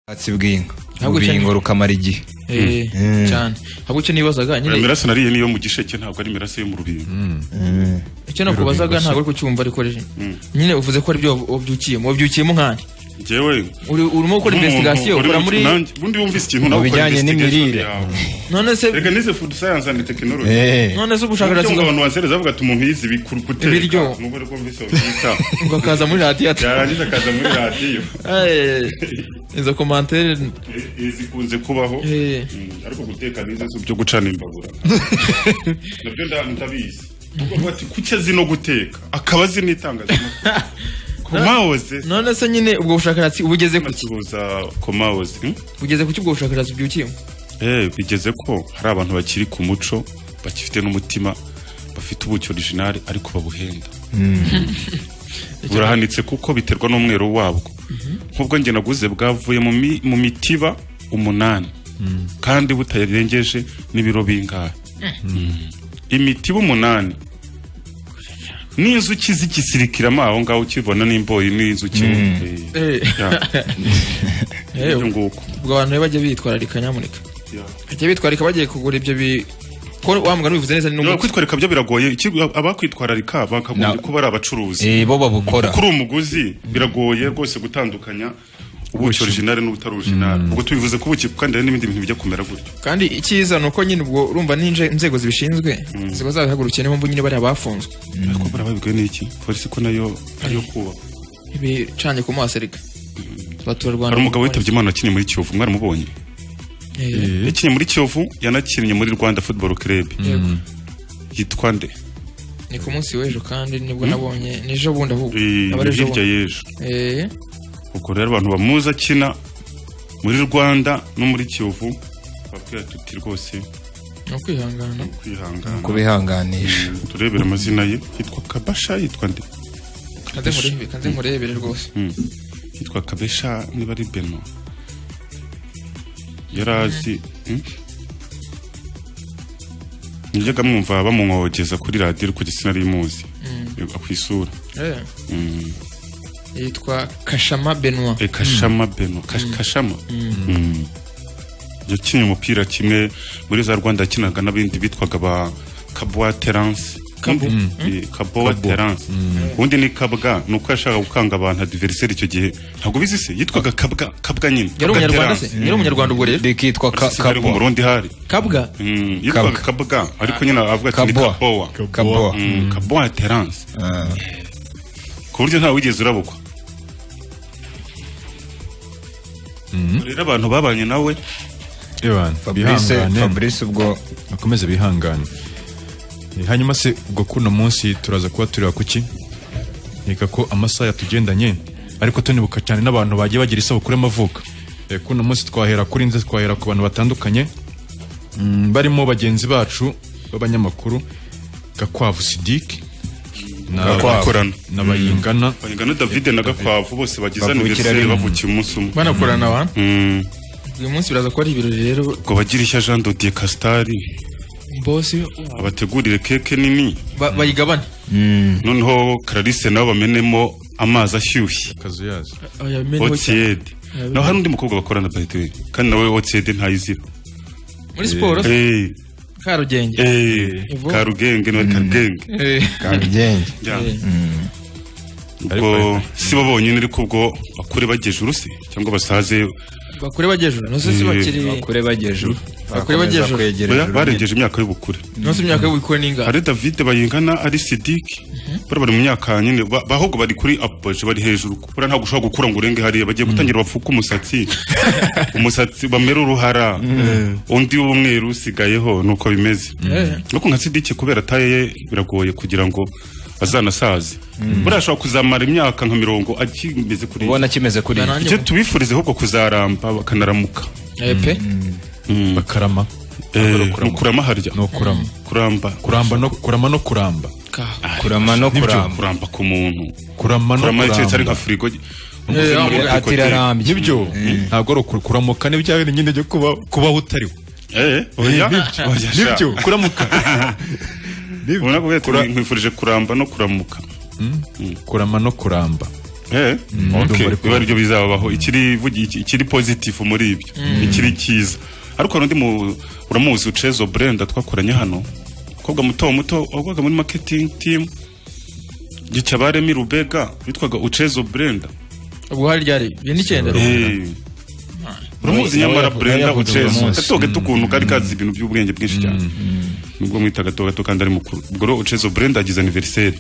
ubwatsi bw'inka Ntabwo urubingo cyane- rukamara igihe Eh, Mm. cyane ahubwo icyo nibazaga Uriya nyine miraso nariye niyo mu gisheke ntabwo ari imirase yo mu rubingo icyo nakubazaga ntabwo ari kucyumva ariko je- nyine uvuze ko aribyo wabyukiyemo wabyukiyemo nkani njyewe urimo gukora nk'umuntu investigation uri ukora mu- muri nanjye- ubundi wumvise ikintu nawe ukora bijyanye investigation n'imirire. yawe none se reka nize food science and technology Eh, none se Ubushakashatsi ubushakashatsi ngo bwa- abantu basereza bavuga ati umuntu yize ibi- ku- guteka Ibiryo. nubwo rero wumvise babyita ukakaza muri radiyo ati yarangiza akaza muri radiyo "Eh, izo komantere Eh, eh, zikunze kubaho Eh. Mm, ariko guteka nize si byo gucana imbabura nabyo nda- ndabizi Ubwo bavuga ati kuki azi no guteka akaba azi n'itangazamakuru komawoze none se nyine ubwo bushakashatsi ubugeze ku ki bakibuza komawoze hmm? bugeze ku ki ubwo bushakashatsi ubyukiyemo Eh, bigeze ko hari abantu bakiri ku muco bakifite n'umutima bafite ubuki original ariko babuhenda burahanitse kuko biterwa n'umwero wabwo nk'ubwo njye naguze bwavuye mu mi- mu mitiba umunani kandi butarengeje n'ibiro bingahe Mm. imitiba umunani n'inzuki zikisirikiramo aho ngaho ukibona n'imboyi n'inzuki Eh. Eh, ibyo nguko ubwo abantu rero bajya bitwararika nyamuneka Yeah. bajya bitwararika bagiye kugura ibyo bi ko wa mugani ubivuze neza ni Niba n'umuti kwitwararika byo biragoye iki- abakwitwararika bakagombye Na- kuba ari abacuruzi eh, bo babukora kuri umuguzi biragoye rwose gutandukanya ubuki original n'ubutari original ubwo tubivuze ko ubuki kandi hari n'ibindi bintu bijya kumera gutyo kandi icyiza ni uko nyine ubwo urumva n'inje- inzego zibishinzwe ziba zabihagurukiye niyo mpamvu nyine bariya bafunzwe ariko bara babibwiwe n'iki polisi ko nayo ariyo kubaka ibicanye ku maso ariko hari abaturarwanda umugabo witabye imana wakinnye muri kiyovu mwaramubonye Eh, yakinnye muri kiyovu yanakinnye muri rwanda football club yego. yitwa nde ni ku munsi w'ejo kandi nibwo nabonye n'ejo bundi ahubwo Eh, aba ari ejo hirya bundi. y'ejo Eh, ubwo rero abantu bamuzi akina muri rwanda no muri kiyovu babwira tuti rwose ni ukwihangana kwihangana kubihanganisha turebera amazina ye yitwa kabasha yitwa nde kanze murebere kanze murebere rwose Mm. yitwa kabesha niba ari beno yari azi Mm. yajyaga mwumva bamunkogeza kuri radiyo ariko igitsina rimuzi ku isura Eh, Mm. yitwa kashama benwa Eh, kashama beno Kash- kashama Mm. yakinnye umupira kimwe muri za rwanda yakinaga n'abindi bitwaga ba kabowa terance Kabo. Eh, kabowa terance ubundi ni kabwa ni uko yashakaga gukanga abantu adiveriseri icyo gihe ntabwo bizi se yitwaga kabwa kabwa nyine yari Kabwa umunyarwanda se Terence. yari umunyarwanda ubwo rero rikitwa ka- Ese hari mu kabwa burundi hari kabwa Mm, yitwaga kabwa ariko nyine avuga ati ni Kabwa. kabowa kabwa Mm, kabowa terance ku buryo ntawe wigeze urabukwa rero abantu babanye nawe Ewan, fabrice bihangane fabrice ubwo bakomeze bihangane Eh, hanyuma se ubwo kuno munsi turaza kuba tureba kuki reka ko amasaha yatugendanye ariko tunibuka cyane n'abantu bagiye bagira isabukuru y'amavuko Eh, kuno munsi twahera kuri nze twahera ku bantu batandukanye Mm, barimo bagenzi bacu b'abanyamakuru gakwavu sidiki na- bakorana na bayingana bayingana davide na gakwavu bose bagize Bavukira aniveriseri rimwe. bavukiye umunsi umwe banakorana abantu Mm, uyu munsi biraza kuba ari ibirori rero ubwo bagira ishya jean dodier casitari bosi abategurire keke nini ba- bayigabane noneho karalise nabo bamenemo amazi ashyushye kazuyazi Ayamene ho cyane. otiyede naho hari undi mukobwa bakorana bayitewe kandi nawe otiyede ntayizira muri siporo se, Eh, karugenge eh, Ivo. karugenge nawe karugenge Eh, kabigenge Ya. eh, ubwo si bo bonyine ariko ubwo bakure bageje urusi cyangwa basaze bakure bajyejuru nose si Eh, bakiri kure bagejuru Bakure bagejuru. Oya, barengeje imyaka y'ubukure nose imyaka y'ubukure n'ingano hari davide bayingana ari sidiki bari bari mu myaka nyine ba- ahubwo bari kuri apoje bari hejuru buriya ntabwo ushobora gukura ngo urenge hariya bagiye gutangira bapfuke umusatsi umusatsi bamera uruhara undi w'umweru usigayeho nuko bimeze Eh. ariko nka sidiki kubera taye ye biragoye kugira ngo azanasaze buriya ashobora kuzamara imyaka nka mirongo akimeze kuri ubona kimeze kuri Banane. icyo tubifurize ahubwo kuzaramba bakanaramuka Eh, pe bakarama Eh, kurama. ni ukurama harya no kurama kuramba kuramba no kurama no kuramba ka kurama no Nibyo, kuramba kuramba ku muntu kurama no kurama keretse ari kuramba nka firigo Eh, muri aho ati Ecotel. rarambye nibyo ntabwo ari ukuri kuramuka ni bya nyine byo kuba kubaho utariho Eh, oya Oya, sha. nibyo kuramuka ubona ko bwira ati, nkwifurije kuramba no kuramuka kurama no kuramba Eh, okay. biba aribyo bizabaho ikiri vugi- iki- ikiri positive muri ibyo ikiri cyiza ariko hari undi mu- uramuzi Cezo Brenda twakoranye hano umukobwa muto muto wakoraga muri marketing team Gicabaremi Rubega witwaga Ucezo Brenda ubwo hari ryari ibyo ni icyenda Eh. uramuzi Nawe- nyamara nawe Brenda yavuze uyu Ucezo munsi. gatogato ukuntu kari kazi ibintu by'ubwenge bwinshi cyane nubwo mwita gatogato kandi ari mukuru ubwo rero Ucezo Brenda agize anniversaire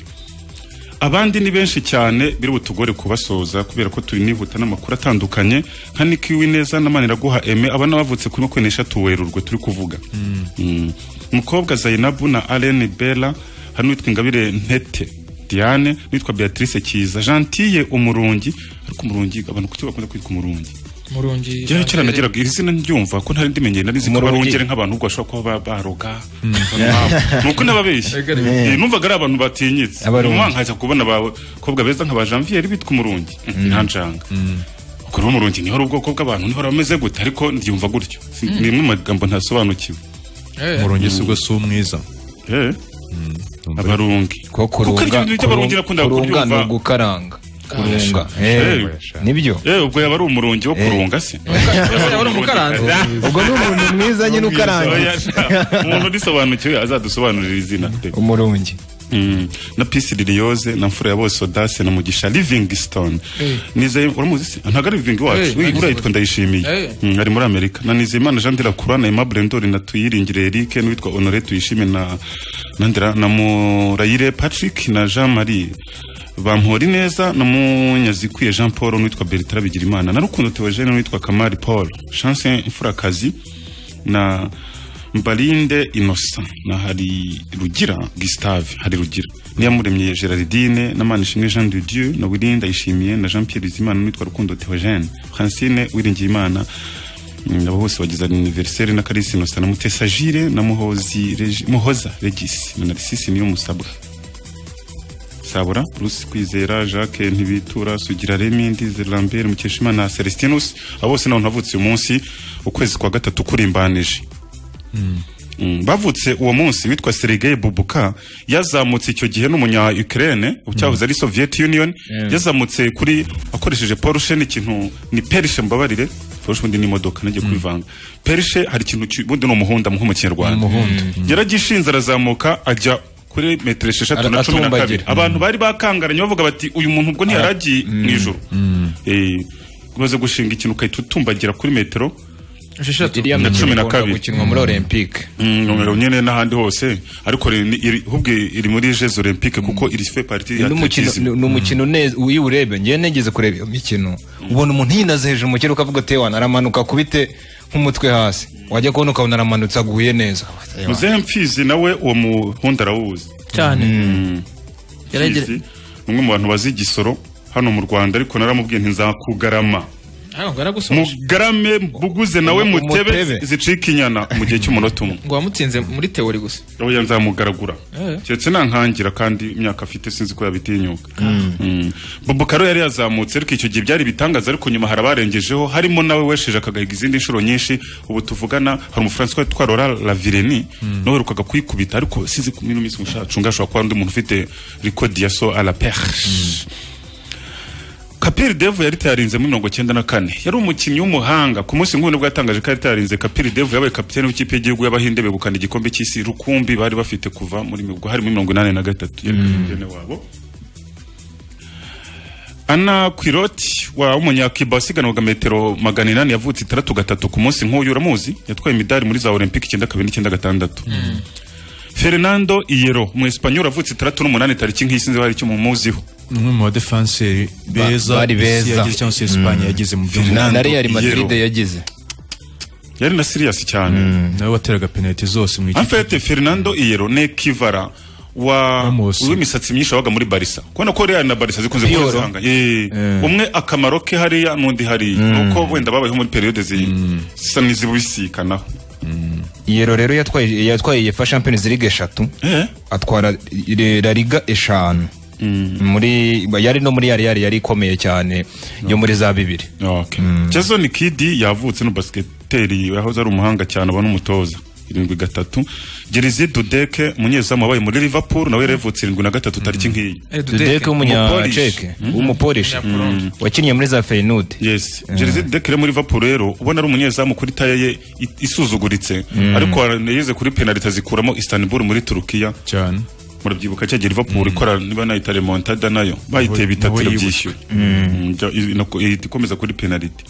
abandi ni benshi cyane biri butugore kubasoza kubera ko turi nihuta n'amakuru atandukanye nka Nick Wineza na Maniraguha Aime aba nabavutse kuri makumyabiri n'eshatu Werurwe turi kuvuga Mm. umukobwa Zainabu na Alain Bella hari n'uwitwa Ingabire Ntete Diane n'uwitwa Beatrice Kiza Gentille Umurungi ariko Umurungi abantu kuki bakunda kwitwa Umurungi murungi Njyewe kera nagiraga iri zina ryumva ko ntari ndimenye nari nzi ko Umurungi. barongere nk'abantu ubwo bashobora kuba ba- baroga nuko nababeshya Yeah. Eh, numvaga ari abantu batinyitse Abarungi. nyuma nkaza kubona abakobwa beza nka ba Janvier bitwa umurungi nta njanga ubwo rero umurungi niho ari ubwoko bw'abantu niho bameze gute ariko ndyumva gutyo Si- ni imwe mu magambo ntasobanukiwe umurungi si ubwo si umwiza Eh, abarungi ko kurunga kuko ibyo bintu by'abarungi nakundaga kurunga ni kubyumva ugukaranga kurunga Eh. nibyo Eh, ubwo yaba ari umurungi wo kurunga se wari umukaranzi ubwo ni umuntu mwiza nyine ukaranga Oya, nta- umuntu udisobanukiwe azadusobanurira izina pe. umurungi Mm. na pisi liliyoze na mfura ya bose odase na mugisha livingston Eh. nizeye uramuzi se ntago ari living Eh, iwacu nagize urayitwa gutya. ndayishimiye Eh. Mm, ari muri amerika na nizeyimana jean de la croix na aimable ndori na tuyiringire eric n'uwitwa honore tuyishime na na Ndera- na murayire patrick na jean marie bampori neza na munyazikwiye jean paul n'uwitwa bertrand bigirimana na rukundo theogene n'uwitwa kamari paul chance imfurakazi na mbalinde innocent na hari rugira gustave hari rugira niyamuremye gerardine na manishimwe jean de dieu na wirinde ayishimiye na jean pierre bizimana n'uwitwa rukundo theogene francine wiringiyimana Mm, abo bose bagize anniversaire na karisi innocent na mutesa jire na muhozi Regi- muhoza regis na narisisi niyo musabwa sabura rusi kwizera jacques ntibitura sugira remi ndize lambert mukeshimana na celestinus abo bose nabo navutse uyu munsi ukwezi kwa gatatu kurimbanije Mm, bavutse uwo munsi witwa Sergei Bubuka yazamutse icyo gihe n'umunya Ukraine cyahoze ari Soviet Union yazamutse kuri akoresheje Porsche n'ikintu ni Porsche mbabarire Porsche ubundi ni imodoka nagiye kwivanga Porsche hari ikintu ki- ubundi ni umuhunda mu mu kinyarwanda yaragishinze arazamuka ajya kuri metero esheshatu Ara- na cumi na kabiri atumbagira. abantu bari bakangaranye bavuga bati uyu muntu ubwo ntiyaragiye mu ijoro Eh, umaze gushinga ikintu ukahita utumbagira kuri metero esheshatu iriya mikino cumi na ikunda kabiri. gukinwa muri olympique Mm, numero nyene n'ahandi hose ariko rero ni- iri hubwe iri muri Jeux Olympiques kuko iri fait partie ya n'umukino atletism. ni umukino uneze iyo uwureba ngewe negeze kureba iyo mikino ubona umuntu yinaze hejuru mu kirere ukavuga ati wanaramanuka akubite nk'umutwe hasi wajya kubona ukabona aramanutse aguye neza Muzehe Mfizi nawe uwo muhunda arawuzi cyane yaragira Mfizi ni umwe mu bantu bazi igisoro hano mu Rwanda ariko naramubwiye ntizakugarama hano naragusoje mugarame mbuguze nawe Mu- mutebe mutebe. zicika inyana mu gihe cy'umunota umwe ngo wamutsinze muri teori gusa oya nzamugaragura Eh. keretse nankangira kandi imyaka afite sinzi ko yabitinyuka Mm. bobo karo yari yazamutse ariko icyo gihe byari ibitangaza ariko nyuma hari abarengejeho harimo nawe wesheje akagahiga izindi nshuro nyinshi ubu tuvugana hari umufaransa witwa rora lavireni nawe uherukaga kwikubita ariko sinzi ku mino minsi mushacunga ashobora kuba ari undi muntu ufite rikodi ya so a la perche Kapiri Devu yari tayarinze muri mirongo cyenda na kane yari umukinnyi w'umuhanga ku munsi nk'uyu nibwo yatangaje ko yari tayarinze Kapiri Devu yabaye kapiteni w'ikipe y'igihugu y'abahinde begukana igikombe cy'isi rukumbi bari bafite kuva muri ubwo harimo mirongo inani na gatatu yari kapiteni wabo Ana Kwiroti wa umunyakiba wasiganwaga metero magana inani yavutse itandatu gatatu ku munsi nk'uyu uramuzi yatwaye imidari muri za Olympic icyenda kabiri n'icyenda gatandatu Fernando Iyero mu Espanyol uravutse itandatu n'umunani tariki nk'iyi sinzi bari icyo mumuziho umwe mu badefanseri Ba- beza bari isi beza. yagize cyangwa se Espagne yagize mu byumba na real Iyero. madrid yagize yari na siriyasi cyane nawe wateraga penaliti zose mu En ikipe fait, Fernando Hierro ni Kivara wa Ramos. w'imisatsi myinshi wabaga muri Barca. Kubona ko Real na Barca zikunze Piero. kuzanga. Eh. Umwe akamaro ke hariya n'undi hariya. Nuko wenda babayeho muri periode zi zisa n'izibisikanaho. iyero rero yatwaye yatwaye yefa champions league eshatu Eh? atwara Le- la liga eshanu muri yari no muri yari yari yari ikomeye cyane yo muri za bibiri Okay. Jason Kidd yavutse no basketeri yahoze ari umuhanga cyane abona umutoza. irindwi gatatu gereze dudeke umunyezamu wabaye muri liverpool nawe yavutse irindwi na gatatu tariki nk'iyi dudeke Umupolish. w'umunyaceke w'umupolish wakinnye muri za feyinudi yes gereze dudeke rero muri liverpool rero ubona ari umunyezamu kuri taya ye i- isuzuguritse ariko yeze kuri penaliti azikuramo istanbul muri turukiya cyane murabyibuka cyagiye liverpool ikora niba nayita remontada nayo bayiteye bitatu nawe irabyishyura Mm, ja- i- inako- ihita ikomeza kuri penaliti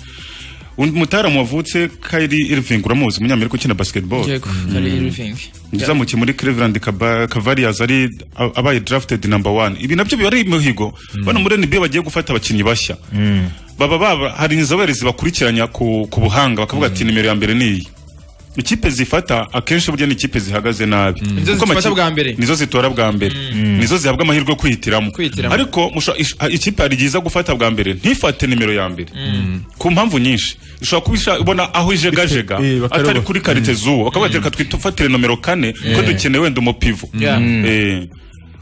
undi mutaramu wavutse Kyrie Irving uramuzi umunyamerika ukina basketball yego hari irivingi uzamukiye muri Cleveland Cava- Cavaliers ari a- abaye drafted number one ibi nabyo biba ari imihigo bano muri NBA bagiye gufata abakinnyi bashya baba baba hari inzobere zibakurikiranya ku, ku buhanga bakavuga ati nimero ya mbere ni iyi ikipe zifata akenshi burya ni ikipe zihagaze nabi Nizo Kuko zifata amakipe- bwa mbere. nizo zitora bwa mbere nizo zihabwa amahirwe yo kwihitiramo Kwihitiramo. ariko musha- ish- ha- ikipe hari igihe iza gufata bwa mbere ntifate nimero ya mbere ku mpamvu nyinshi ushobora kuba isha- ubona aho ijegajega Eh, bakaruba. atari kuri karite zuwo bakaba bateka twitufatire nomero kane ko dukeneye wenda umupivo Yeah. Eh,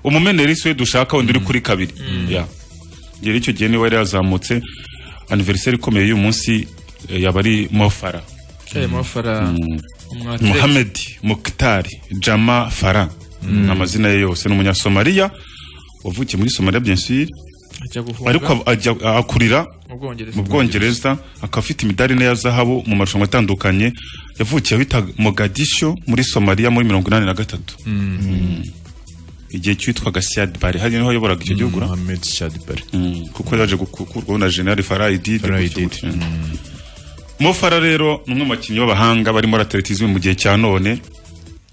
umumeneri siwe dushaka wenda uri kuri kabiri Yeah. rero icyo gihe niba yari yazamutse aniveriseri ikomeye y'uyu munsi eh, yaba ari mofara Kayemo Fara umwatire Mohamed Mukhtari Jama Farah ni amazina ye yose ni umunyasomaliya wavukiye muri somaliya bien sûr ajya guhunga ariko ajya- akurira mu Bwongereza mu bwongereza akaba afite imidari ine ya zahabu mu marushanwa atandukanye yavukiye ahitwa mogadisho muri somaliya muri mirongo inani na gatatu Mm. igihe cyitwaga siad bari hari niho yayoboraga icyo gihugu ra? Mohamed Shadbari Mm, kuko yaje gukurwaho na generali faraha idide Farah gutyo Idid. gutyo. Mo Farah rero ni umwe mu bakinnyi b'abahanga barimo atletisme mu gihe cya none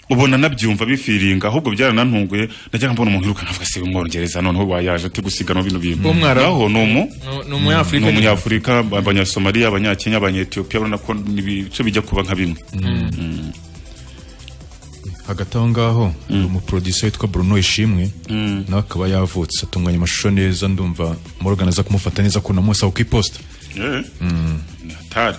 ubona nabyumva bifiringa ahubwo byaranantunguye najyaga mbona umuntu irukana avuga se umwongereza noneho wayaje ati gusiganwa bino bintu Uwo mwarabu. naho ni umu No- ni umunyafurika ni umunyafurika aba- abanyasomaliya abanyakenya abanyetiyopiya urabona ko ni ibice bijya kuba nka bimwe hagati aho ngaho hari umuproducer witwa Bruno Ishimwe nawe akaba yavutse atunganya amashusho neza ndumva Morgan aza kumufata neza ko namusaba ku iposita Eh, ni hatari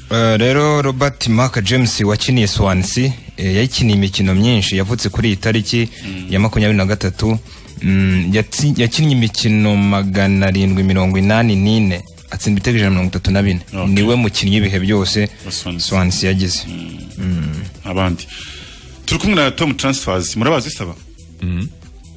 Eh, rero robert mark james wakiniye swansi yayikiniye imikino myinshi yavutse kuri iyi tariki ya makumyabiri na gatatu Mm, yatsi- yakinnye imikino magana arindwi mirongo inani n'ine atsinda ibitego ijana na mirongo itatu na bine Okay. niwe mukinnyi w'ibihe byose Wa Swansea. swansi yagize abandi turi kumwe na tom transfers murabazi saba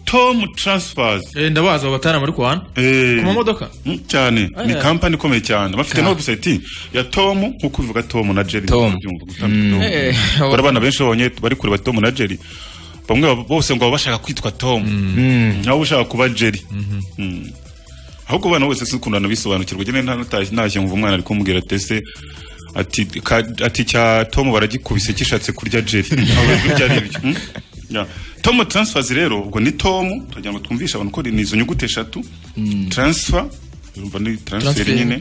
tom transfers Eh, ndabaza abo batarama ariko hano Eh, ku mamodoka Mm, cyane ni Eh. kampani ikomeye cyane bafite na website ya tom nkuko ubivuga tom na jerry Tom. Ubyumva, gutandukana Tom. Eh, Bari abana benshi babonye bari kureba tom na jerry bamwe baba- bose ngo baba bashaka kwitwa tom nawe uba ushaka kuba jerry Mm. ahubwo abana bose si ukuntu bisobanukirwa njyewe nta- natashye ntashye nkumva umwana ari kumubwira ati ese ati ka- ati cya tom baragikubise kishatse kurya jerry Ntabwo birya ari ibyo Mm? Yeah. tom transfers rero ubwo ni tom turagira ngo twumvishe abantu ko ni izo nyuguti eshatu transfer urumva ni transfer Transfer. nyine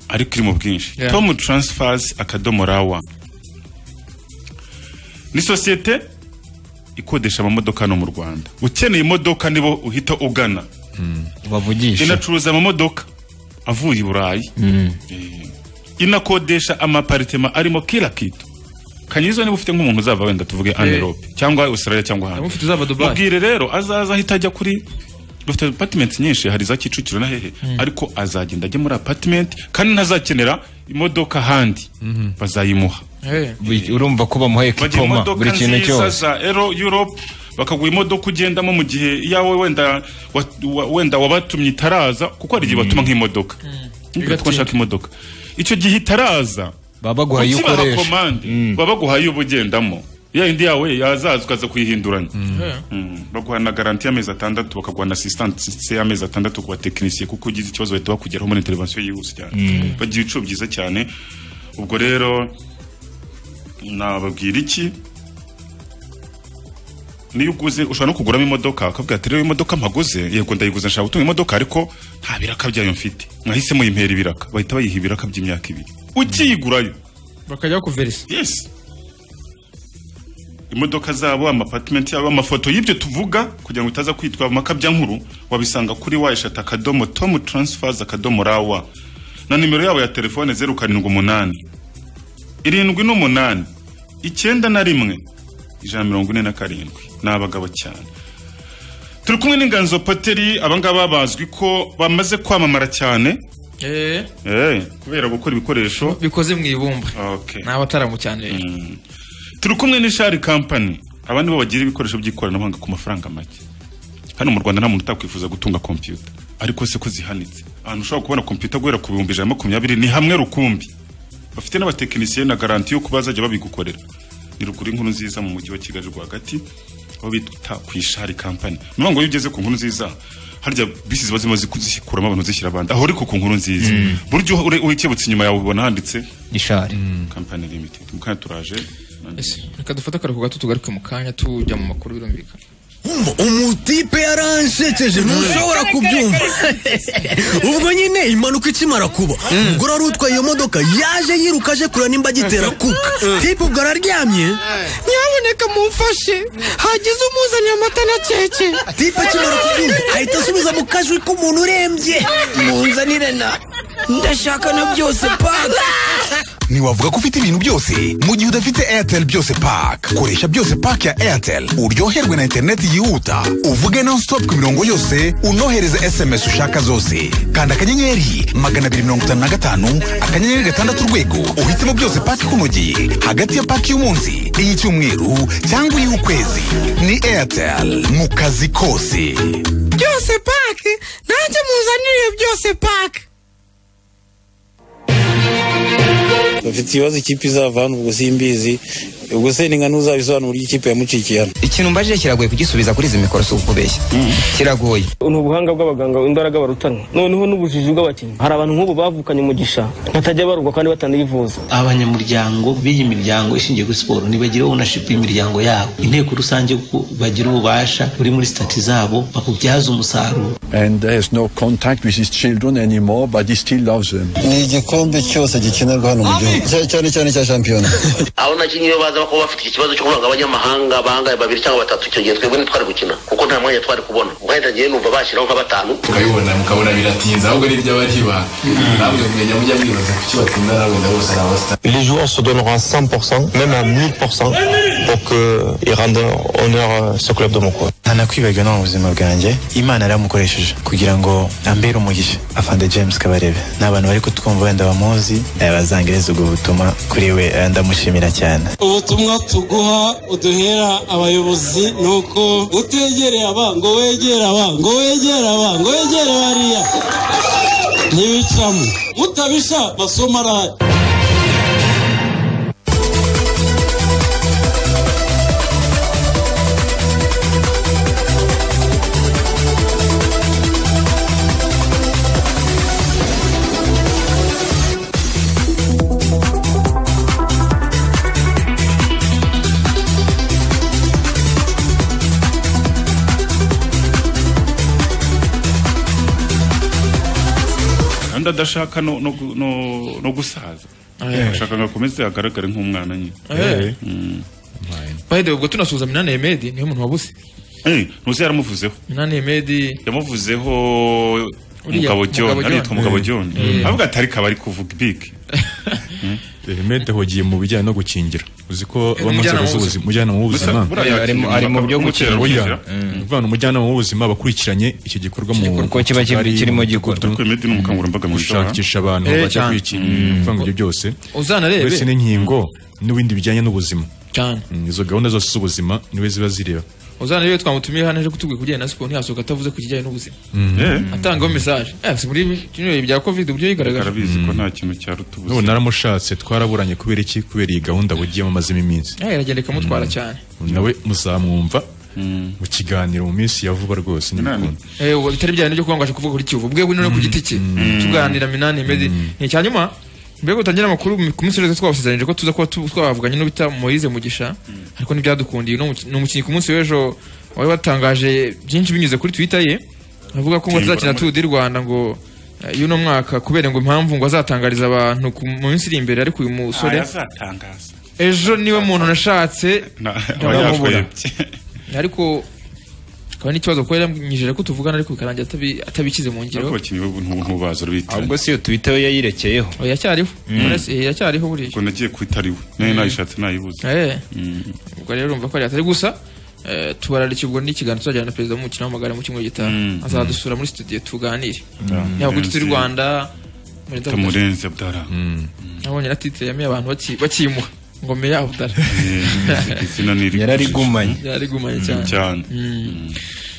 ariko iri mu bwinshi Yeah. tom transfers akadomo rawa ni sosiyete ikodesha amamodoka hano mu rwanda ukeneye imodoka nibo uhita ugana bavugisha inacuruza amamodoka avuye i burayi Eh, inakodesha amaparitema arimo kila kitu kanyizo niba ufite nk'umuntu uzava wenda tuvuge anerope cyangwa australia cyangwa Niba hanze ufite uzava Dubai. mubwire rero azaza ahita ajya kuri dufite apartment nyinshi hari za kicukiro na hehe ariko azagenda ajye muri apartment kandi ntazakenera imodoka ahandi bazayimuha Eh, urumva ko bamuhaye bagira kikoma imodoka buri kintu nziza cyose za ero europe bakaguha imodoka ugendamo mu gihe iyawe wenda wa- wa- wenda wabatumye itaraza kuko hari igihe batuma nk'imodoka Nibwira ko Bigatinda. bashaka imodoka icyo gihe itaraza baba baguhaye iyo ukibaha ukoresha komande baba baguhaye iyo uba ugendamo ya yindi yawe yazaza ukaza kuyihinduranya eh. Mm, baguha na garanti y'amezi atandatu bakaguha na asistanse y'amezi atandatu ku batekinisiye kuko ugize ikibazo bahita bakugeraho muri intervensiyo yihuse cyane bagira ibiciro byiza cyane ubwo rero nababwira iki niyo uguze ushobora no kuguramo imodoka akavuga ati rero imodoka mpaguze yego ndayiguze nshaka gutunga imodoka ariko nta biraka byayo mfite mwahise muyimpera ibiraka bahita bayiha ibiraka by'imyaka ibiri ukiyigurayo bakajya bakuverisa yes imodoka zabo amapatimenti yabo amafoto y'ibyo tuvuga kugira ngo utaza kwitwa amakabyankuru wabisanga kuri wayishata akadomo tomu taransifazi akadomo rawa na nimero yabo ya telefone zeru karindwi umunani irindwi n'umunani icyenda na rimwe ijana na mirongo ine na karindwi ni abagabo cyane turi kumwe n'inganzo poteri abangaba bazwi ko bamaze kwamamara cyane Eh, eh, kubera gukora ibikoresho bikoze mu ibumba okay. ni abataramu cyane rero turi kumwe n'ishari kampani abandi bo bagira ibikoresho by'ikoranabuhanga ku mafaranga make hano mu rwanda nta muntu utakwifuza gutunga kompiyuta ariko se ko zihanitse ahantu ushobora kubona kompiyuta guhera ku bihumbi ijana na makumyabiri ni hamwe rukumbi bafite n'abatekinisiye na garanti y'uko bazajya babigukorera ni ruguru inkuru nziza mu mujyi wa kigali rwagati aho bita ku ishari kampani ni ukuvuga ngo iyo ugeze ku nkuru nziza harya bisi ziba zimaze kuzikuramo abantu zishyira abandi aho ariko ku nkuru nziza buryo ukebutse inyuma yawe ubona handitse ishari kampani limitedi mukanya turaje ese reka dufate akaruhuko gato tugaruke mu kanya tujya mu makuru birumvikana umutipe yaransekeje ntushobora kubyumva ubwo nyine impanuka ikimara kuba umugore wari utwaye iyo modoka yaje yiruka aje kureba nimba agitera kuka tipe ubwo araryamye nyamuneka mumfashe hagize umuzaniye amata na keke tipe akimara kubyumva ahita asubiza mu kajwi k'umuntu urembye munzanire na ndashaka na byose paka ntiwavuga ko ufite ibintu byose mu gihe udafite airtel byose paka koresha byose paka ya airtel uryoherwe na interineti yihuta uvuge non stop ku mirongo yose unohereze sms ushaka zose kanda akanyenyeri magana abiri mirongo itanu na gatanu akanyenyeri gatandatu urwego uhitemo byose paka ikunogeye hagati ya paka y'umunsi iy'icyumweru cyangwa iy'ukwezi ni airtel mu kazi kose byose pake nanjye muzanire byose pake bafite ikibazo ikipe izava hano ubwo simbizi ubwo se ni nka n'uzabisobanura uburyo ikipe yamucikiye hano ikintu mbajije kiragoye kugisubiza kuri izi mikoro si ukubeshya kiragoye ni ubuhanga bw'abaganga imbaraga barutana noneho n'ubujiji bw'abakinnyi hari abantu nk'ubu bavukanye umugisha batajya barurwa kandi batanivuza abanyamuryango b'iyi miryango ishingiye kuri siporo ntibagira ownership y'imiryango yabo inteko rusange ko bagira ububasha buri muri sitati zabo bakubyaza umusaruro and there's no contact with his children anymore but he still loves them ni igikombe cyose gikenerwa hano mu gihugu Cya- cyane cyane cya shampiyona abo nakinnyi iyo baza bakaba bafite ikibazo cyo kuvanga abanyamahanga bangaye babiri cyangwa batatu icyo gihe twebwe ntitwari gukina kuko nta mwanya twari kubona ubwo hahita ngewe numva bashyiraho nka batanu tukabibona mukabona biratinze ahubwo ni by'abariba namwe mumenya mujya mwibaza kuki batsinda namwe na bose ni abasitari Les joueurs se donneront à 100%, même à 1000%, pour qu'ils rendent honneur à ce club de mon coin. nta nakwibagirwa no mu buzima bwanjye imana yaramukoresheje kugira ngo ambere umugisha afande james kabarebe ni abantu bari kutwumva wenda bamuzi eh, bazangereza ubwo butumwa kuri we eh, ndamushimira cyane ubutumwa tuguha uduhera abayobozi ni uko utegereye abango wegera abango wegera abango wegere bariya ntibicamo mutabisha basoma radiyo kandi adashaka no, no, gu- no, no gusaza Eh. ashaka ngo akomeze agaragare nk'umwana nyine Eh. bahede ubwo tunasuhuza minani emedi niwe muntu wabuze Eh, ntuzi yaramuvuzeho minani emedi yamuvuzeho Uriya, mugabo Mugabo joni yitwa John. mugabo joni Eh. avuga atari kabari kuvuga ibiki Mede yahugiye mu bijyanye no gukingira uzi ko Eh, aba mu nzego umujyanama w'ubuzima. z'ubuzima umujyanama w'ubuzima Gusa buriya Ari mu- yakiriye ari mu impaka byo ko gukira. oya gukira. ni ukuvuga ni umujyanama w'ubuzima bakurikiranye iki gikorwa mu Igikorwa kiba kiri- bari- kirimo mu gikorwa. gikorwa. Turi medi ni umukangurambaga mu bishobora gushakisha abantu Eh, bajya cyane. kwikingira kuvuga ngo ibyo byose uzanarebe uretse n'inkingo n'ibindi bijyanye n'ubuzima cyane Mm, izo gahunda zose z'ubuzima niwe ziba zireba uzanarebe twamutumiye hano aje kutubwira ku bijyanye na siporo ntiyasohoka atavuze ku kijyanye n'ubuzima atangaho mesaje Eh, si muri bino bihe bya covid uburyo yigaragaje arabizi ko nta kintu cyaruta n'ubu ubuzima naramushatse twaraburanye kubera iki kubera iyi gahunda bugiyemo amazemo iminsi Eh, iragenda ikamutwara cyane nawe muzamwumva mu kiganiro mu minsi ya vuba rwose Inani. n'ibikunda Eh, ubu bitari bya bindi byo kuvuga ngo aje kuvuga kuri kivu ubwe wino no ku giti cye tuganira minani emedi ni icya nyuma mbega utangira amakuru mu- ku minsi yose twabasezeranyije ko tuza kuba tu- twavuganye n'ubita Moise Mugisha ariko ntibyadukundiye Ni umuki- ni umukinnyi ku munsi w'ejo wari watangaje byinshi binyuze kuri twitter ye avuga ko ngo Simbura azakina Tour muri- du Rwanda ngo eh, y'uno mwaka kubera ngo impamvu ngo azatangariza abantu ku- mu minsi iri imbere ariko uyu musore ayazatangaza ejo niwe muntu nashatse Na- aba ndamubura. yashwebye ariko akaba n'ikibazo kuko yaramwijeje ko tuvugana ariko bikarangira atabi- atabikize mu ngiro ariko abakinnyi bo ntubu ntubazi ahubwo urubitiranye si iyo twitter we yayirekeye Oya, yacyariho Knowless, eh, yacyariho buriya ubwo nagiye kwitariwe nayo nayishatse nayibuze Eh, Mm. ubwo rero urumva ko yari atari gusa eh, tubararikira ubwo n'ikiganiro tuzajyana na perezida w'umukino w'amagare mu cyumweru gitaha azadusura muri studio tuganire yaba kuri turi rwanda muri Nzabudashira. tamurenze bwara nabonye na titre yamiye abantu baki- bakimuha ngome ya butare izina ni yararigumanye yararigumanye cyane cyane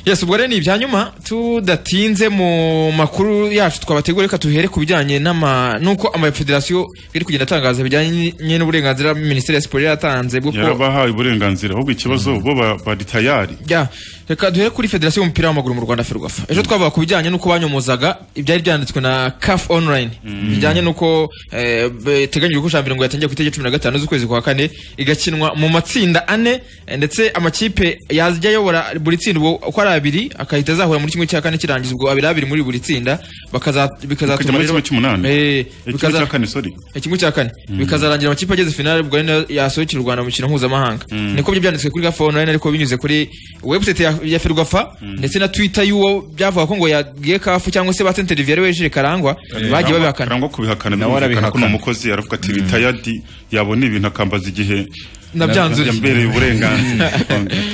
yes ubwo rero ni ibya nyuma tudatinze mu makuru yacu twabategura reka tuhere ku bijyanye n'ama nuko amafederasiyo iri kugenda atangaza bijyanye n'uburenganzira minisiteri ya siporo yaratanze bwo ko yarabahaye uburenganzira ahubwo ikibazo bo ba- bari tayari Ya, reka duhere kuri federasiyo y'umupira w'amaguru mu rwanda ferwafa ejo twavuga ku bijyanye n'uko banyomozaga ibyari byanditswe na caf online bijyanye n'uko eh, biteganyijwe ko shampiyona ngo yatangira ku itariki cumi na gatanu z'ukwezi kwa kane igakinwa mu matsinda ane eh, ndetse amakipe yajya ayobora buri tsinda ubwo uko ari abiri akahita azahura muri kimwe cya kane kirangiza ubwo abiri abiri muri buri tsinda bakaza- kujya bikazatuma muri rero- kimwe cy'umunani Eh, Eh, kimwe bikaza- cya kane sorry kimwe cya kane bikazarangira amakipe ageze finale ubwo ari nayo yasohokera u rwanda mu mikino mpuzamahanga niko byo byanditswe kuri gafa online ariko binyuze kuri website ya, ya ferwafa ndetse na twitter y'uwo byavuga ko ngo yagiye kafu cyangwa se batenteri yari wejeje karangwa bagiye babihakana karangwa kubihakana Nawe birumvikana ko arabihakana. ni umukozi aravuga ati ritayadi yabona ibintu akambaza igihe Nabyanzuye. yambereye uburenganzira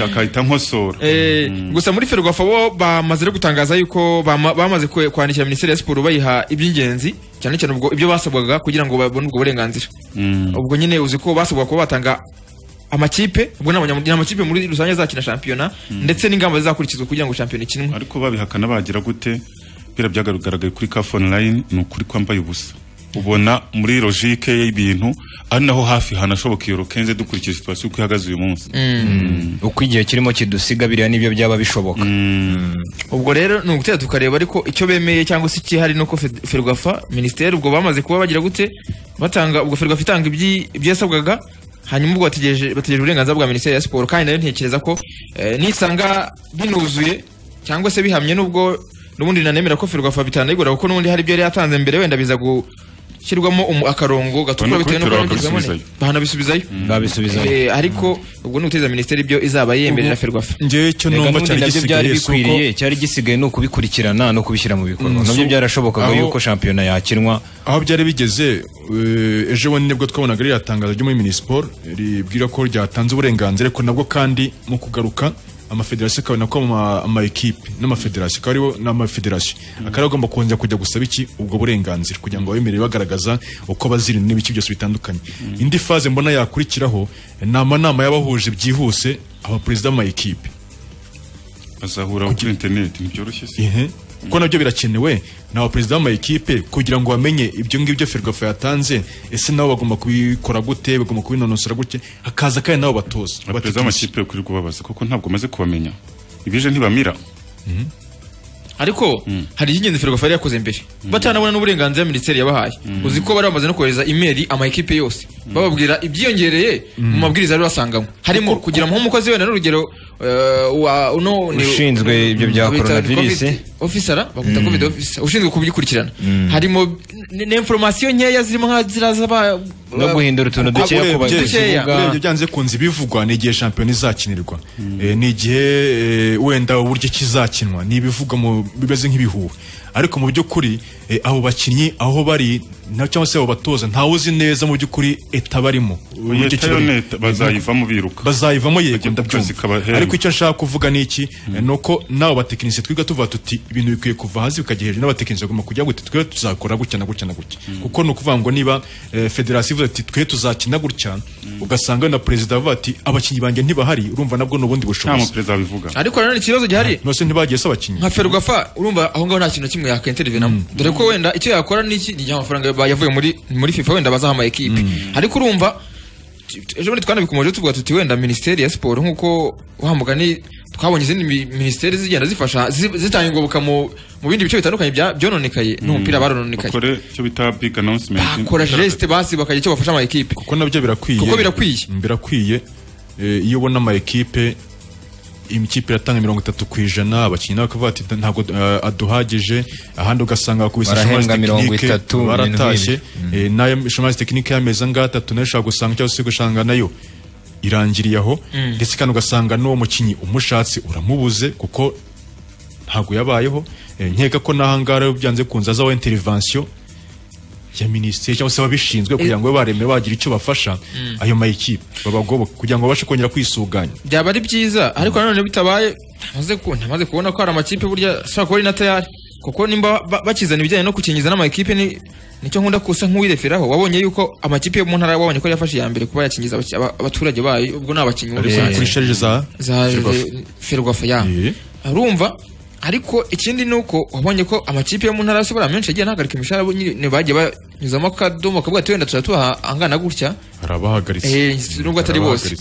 akahita nkosora Eh, gusa muri ferwafa bo bamaze no gutangaza yuko bama- bamaze kwe- kwandikira minisiteri ya siporo bayiha iby'ingenzi cyane cyane ubwo ibyo basabwaga kugira ngo babone ubwo burenganzira ubwo nyine uzi ko basabwa kuba batanga amakipe ubwo ni abanyamuryango amakipe muri rusange azakina shampiyona ndetse n'ingamba zizakurikizwa kugira ngo shampiyona ikinwe ariko babihakana bagira gute bira byagaragaraga kuri kafu online ni ukuri kwambaye ubusa ubona muri logique y'ibintu ari naho hafi hanashoboka iyo rokenze dukurikije situation uko ihagaze uyu munsi uko igihe kirimo kidusiga biriya nibyo byaba bishoboka ubwo rero ni ugutera tukareba ariko icyo bemeye cyangwa se ikihari ni uko Fed- ferwafa minisiteri ubwo bamaze kuba bagira gute batanga ubwo ferwafa itanga ibyi- ibyasabwaga hanyuma ubwo bategereje bategereje uburenganzira bwa minisiteri ya siporo kandi nayo ntekereza ko eh, nisanga binuzuye cyangwa se bihamye n'ubwo n'ubundi nanemera ko ferwafa bitanayigura kuko n'ubundi hari ibyo yari yatanze mbere wenda biza gushyirwamo umu- akarongo gatukura Urabona ko bitewe n'uko bitera babigizemo ne- bakabisubizayo. bahanabisubizayo babisubizayo Eh, ariko ubwo ni uguteza minisiteri ibyo izaba yemerera ferwafa ngewe icyo Erega numva n'ubundi cyari nabyo byari gisigaye si uko bikwiriye cyari gisigaye ni ukubikurikirana no kubishyira mu bikorwa Mm, nabyo so- byarashobokaga aho- yuko shampiyona yakinwa aho byari bigeze eh, ejo bundi nibwo twabonaga ririya tangazo ryo muri minisiporo ribwira ko ryatanze uburenganzira ariko nabwo kandi mu kugaruka amafederasiyo akabona ko ama- amaekipe n'amafederasiyo akaba aribo n'amafederasiyo akaba agomba kongera kujya gusaba iki ubwo burenganzira kugira ngo babemerere bagaragaza uko bazirinda n'ibice byose bitandukanye indi faze mbona yakurikiraho ni amanama y'abahuje byihuse abaperezida b'amaekipe bazahura kuri interineti ntibyoroshye si Ihe. kuko nabyo birakenewe ni abaperezida b'amayikipe kugira ngo bamenye ibyo ngibyo ferwafa yatanze ese nabo bagomba kubikora gute bagomba kubinonosora gute hakaza kandi nabo batoza abaperezida b'amakipe kuri kubabaza kuko ntabwo maze kubamenya ibije ntibamira ariko hari icy'ingenzi ferwafa yari yakoze mbere batanabona n'uburenganzira minisiteri yabahaye uzi ko bari bamaze no kohereza imeri amakipe yose bababwira ibyiyongereye mu mabwiriza bari basanganywe harimo kugira ngo umukozi wenda n'urugero eh, wa uno ni- Ushinzwe ibyo bya bita coronavirus. COVID officer bakwita Mm. covid officer ushinzwe kubikurikirana Mm. harimo n'inforomasiyo nkeya zirimo nka ziriya zaba no guhindura utuntu dukeya ku urebye bakivuga urebye byanze kunze ibivugwa ni igihe shampiyona izakinirwa Eh, ni igihe eh, wenda uburyo kizakinwa ni ibivugwa mu- bimeze nk'ibihuha ariko mu by'ukuri eh, abo bakinnyi aho bari na cyangwa se abo batoza ntawe uzi neza mu by'ukuri eta barimo uburyo Eta yo kibarimo. neta, bazayivamo biruka bazayivamo yego Bagiye ku kazi ndabyumva kabahenda. ariko icyo nshaka kuvuga ni iki ni uko nawe abatekinisiye twiga tuvuga tuti ibintu bikwiye kuva hasi bikajya hejuru n'abatekinisiye bagomba kujya gute twe tuzakora gutya na gutya na gutya kuko ni ukuvuga ngo niba eh, federasiyo ivuze ati twe tuzakina gutya ugasanga na perezida avuga ati abakinnyi banjye ntibahari urumva nabwo ni ubundi bushobozi Nta muperezida wabivuga ariko nanone ikibazo gihari nose ntibagiye se abakinnyi nka ferwafa urumva aho ngaho nta kintu na kimwe yakenterivenamo dore ko wenda icyo yakora ni iki ni igihe amafaranga ba- yavuye muri muri fifa wenda bazaha ama ekipe ariko urumva t- t- ejo bundi twanabikomeje tuvuga tuti wenda minisiteri ya siporo nk'uko wa mugani twabonye izindi mi- minisiteri zigenda zifasha zi- zitanga ingoboka mu mu bindi bice bitandukanye bya- byononekaye n'umupira barononekaye bakore icyo bita big announcement bakora geste basi bakagira icyo bafasha ama ekipe kuko nabyo birakwiye kuko birakwiye birakwiye Eh, iyo ubona ama ekipe imikipe iratanga mirongo itatu ku ijana abakinnyi nawe bakavuga ati ntabwo eh, aduhagije ahandi ugasanga bakubise Barahembwa chômage mirongo technique, itatu, baratashye ibintu Eh, nayo shomasi tekinike y'amezi angahe atatu nayo ushobora gusanga cyangwa se gusanga nayo irangiriye aho Mm. ndetse kandi ugasanga n'uwo mukinnyi umushatse uramubuze kuko ntabwo yabayeho Eh, nkeka ko n'ahangaha rero byanze kunze azaho intervention ya minisiteri cyangwa se ababishinzwe kugira ngo babe baremere bagira icyo bafasha ayo mayikipe babagoboke kugira ngo babashe kongera kwisuganya byaba ari byiza ariko nanone bitabaye ntamaze ku- ntamaze kubona ko hari amakipe burya ashobora kuba ari na tayari kuko nimba ba- bakizana ibijyanye no gukingiza n'amakipe ni nicyo nkunda kusa nk'uwireferaho wabonye yuko amakipe yo mu ntara wabonye ko yafashe iya mbere kuba yakingiza abaki- aba- abaturage bayo ubwo ni abakinnyi muri Ariko rusange. kuri sharije za- za Ferwafa. ferwafa ya arumva ariko ikindi ni uko wabonye ko amakipe yo mu ntara yose buriya menshi yagiye anahagarika imishahara bo nyine bagiye banyuzamo akadomo kavuga ati wenda tuzatuha angana gutya hari abahagaritse Eh, si- nubwo atari bose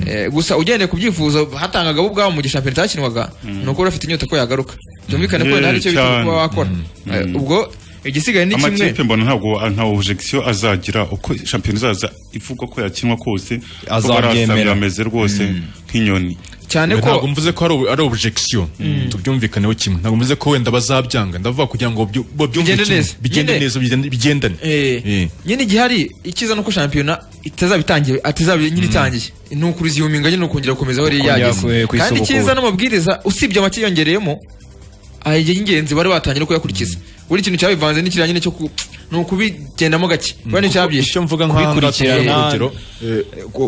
Eh, gusa ugendeye ku byifuzo hatangagaho ubwabo mu gishampiyona cyakinwaga ni uko bafite inyota ko yagaruka byumvikane ko wenda hari icyo Yeah, bita kuba wakora Eh, ubwo igisigaye ni kimwe amakipe mbona ntabwo nta objection azagira uko shampiyona izaza ivuga ko yakinwa kose Azabyemera. ameze rwose nk'inyoni cyane ko- ntabwo mvuze ko ari ob- ari objection Mm. tubyumvikaneho kimwe ntabwo mvuze ko wenda bazabyanga ndavuga kugira ngo byu- babyumve Bigende kimwe neza. bigende Nyine- neza bigende- bigendane Eh. nyine igihari icyiza nuko shampiyona itazabitangire atazaba nyine itangiye ni ukuruzihuminga nyine ukongera gukomeza aho yari Ukongera yageze ku- ku kandi isubukura. icyiza n'amabwiriza usibye amake yongereyemo ay'ingenzi bari batangira kuyakurikiza buri kintu cyabivanze n'ikiriya nyine cyo ku ni ukubigendamo gake bari nicyabyishe icyo mvuga Urugero,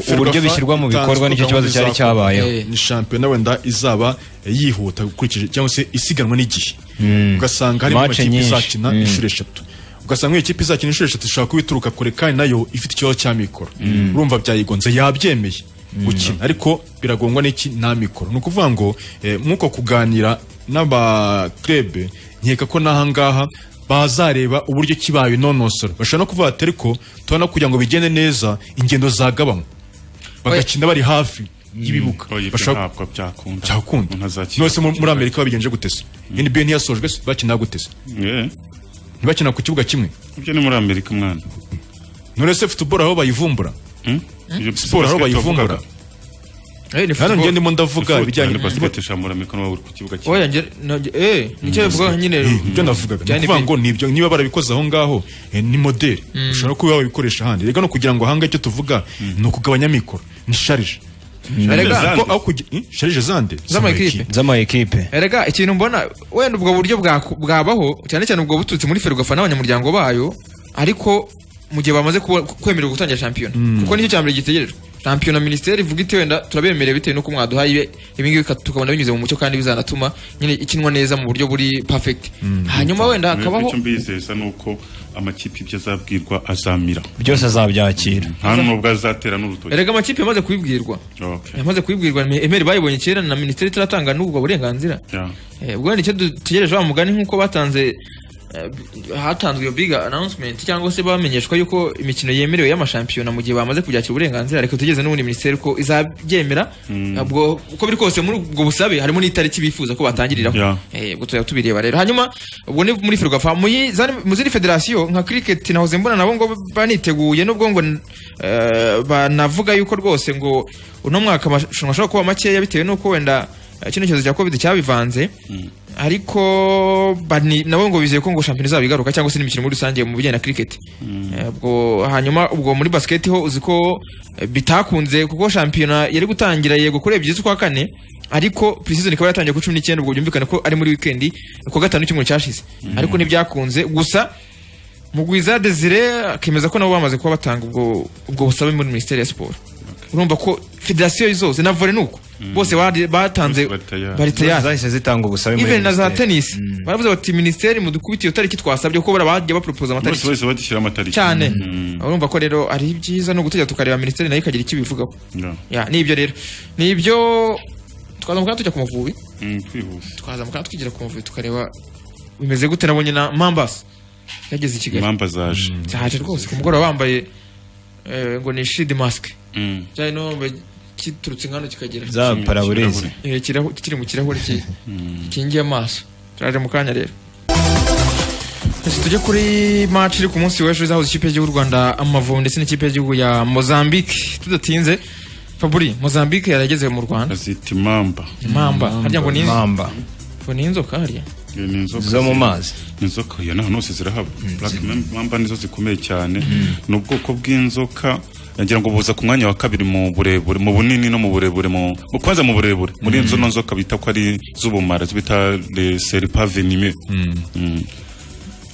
Ferwafa itanzwe na gahunda izakorwa. Eh, ni shampiyona wenda izaba eh, yihuta ukurikije cyangwa se isiganwa n'igihe ugasanga harimo Match amakipe nyinshi. izakina Mm. inshuro eshatu ugasanga nk'iyo kipe izakina inshuro eshatu ishobora kuba ituruka kure kandi nayo ifite ikibazo cya mikoro Mm. urumva byayigonze yabyemeye gukina ariko biragongwa n'iki nta mikoro ni ukuvuga ngo eh, nk'uko kuganira n'abakrebe nkeka ko n'aha ngaha bazareba uburyo kibaye nonosora bashobora no kuvuga ati ariko tubona kugira ngo bigende neza ingendo zagabanywa bagakina bari hafi y'ibibuga bashobora ntabwo byakunda byakunda azakina nose muri muri amerika babigenje gute se nba ntiyasojwe se bakina gute se ntibakina ku kibuga kimwe ibyo ni muri amerika mwana none se futuboro aho bayivumbura Ibyo siporo aho basket wavugaga. bayivumbura hano ngende ndimo ndavuga Foot, ibijyanye ni basket eshanu muri amerika n'ubu ku kibuga kimwe oya nge eh nicyo bivuga nyine ibyo navugaga Byari ni ukuvuga bi- ngo nibyo niba barabikoze aho ngaho eh, ni modeli Mm. ushobora kuba wabikoresha ahandi reka no kugira ngo ahanga icyo tuvuga ni ukugabanya mikoro ni sharije Erega- sharije zande Z'amakipe. z'amakipe erega ikintu mbona wenda ubwo buryo bwaku- bwabaho cyane cyane ubwo buturutse muri ferwafa n'abanyamuryango bayo ariko mu gihe bamaze kuba- kwemererwa gutangira shampiyona Mm. kuko nicyo cya mbere gitegerejwe shampiyona minisiteri ivuga iti wenda turabemereye bitewe n'uko mwaduhaye ibe- ibingibi ka- tukabona binyuze mu mucyo kandi bizanatuma nyine ikinwa neza mu buryo buri perfect hanyuma wenda hakabaho icyo mbizeza ni uko amakipe ibyo azabwirwa azamira byose azabyakira nta n'ubwo azatera n'urutoki erega amakipe yamaze kubibwirwa Okay. yamaze kubibwirwa emeri bayibonye kera na minisiteri itaratanga n'ubwo burenganzira Yeah. Eh, ubwo nicyo dutegereje wa mugani nk'uko batanze eh, b- hatanzwe iyo big announcement cyangwa se bamenyeshwa yuko imikino yemerewe y'amashampiyona mu gihe bamaze kubyakira uburenganzira reka tugeze n'ubundi minisiteri ko izabyemera Mm. ubwo uko biri kose muri ubwo busabe harimo n'itariki bifuza ko batangiriraho Yeah. Eh, ubwo tuzajya tubireba rero hanyuma ubwo ni muri ferwafa muri za- mu zindi federasiyo nka cricket nahoze mbona nabo ngo baniteguye nubwo ngo eh, banavuga yuko rwose ngo uno mwaka amarushanwa ashobora kuba makeya bitewe n'uko wenda eh, kino cyorezo cya covid cyabivanze ariko bani- nabo ngo bizeye ko ngo shampiyona izaba igaruka cyangwa se n'imikino muri rusange mu bijyanye na cricket Eh, ubwo hanyuma ubwo muri basket ho uzi ko eh, bitakunze kuko shampiyona yari gutangira yego kuri ebyiri z'ukwa kane ariko pre-season ikaba yatangiye ku cumi n'icyenda ubwo byumvikane ko ari muri weekend ku wa gatanu w'icyumweru cyashize ariko ntibyakunze gusa mugwiza desire akemeza ko nabo bamaze kuba batanga ubwo ubwo busabe muri minisiteri ya siporo urumva ko federasiyo zose na volley nuko bose bari- batanze bari tayari zahise zitanga ubusabe muri even na za minisiteri. tennis baravuze bati minisiteri mudukubite iyo tariki twasabye kuko bara bagiye bapropose bose amatariki bahise badushyira amatariki cyane Mm. urumva ko rero ari byiza no gutegera tukareba minisiteri nayo ikagira icyo ibivugaho Yeah. ya nibyo rero nibyo twazamuka tujya ku mavubi Mm, twihuse twazamuka twigira ku mavubi tukareba bimeze gute nabonye na mambas yageze i kigali impamvu zaje cyaje rwose ku mugoroba bambaye eh, ngo ni shidi masike Mm. cyane no bambaye kiturutse nkano kikagera Za paraburezi. Eh, kirahu- kiri mu kirahure ki- gikingiye amaso turaje mu kanya rero Ese tujye kuri match iri ku munsi w'ejo izahuza ikipe y'igihugu y'u Rwanda Amavubi ndetse n'ikipe y'igihugu ya Mozambique tudatinze Faburi Mozambique yarageze mu Rwanda azita imamba Imamba. Harya ngo ni- Imamba. ngo ni inzoka hariya Iyo ni inzoka Zo mu mazi. Ni inzoka iyo naho hose zirahaba black mamba nizo zikomeye cyane ni ubwoko bw'inzoka ngira ngo buza ku mwanya wa kabiri mu burebure mu bunini no mu burebure mu mu- kwanza mu burebure muri izo no nzoka bita ko ari z'ubumara zo bita le serpa venime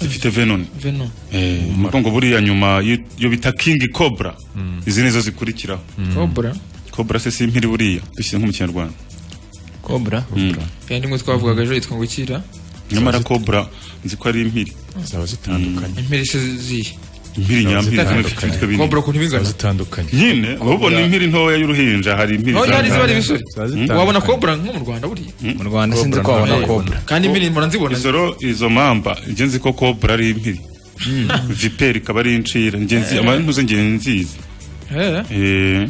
zifite venom Venom Eh, umugongo buriya nyuma y- iyo bita king cobra izi nizo zikurikiraho Cobra cobra se si impiri buriya dushyize nko mu kinyarwanda Cobra Mm. kandi ngo twavugaga ejo yitwa ngo ikira nyamara cobra nzi ko ari impiri zaba zitandukanye impiri se zihe impiri nyampiri zitandukanye. Cobra ukuntu bingana. zitandukanye nyine ahubona impiri ntoya y'uruhinja hari impiri aho hari ziba ari zitandukanye. ibisore Mm. wabona kobra nko mu rwanda buriya mu Rwanda sinzi ko wabona cobra. kandi impiri mpora nzibona izo izo mamba njye nzi ko cobra ari impiri viperi ikaba ari incira njye nzi Eh. amantuze njye nzizi Eh, Eh,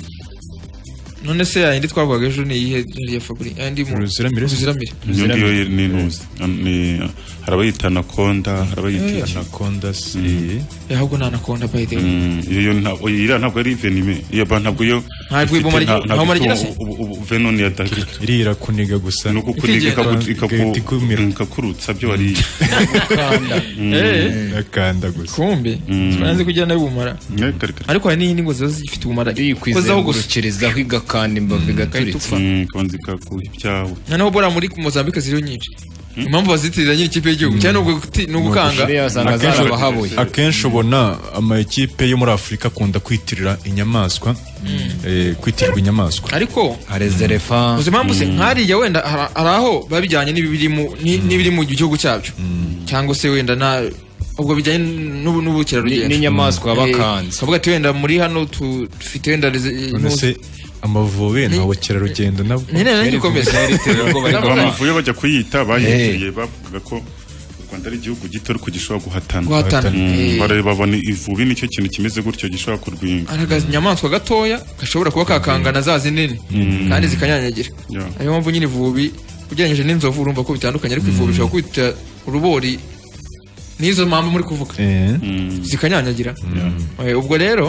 none se yayindi twavugaga ejo ni iyihe yari ya fabri yayindi mu Uruziramire. uruziramire iyo ngiyo yo ni ntuzi Am- ni- hari abayita anaconda hari Eh. abayita anaconda si Eh, ahubwo ni anaconda by the way iyo yo ntabwo iriya ntabwo ari venime iyo ba ntabwo yo Ntabwo ifite- ibumara- nta- ntabwo ntabwo umara ifite igira se? ubu- ubu- ubu- venom ya dagger. iriya irakuniga gusa ni ukukuniga ikaku- ikaku- igahita ikumira ikakurutsa byo wariye Mm. Eh. akanda gusa kumbi turanze kugira nawe ubumara ariko hari n'iyindi ngo ziba zifite ubumara ikozaho gusa kwizengurukirizaho igakanda imbavu igaturitsa konzi kakura ibyawe noneho bora muri mozambique ziriho nyinshi impamvu bazitirira nyiri ikipe y'igihugu cyane ni ugukanga Akenshi- akenshi ubona amakipe yo muri afurika akunda kwitirira inyamaswa eh, kwitirirwa inyamaswa ariko arezerefa uzi impamvu se nkariya wenda hari hari aho biba bijyanye n'ibiri mu ni- n'ibiri mu gihugu cyabyo cyangwa se wenda na ubwo bijyanye n'ubu- n'ubukerarugendo Ni- n'inyamaswa Eh, bakanze. kavuga ati wenda muri hano tu- dufite wenda reze- none intuzi. se amavove ni abakerarugendo nabo Nyine naragikomeza. amavuyo bajya kuyita bayitiriye bavugaga ko u rwanda ari igihugu gito ariko gishobora guhatana Guhatana. Mm, Eh. bareba babona ivubi nicyo kintu kimeze gutyo gishobora kurwinga aragaza inyamaswa gatoya gashobora kuba kakangana za zinini Mm. kandi zikanyanyagira Yeah. niyo mpamvu nyine ivubi ugereranyije n'inzovu urumva ko bitandukanye ariko ivubi bishobora kwita urubori n'izo mpamvu muri kuvuga zikanyanyagira Eh, ubwo rero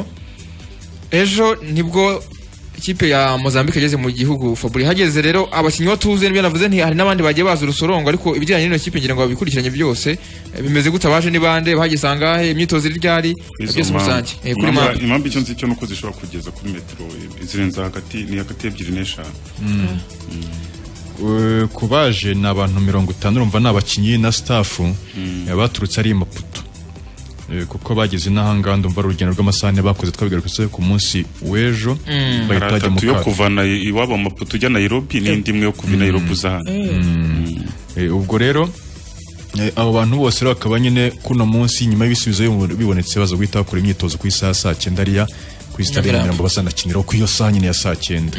ejo nibwo ikipe ya Mozambique yageze mu gihugu Fabri hageze rero abakinnyi batuze nibyo navuze nti hari n'abandi bagiye baza urusorongo ariko ibijyanye n'ino kipe ngira ngo babikurikiranye byose eh, bimeze gute abaje ni bande bahageze angahe imyitozo iri ryari byose rusange Eh, kuri manda impamvu icyo nzi cyo nuko zishobora kugeza kuri metero eh, zirenze hagati ni hagati ebyiri n'eshanu Eh, ku baje ni abantu mirongo itanu urumva ni abakinnyi na staff eh, baturutse ari i maputo Eh, kuko bageze n'ahangaha ndumva ari urugendo rw'amasaha ane bakoze twabigarukase ku munsi w'ejo hari bahita bajya mu atatu yo kato. kuva na- iwabo mu mapoto ujya nairobi n'indi imwe yo kuva i nairobi uza hano Eh, ubwo rero eh, abo bantu bose rero bakaba nyine kuno munsi nyuma y'ibisubizo bibo- bibonetse baza guhita bakora imyitozo ku isaha ya saa cyenda ariya ku isi itari Nyamirambo. Nyamirambo bazanakiniraho ku iyo saa nyine ya saa cyenda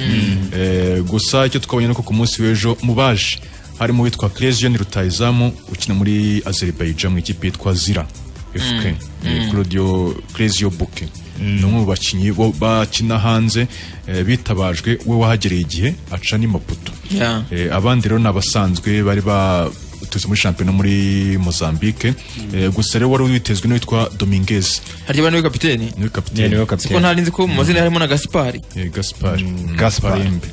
Eh, gusa icyo twabonye nuko ku munsi w'ejo mu baje harimo uwitwa Clezion Rutahizamu ukina muri Azerbaijan mu ikipe yitwa Zira FK Eh, Claudio Clezio Buke ni umwe mu bakinnyi bo bakina hanze eh, bitabajwe we wahagereye igihe aca n'amapoto Yeah. Eh, abandi rero ni abasanzwe bari baturutse muri shampiyona muri Mozambique Eh, gusa rero wari witezwe n'uwitwa Dominguez harya bano kapiteni niwe kapiteni siko ntari nzi ko mu mazina harimo na Gaspari Eh, Gaspar Gaspar Imbe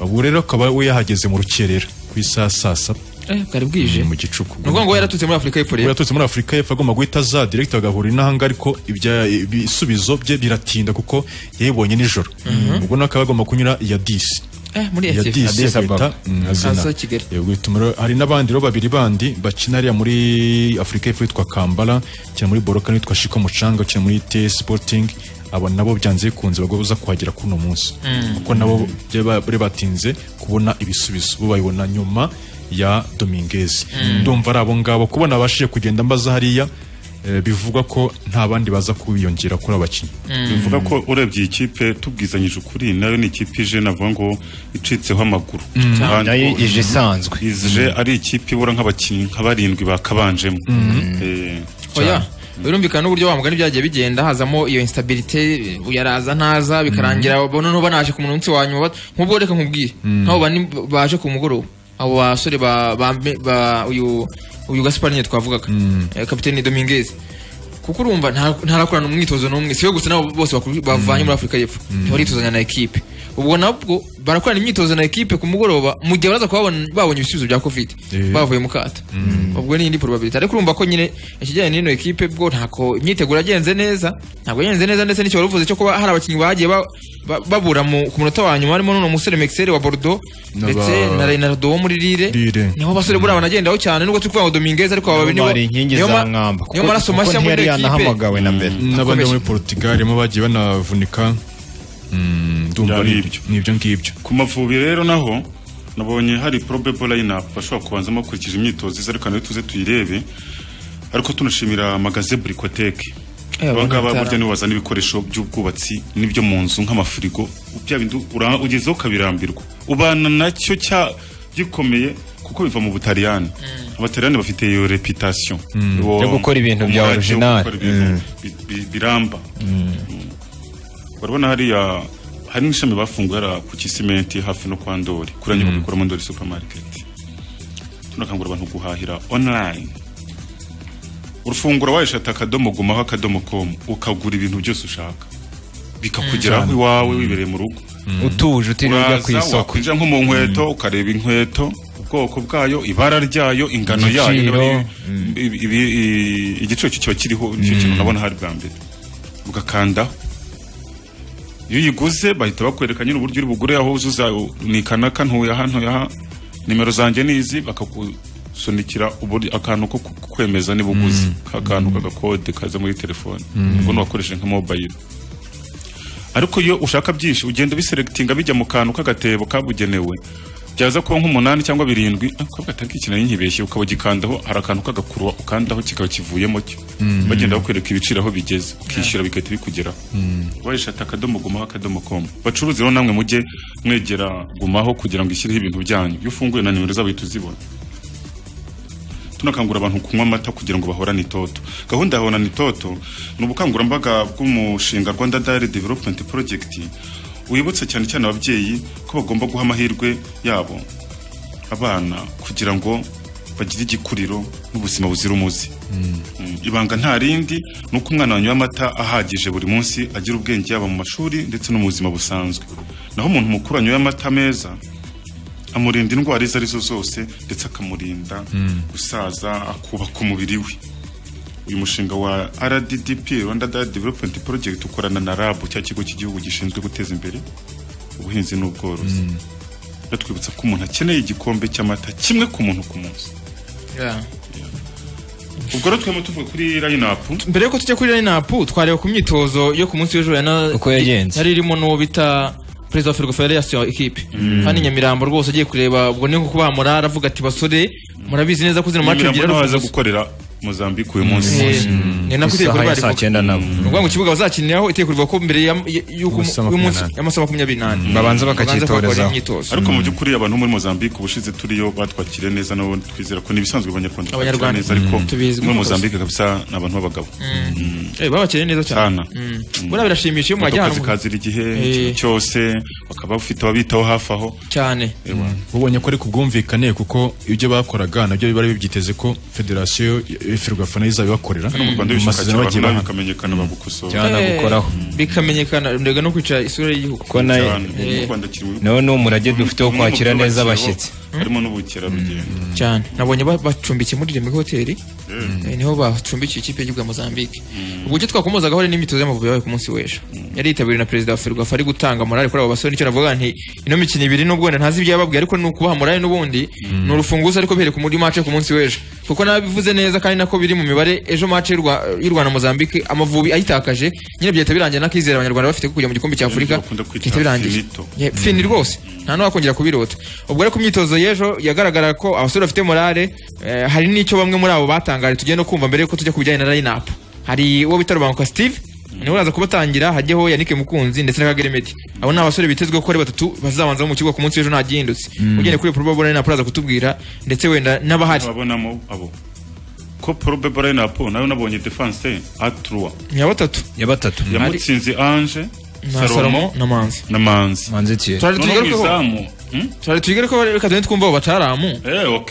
ubu rero akaba we yahageze mu rukerera ku isaha saa saba eh bwari bwije mu gicuku ni ukuvuga ngo yaratutse muri Afurika y'Epfo Ubu rero yaturutse muri Afurika y'Epfo agomba guhita za direct agahura n'ahanga ariko ibya- ibisubizo bye biratinda kuko yayibonye nijoro ubwo nawe akaba agomba kunyura iya 10 eh muri ya SF disi bita mm, azina. Aza Kigali Yego, ituma rero- hari n'abandi rero babiri bandi bakina hariya muri afurika y'epfo yitwa kambala ukina muri boroka n'uwitwa shiko mucanga ukina muri te sporting aba nabo byanze bikunze bagoza kuhagera kuno munsi Mm. kuko nabo bya- ba- bari batinze kubona ibisubizo bo babibona nyuma ya dominguez ndumva ari abo ngabo kubona abashije kugenda mbaza hariya eh, bivugwa ko nta bandi baza kubiyongera kuri abakinnyi bivuga ko urebye iyi kipe tubwizanyije ukuri nayo ni ikipe ije navuga ngo icitseho amaguru Mm. Kandi Nayo ko- ije isanzwe. ije ari ikipe ibura nk'abakinnyi nka barindwi bakabanjemo Eh, oya birumvikana n'uburyo wa mugani byagiye bigenda hazamo iyo instabilité yaraza ntaza bikarangira mm. noneho banaje ku munsi wa nyuma bat- nk'ubwo reka nkubwire nk'abo bane baje ku mugoroba abo basore ba, ba, ba uyu uyu Gaspar nyine twavugaga eh, kapiteni Dominguez kuko urumva nta- ntarakorana umwitozo n'umwe siwe gusa nabo bose bakuru- bavanye muri Afurika y'Epfo baritozanya na ekipe ubwo nabwo barakorana imyitozo na ekipe ku mugoroba mu gihe baraza kuba babon- babonye ibisubizo bya covid Eh. bavuye mu kato ubwo ni indi probability ariko urumva ko nyine ikijyanye n'ino ekipe bwo ntako imyiteguro yagenze neza ntabwo yagenze neza ndetse n'icyo wari uvuze cyo kuba hari abakinnyi bagiye ba- ba- babura mu- ku munota wa nyuma harimo n'uno musore Mexer wa Bordeaux N'aba- ndetse na Renardo wo muri Lille Lille. niho basore buriya banagendaho cyane nubwo turi kuvuga ngo Dominguez ariko aba babiri nibo- bari inkingi niyo ma- za mwamba niyo maraso mashya muri muri ino ekipe yanahamagawe na mbere n'abandi bo muri portugal mo bagiye banavunika Mm, ndumva Byari ni ibyo ngibyo ku mavubi rero naho nabonye hari probable lineup bashobora kubanzamo bakurikije imyitozo iza ariko nayo tuze tuyirebe ariko tunashimira magaze burikoteke Eh, abangaba abanyatara. burya nibo bazana ibikoresho by'ubwubatsi n'ibyo mu nzu nk'amafirigo bya bindi ura- ugezeho ukabirambirwa ubana nacyo cya gikomeye kuko biva mu butaliyani abataliyani bafite iyo reputation Mm. Uwo- Yo gukora ibintu bya umurage wo gukora original. ibintu Mm. bi- bi- biramba urabona hariya hari n'ishami bafunguye hariya ku kisimenti hafi no kwa ndori kuriya nyubako ikora mu ndori supermarket tunakangurira abantu guhahira online urufungura wayishata akadomo gumaho akadomo komu ukagura ibintu byose ushaka bikakugeraho Mm. iwawe wibereye mu rugo utuje utiriwe ujya ku Uraza, isoko wakwinjira nko mu nkweto ukareba inkweto ubwoko bwayo ibara ryayo ingano yayo Igiciro. niba ari- ibi- ibi- i- igiciro cyo kiba kiriho nicyo kintu nabona hari bwa mbere ugakandaho iyo uyiguze bahita bakwereka nyine uburyo uri bugure aho uzuza ni kanaka ntuye aha ntuye aha nimero zanjye ni izi bakakusunikira uburyo akantu ko ku- kwemeza niba uguze ka kantu k'agakode kaza muri telefone Mm. ubwo ntiwakoresheje nka mobayiro ariko iyo ushaka byinshi ugenda ubiseregitinga bijya mu kantu k'agatebo kabugenewe byaza kuba nk'umunani cyangwa birindwi akabwa ataki nayo nkibeshye ukaba ugikandaho hari akantu k'agakurwa ukandaho kikaba kivuyemo cyo Mm. bagenda bakwereka ibiciro aho bigeze ukishyura bigahita bikugeraho wayishata akadomo gumaho akadomo komu bacuruzi rero namwe mujye mwegera gumaho kugira ngo ishyireho ibintu byanyu iyo ufunguye na nimero zabo uhita uzibona tunakangurira abantu kunywa amata kugira ngo bahorane itoto gahunda ya horana itoto ni ubukangurambaga bw'umushinga rwanda dayari developumenti porojegiti wibutsa cyane cyane ababyeyi ko bagomba guha amahirwe yabo abana kugira ngo bagire igikuriro n'ubuzima buzira umuze Mm, ibanga nta rindi ni uko umwana wanyoye amata ahagije buri munsi agira ubwenge yaba mu mashuri ndetse no mu buzima busanzwe naho umuntu mukuru wanyoye amata meza amurinda indwara izo arizo zose ndetse akamurinda gusaza akubaka umubiri we uyu mushinga wa RDDP Rwanda Dairy Development Project ukorana na RAB cya kigo cy'igihugu gishinzwe guteza imbere ubuhinzi n'ubworozi batwibutsa ko umuntu akeneye igikombe cy'amata kimwe ku muntu ku munsi ubwo rero twema tuvuga kuri line up mbere yuko tujya kuri lineapu twareba ku myitozo yo ku munsi w'ejo yana- Uko yagenze. yari irimo n'uwo bita perezida wa ferwafa yari yasuye ikipe kandi nyamirambo rwose agiye kureba ubwo ni nko kubamura aravuga ati basore murabizi neza ko zino mace ebyiri ari waza ubusa." gukorera Mozambique uyu munsi Eh, ni nako iteye kuri bari kuvuga. ni ukuvuga ngo ikibuga bazakiniraho iteye kurivuga ko mbere ya- ya- y'uko Amasaha y'umunsi makumyabiri. y'amasaha makumyabiri n'ane bakakora imyitozo. ariko mu by'ukuri abantu muri Mozambique ubushize turiyo batwakiriye neza nabo twizera ko n'ibisazwe abanyarwanda twakira Abanyarwanda. neza ariko Mm. Tubizi muri rwose. Mozambique kabisa ni abantu b'abagabo Eh, babakeneye neza cyane Sana. Mm. buriya birashimisha iyo mwajya akazi ahantu kazira igihe Eh. ikintu cyose bakaba bafite ababitaho hafi aho cyane ubonye ko ari ku bwumvikane kuko ibyo bakoraga nabyo bari babyiteze ko federasiyo y'ifirwafa nayo izabibakorera Hano mu Rwanda Mu bishaka masezerano cyane bagiye baha. abantu bikamenyekana bagukosora Eh, bikamenyekana ndega no kwica isura y'igihugu Ko nayo- Eh. nawe ni umurage dufite wo kwakira neza abashyitsi harimo n'ubukerarugendo cyane nabonye ba- bacumbikiye muri remig hoteli Eh, niho bacumbikiye ikipe y'igihugu ya mozambique uburyo twakomozagaho rero n'imyitozo y'amavubi yabaye ku munsi w'ejo yari yitabiriwe na perezida wa ferwafa ari gutanga morale kuri abo basore nicyo navuga nti ino mikino ibiri nubwo wenda ntazi ibyo yababwiye ariko ni ukubaha morale n'ubundi ni urufunguzo ariko bihereye ku muri mace ku munsi w'ejo kuko nabivuze neza kandi nako biri mu mibare ejo mace y'u Rwa- y'u rwanda na mozambique amavubi ayitakaje nyine byahita birangira n'akizere abanyarwanda bafite ko kujya mu gikombe cya afurika byahita birangira Yeah, fini rwose nta n'uwakongera kubirota ubwo ariko imyitozo y'ejo yagaragara ko abasore bafite morale eh, hari n'icyo bamwe muri abo batangaje tugiye no kumva mbere yuko tujya ku bijyanye na line-up hari uwo bita rubanguka steve niwe uraza kubatangira hajyaho yannick mukunzi ndetse na kagere medi abo ni abasore bitezwe ko ari batatu bazabanza mu kibuga ku munsi w'ejo nta gihindutse Mm. ugende kuri probable line-up uraza kutubwira ndetse wenda n'abahari ababonamo abo ko probable lineup nayo nabonye defense atrua ya batatu ya batatu yamutsinze ange na salomo na manzi na manzi manzi tiye Turare tuyigarukeho. izamu turare twigare ko reka tugende twumva abo bataramu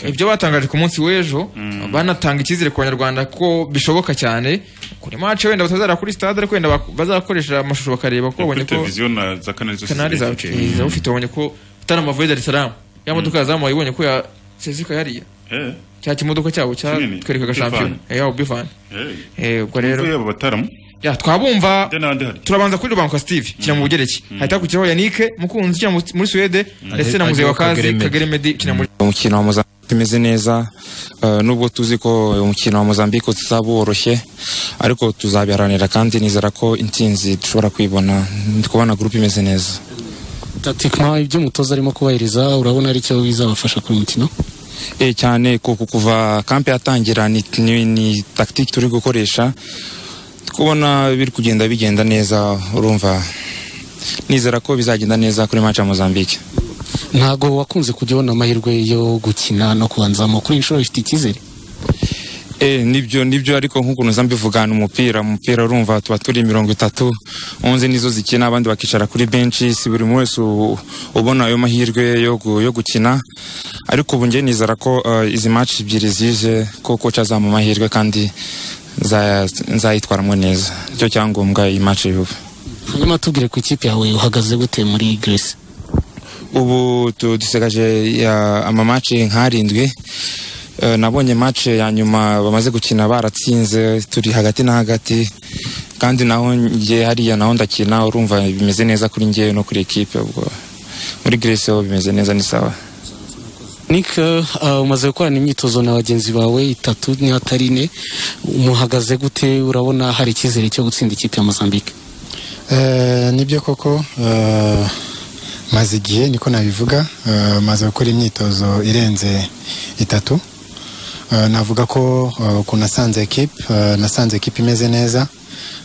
ibyo batangaje ku munsi w'ejo banatanga icyizere ku banyarwanda ko bishoboka cyane kuri mace wenda batazara kuri stade ariko wenda bak- bazakoresha amashusho bakareba ko babonye kuri ko televiziyo na za kanali zose kanali zawe zirerekeye. ufite babonye ko utari amavuye Dar es Salaam ya modoka ya zamu wayibonye ko ya sezika yariya Eh. cya kimodoka cyabo Kinini. cyatwerekaga shampiyona Bifani. yawo bivani Eh, ubwo rero Tumve abo bataramo ya twabumva turabanza kuri rubanguka steve kina mu bugereki hahita hakurikiyeho yannick mukunzi ukina mu- muri suwede ndetse na muzehe wa kazi Kageremedi. kagere medi ukina muri umukino wa mozambique umeze neza eh, nubwo tuzi ko uyu mukino wa mozambique utazaba woroshye ariko tuzabiharanira kandi nizera ko intsinzi dushobora kwibona ndi kubona gurupe imeze neza takitima ibyo umutoza arimo kubahiriza urabona ari cyo bizabafasha ku mukino e cyane kuko kuva kampe yatangira ni, ni, ni tactique turi gukoresha kubona biri kugenda bigenda neza urumva nizera ko bizagenda neza kuri match ya Mozambique ntago wakunze kujya ubona amahirwe yo gukina no kubanzamo kuri iyi nshuro ifite icyizere Eh, nibyo nibyo ariko nk'ukuntu nza mbivugana umupira umupira urumva tuba turi mirongo itatu onze nizo zikina abandi bakicara kuri benshi si buri wese u- ubona ayo mahirwe yo, gu- yo gukina ariko ubu njye nizera ko eh, izi match ebyiri zije ko koca azampa amahirwe kandi nza- nzayitwaramo neza nicyo cyangombwa iyi match y'ubu hanyuma tubwire ku ikipe yawe uhagaze gute muri Greece ubu tu- dusigaje ya- amamace nk'arindwi Eh, nabonye mace ya nyuma bamaze gukina baratsinze turi hagati na hagati kandi naho njye hariya naho ndakina urumva bimeze neza kuri njye no kuri ekipe ubwo muri Greece ho bimeze neza ni sawa Nick uh, umaze gukorana imyitozo na bagenzi bawe itatu niba atari ine umuhagaze gute urabona hari icyizere cyo gutsinda ikipe ya Mozambique Eh, nibyo koko eh, maze igihe niko nabivuga eh, maze gukora imyitozo irenze itatu Eh, navuga ko eh, ukuntu nasanze ekipe eh, nasanze ekipe imeze neza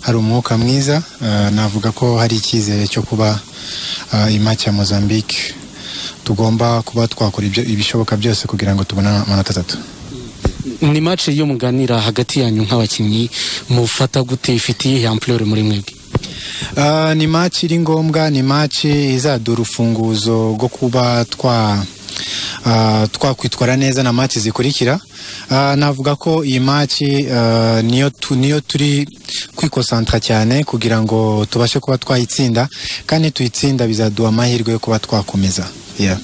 hari umwuka mwiza eh, navuga ko hari icyizere cyo kuba eh, iyi match ya Mozambique tugomba kuba twakora ibyo- ibishoboka byose kugira ngo tubone amanota atatu ni match yo muganira hagati yanyu nk'abakinnyi mufata gute ifite iyihe ampleur muri mwebwe Ah, ni match iri ngombwa ni match izadura urufunguzo rwo kuba twa ah, twakwitwara neza na match zikurikira Ah, navuga ko iyi match ah, niyo tu- niyo turi kwikosantra cyane kugira ngo tubashe kuba twayitsinda kandi tuyitsinda bizaduha amahirwe yo kuba twakomeza yeah.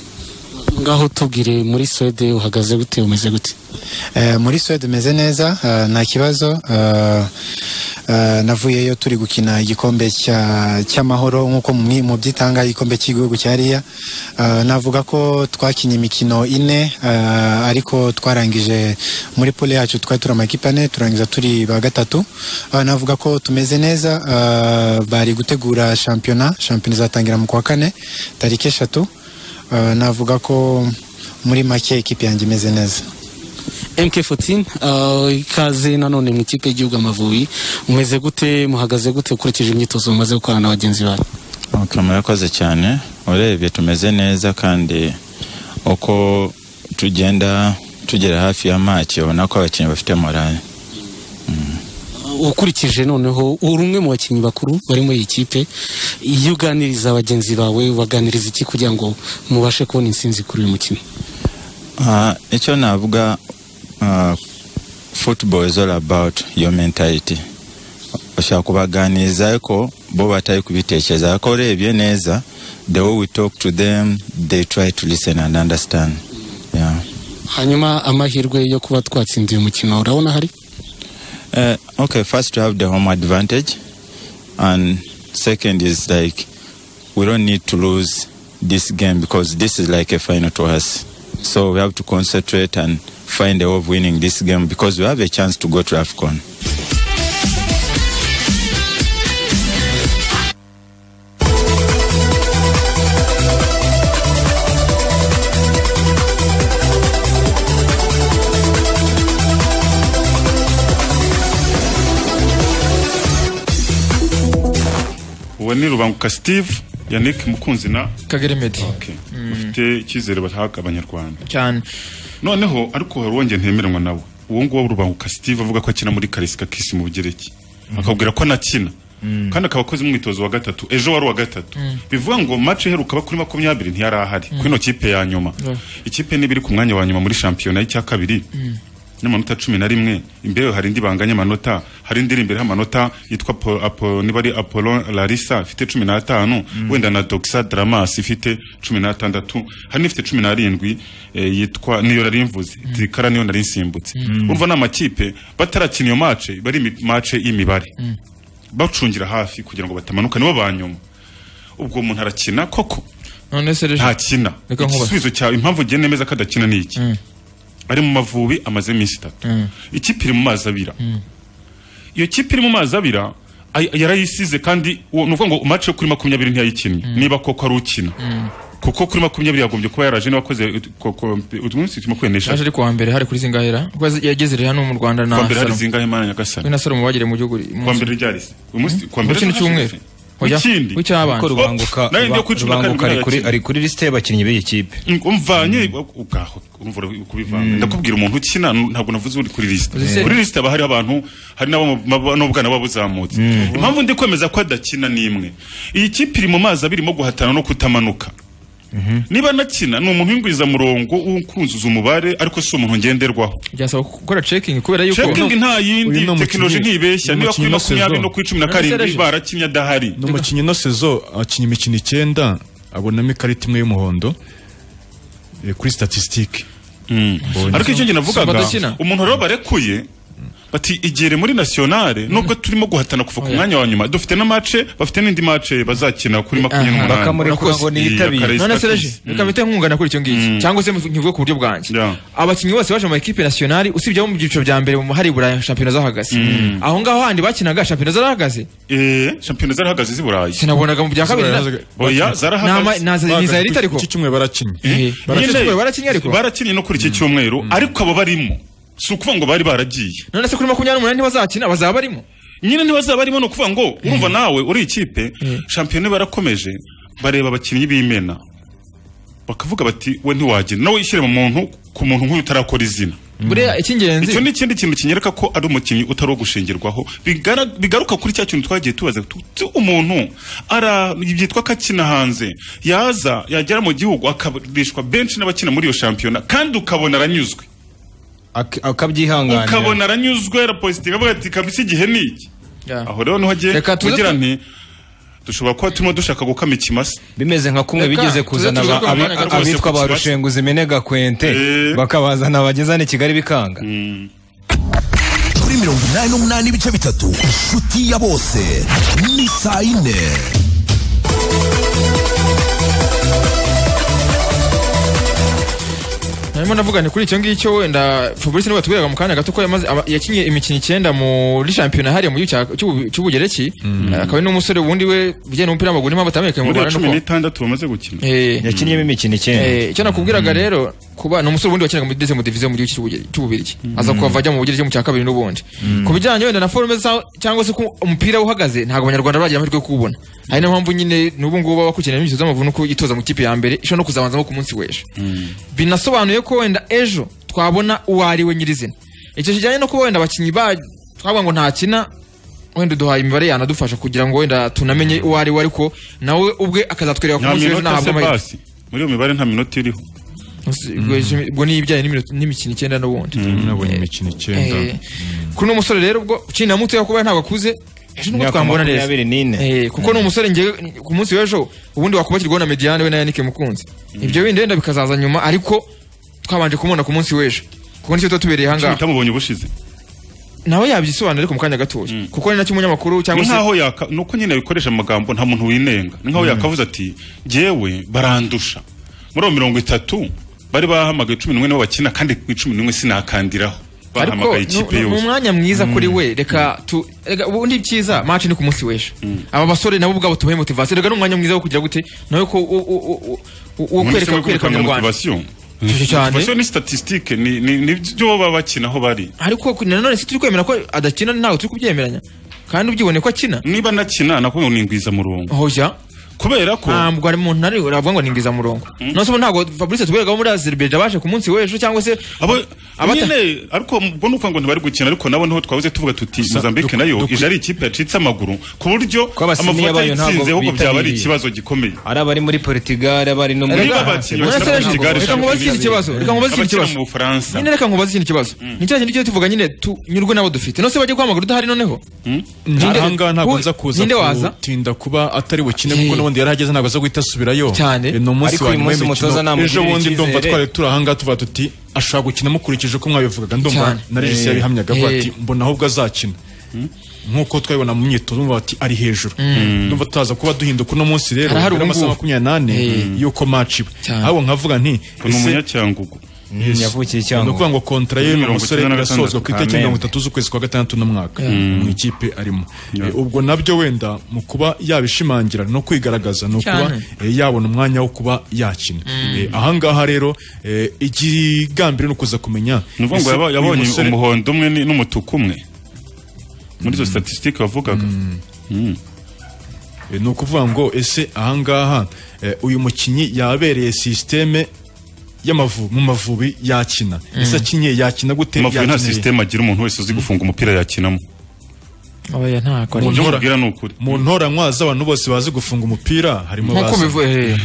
ngaho tubwire muri Swede uhagaze gute umeze gute Eh, muri Suède meze neza eh, nta kibazo eh, eh, navuyeyo turi gukina igikombe cya- cy'amahoro nk'uko mumwe- mu byitanga igikombe cy'igihugu cyariya Eh, navuga ko twakinye imikino ine eh, ariko twarangije muri pole yacu twari turi amakipe ane turangiza turi ba gatatu Eh, navuga ko tumeze neza eh, bari gutegura shampiyona shampiyona izatangira mu kwa kane tariki eshatu Eh, navuga ko muri make ikipe yanjye imeze neza MK14 uh, ikaze nanone mu ikipe y'igihugu Amavubi umeze gute muhagaze gute ukurikije imyitozo mumaze gukorana na bagenzi banyu Okay, murakoze cyane urebye tumeze neza kandi uko tugenda tugera hafi ya match ubona ko abakinnyi bafite morale Uh, ukurikije noneho uri umwe mu bakinnyi bakuru bari muri iyi kipe iyo uganiriza bagenzi bawe ubaganiriza iki kugira ngo mubashe kubona insinzi kuri uyu mukino Ah, icyo navuga ah, football is all about your mentality ushaka kubaganiriza ariko bo batari kubitekereza ariko urebye neza the way we talk to them they try to listen and understand yeah. hanyuma amahirwe yo kuba twatsinda uyu mukino urabona hari Uh, okay, first we have the home advantage, and second is like we don't need to lose this game because this is like a final to us. So we have to concentrate and find a way of winning this game because we have a chance to go to AFCON. uwo ni rubanguka steve yannick mukunzi na kagere medi bafite icyizere batahaga abanyarwanda cyane noneho ariko hari uwongeye ntemeranywa nawe uwo nguwo rubanguka steve avuga ko akina muri karisika kisi mu bugereki akabwira ko anakina kandi akaba akoze umwitozo wa gatatu ejo wari uwa gatatu bivuga ngo match iheruka kuri makumyabiri ntiyari ahari Mm. kuri ino kipe ya nyuma ikipe niba iri ku mwanya wa nyuma muri shampiyona y'icya kabiri n'amanota cumi na rimwe imbere hari indi banganya amanota hari indi iri imbere y'amanota yitwa Apo- Apo- niba ari apollo larisa ifite cumi n'atanu wenda na doxa dramas ifite cumi n'atandatu hari n'ifite cumi n'arindwi eh, yitwa niyo nari mvuze tirikara niyo nari nsimbutse Mm. urumva ni amakipe batarakina iyo mace bari imi- mace y'imibare Mm. bacungira hafi kugira ngo batamanuka nibo ba nyuma ubwo umuntu arakina koko none se rero ntakina Reka nkubaze. igisubizo cyawe impamvu ugiye nemeza ko adakina ni iki Mm. ari mu mavubi amaze iminsi itatu Mm. ikipe iri mu mazi abira Mm. iyo kipe iri mu mazi abira ay- yarayisize kandi uwo- ni ukuvuga ngo match yo kuri makumyabiri ntiyayikinnye niba koko ari ukina kuko kuri makumyabiri yagombye kuba yaraje niba akoze umunsi makumyabiri yaje n'eshatu ari kuwa mbere hari kuri zingahera kuko yaze- yageze rero hano mu rwanda na Kuwa mbere hari Salomo. zingahe Mana Nyagasani? we na salomo bagiriye mu gihugu kuwa mbere ryari se? Uyu munsi kuwa mbere Kino cyumweru. Oya, ikindi w'icyabanje. Kuko rubanguka Oh, nayo ndiyo kuri cumi na rubanguka karindwi ari kuri- nayo ari kuri lisite y'abakinnyi b'iyi kipe umvanye ubwaho umvura kubivanga ndakubwira umuntu ukina ntabwo navuze uri kuri lisite Uzi se- kuri lisite haba hari abantu hari n'abo mu- mab- n'ubwana baba buzamutse impamvu ndi kwemeza ko adakina ni imwe iyi kipe iri mu mazi abirimo guhatana no kutamanuka niba anakina ni umuntu w'ingwiza murongo ukuzuza umubare ariko si umuntu ngenderwaho byasaba gukora checking kubera yuko Checking nta uyu yindi ni umukinnyi- tekinoloji ntibeshya uyu niba mukinnyi kuri na makumyabiri saison. no kuri cumi na karindwi barakinnye adahari ni umukinnyi ino sezo akina imikino icyenda abonamo ikarita imwe y'umuhondo eh, kuri statisitike ariko icyo njye navugaga umuntu rero barekuye bati igere muri nationale nubwo turimo guhatana kuva ku Oya. mwanya wa nyuma dufite na match bafite n'indi match bazakina kuri makumyabiri Aha. n'umunani Urakoze. Iya, Karayesi none Patrice. sereje reka mpite nkungana kuri icyo ngicyo cyangwa se nkivuge ku buryo bwanjye abakinnyi bose baje mu makipe nationali usibye abo mu byiciro bya mbere mu hari burayi shampiyona zahagaze Mm. aho ngaho handi bakinaga shampiyona zarahagaze eh shampiyona zarahagaze z'i Burayi sinabonaga mu bya kabiri na- oya Nama- zarahagaze naza- ni Zaheli itariko? Iki cyumweru barakinnye Barakinnye. Barakinnye ariko? barakinnye no kuri iki cyumweru ariko abo barimo si ukuvuga ngo bari baragiye none se kuri makumyabiri n'umunani ntibazakina bazaba barimo nyine ntibazaba barimo ni ukuvuga ngo urumva nawe uri ikipe shampiyona barakomeje bareba abakinnyi b'imena bakavuga bati we ntiwagenda nawe ishyire mu muntu ku muntu nk'uyu utarakora izina buriya icy'ingenzi icyo ni ikindi kintu kinyereka ko ari umukinnyi utari uwo gushingirwaho Bigara- bigaruka kuri cya kintu twagiye tubaza tu- tu- umuntu ara byitwa ko akina hanze yaza yagera mu gihugu akabishwa benshi n'abakina muri iyo shampiyona kandi ukabona aranyuzwe akabyihanganira ukabona aranyuzwe arapositinga avuga ati kabisa igihe ni iki aho rero niho agiye Reka tuze kugira tu- nti dushobora kuba turimo dushaka gukama ikimasa bimeze nka kumwe bigeze kuzana aba- abi- abitwa ba rushenguzi minega kwente bakabazana bagezana i kigali bikanga kuri mirongo inani n'umunani ibice bitatu inshuti ya bose ni saa yine Narimo ndavuga nti kuri icyo ngicyo wenda Fabrice niwe watubwiraga mu kanya gato ko yamaze aba- yakinye imikino icyenda muri shampiyona hariya mu gihugu cya- cy'ubu- cy'ubugereki akaba ari n'umusore wundi we bijyanye n'umupira w'amaguru niyo mpamvu atamenyekanye mu muri Rwanda cumi nuko- n'itandatu bamaze gukina Eh. yakinnye imikino Eh, icyo nakubwiraga rero kuba ni umusore wundi wakinaga muri deuxième division mu gihugu cy'ubugereki- cy'ububiligi aza kuva ajya mu bugereki mu cya kabiri n'ubundi ku bijyanye wenda na forume zaho cyangwa se ko umupira uhagaze ntabwo abanyarwanda bagira amahirwe yo kuwubona ari niyo mpamvu nyine n'ubu ngubu baba bakurikirana imikino y'amavubi nuko yitoza mu ikipe ya mbere ishobora no kuzabanzamo ku munsi w'ejo binasobanuye ko wenda ejo twabona uwo ari we nyirizina icyo kijyanye no kuba wenda abakinnyi ba twavuga ngo ntakina wenda uduhaye imibare yanadufasha kugira ngo wenda tunamenye uwo ari we ariko nawe ubwe akazatwereka ku nta munsi w'ejo minota nahabwa se amahirwe basi muri iyo mibare nta minota iriho ubwo ni ibijyanye n'iminota- n'imikino icyenda n'ubundi nabonye imikino icyenda Eh, kuri uno musore rero ubwo ukiri na muto kuba ntabwo akuze ejo nubwo Imyaka twamubona neza makumyabiri n'ine. Eh, kuko ni umusore njye ku munsi w'ejo ubundi wakubakirwaho na mediyane we na yanike mukunzi ibyo bindi wenda bikazaza nyuma ariko twabanje kumubona ku munsi w'ejo kuko nicyo tuba tubereye ahangaha tutamubonye ubushize nawe yabyisobanura ariko mu kanya gatoya kuko ni nacyo umunyamakuru ni cyangwa se nkaho yaka ni uko nyine abikoresha amagambo nta muntu winenga ni nkaho yakavuze ati jyewe barandusha muri abo mirongo itatu bari bahamagaye cumi n'umwe nibo bakina kandi ku cumi n'umwe sinakandiraho ariko bahamagaye ikipe ni- ni yose umwanya mwiza kuri we reka tu reka ubundi cyiza match ni ku munsi w'ejo aba basore nabo ubwabo tubahe motivation reka ni umwanya mwiza wo kugira gute nawe ko u- u- u- u- wo Ubundi se kwereka we kwereka gutanga abanyarwanda motivation Cyane cyane. motivation ni statistique ni ni ni byo baba bakina aho bari ariko ku- nanone si turi kwemera ko adakina ntabwo turi kubyemeranya kandi ubyibone ko akina niba anakina nakubwiye ngo ni ingwizamurongo hoja kubera ko ntabwo ari muntu ari uravuga ngo ni ingwizamurongo none se ubu ntabwo fabrice tuberagaho muri azerbaijan baje ku munsi w'ejo cyangwa se abata- nyine ariko ubwo ni ukuvuga ngo ntibari gukina ariko nabo niho twabuze tuvuga tuti Mozambique nayo ije ari ikipe yacitse amaguru ku buryo abasiniya amafoto bayo yatsinze ntabwo ahubwo byaba ari bitabiriye. ikibazo gikomeye ari abari muri portugal abari no muri Niba abakinnyi Muri bakina Senegal. muri Portugal, Reka nkubaze ikindi kibazo, reka nkubaze ikindi abakina kibazo. mu Bufaransa nyine reka nkubaze ikindi kibazo ni cya kintu cyo tuvuga nyine tunyurwe n'abo dufite nose bajye kwamagara udahari noneho Ninde- ahangaha ntabwo wowe- nza kuza ninde waza? kutinda kuba atari bukine kuko n'ubundi yari ahageze ntabwo aza guhita asubirayo Cyane. Eh, ni umunsi Ariko wa uyu nyuma munsi umutoza w'imikino namugirira ejo bundi ndumva icyizere. twari turi ahangaha tuvuga tuti ashobora gukina mukurikije uko mwabivugaga ndumva Cyane. na regisi Eh. yabihamyaga avuga ati Eh. mbona ahubwo azakina nk'uko twabibona mu myitozo ndumva bati ari hejuru Mm. ndumva tutaza kuba duhinduka uno munsi rero Hari hari amasaha ubungubu. makumyabiri n'ane Eh. y'uko maci iwe Cyane. ahubwo nkavuga nti ni umunyacyangugu Mm, yavukiye Cyangugu. ni ukuvuga ngo kontra ye Mirongo umusore icyenda na irasozwa ku gatandatu. itariki Amen. mirongo itatu z'ukwezi kwa gatandatu n'umwaka Mm. mu ikipe arimo Eh, ubwo nabyo wenda mu kuba yabishimangira no kwigaragaza ni ukuba Cyane. eh, yabona umwanya wo kuba yakina Mm. Eh, ahangaha rero eh, ikigambire ni ukuza kumenya ni ukuvuga ngo ese yaba- uyu yabonye musore- umuhondo umwe ni- n'umutuku umwe muri izo statisitike wavugaga Mm. Eh, ni ukuvuga ngo ese ahangaha eh, uyu mukinnyi yabereye sisiteme y'amavubi mu mavubi yakina ese akinye yakina gute amavubi nta Yakineye. sisiteme agira umuntu wese uzi gufunga umupira yakinamo oya ntako Mu ari ntora- Kubwira ni ukuri mu ntoranywa z'abantu bose bazi gufunga umupira harimo nkuko bazi. mbivuye hehe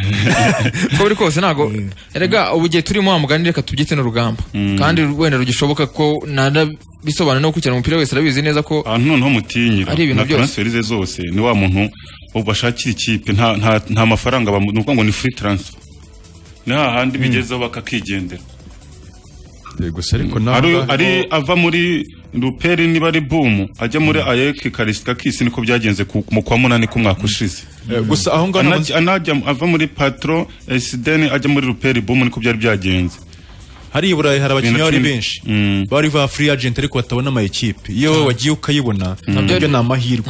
uko biri kose ntabwo erega ubu gihe turimo wamugani reka tubyite n'urugamba kandi wenda rugishoboka ko nada bisobanura no gukurikirana umupira wese arabizi neza ko abantu noneho mutinyira Ari ibintu na byose. transferi ze zose ni wa muntu ubu bashakira ikipe nta nta nta mafaranga bamu- ni ukuvuga ngo ni free transfer ni hahandi bigezeho bakakigendera gusa ariko ari, nawe ari ava muri ruperi niba ari bumu ajya muri ayeki karisika kisi niko byagenze ku, mu kwa munani k'umwaka ushize Eh, gusa aho ngaho Anajya- anajya ava muri patro esideni ajya muri ruperi bumu niko byari byagenze hari i burayi hari abakinnyi bari benshi mm. bari ba free agent ariko batabona ama equipe iyo wowe wagiye ukayibona Nabyo nabyo ari- ni amahirwe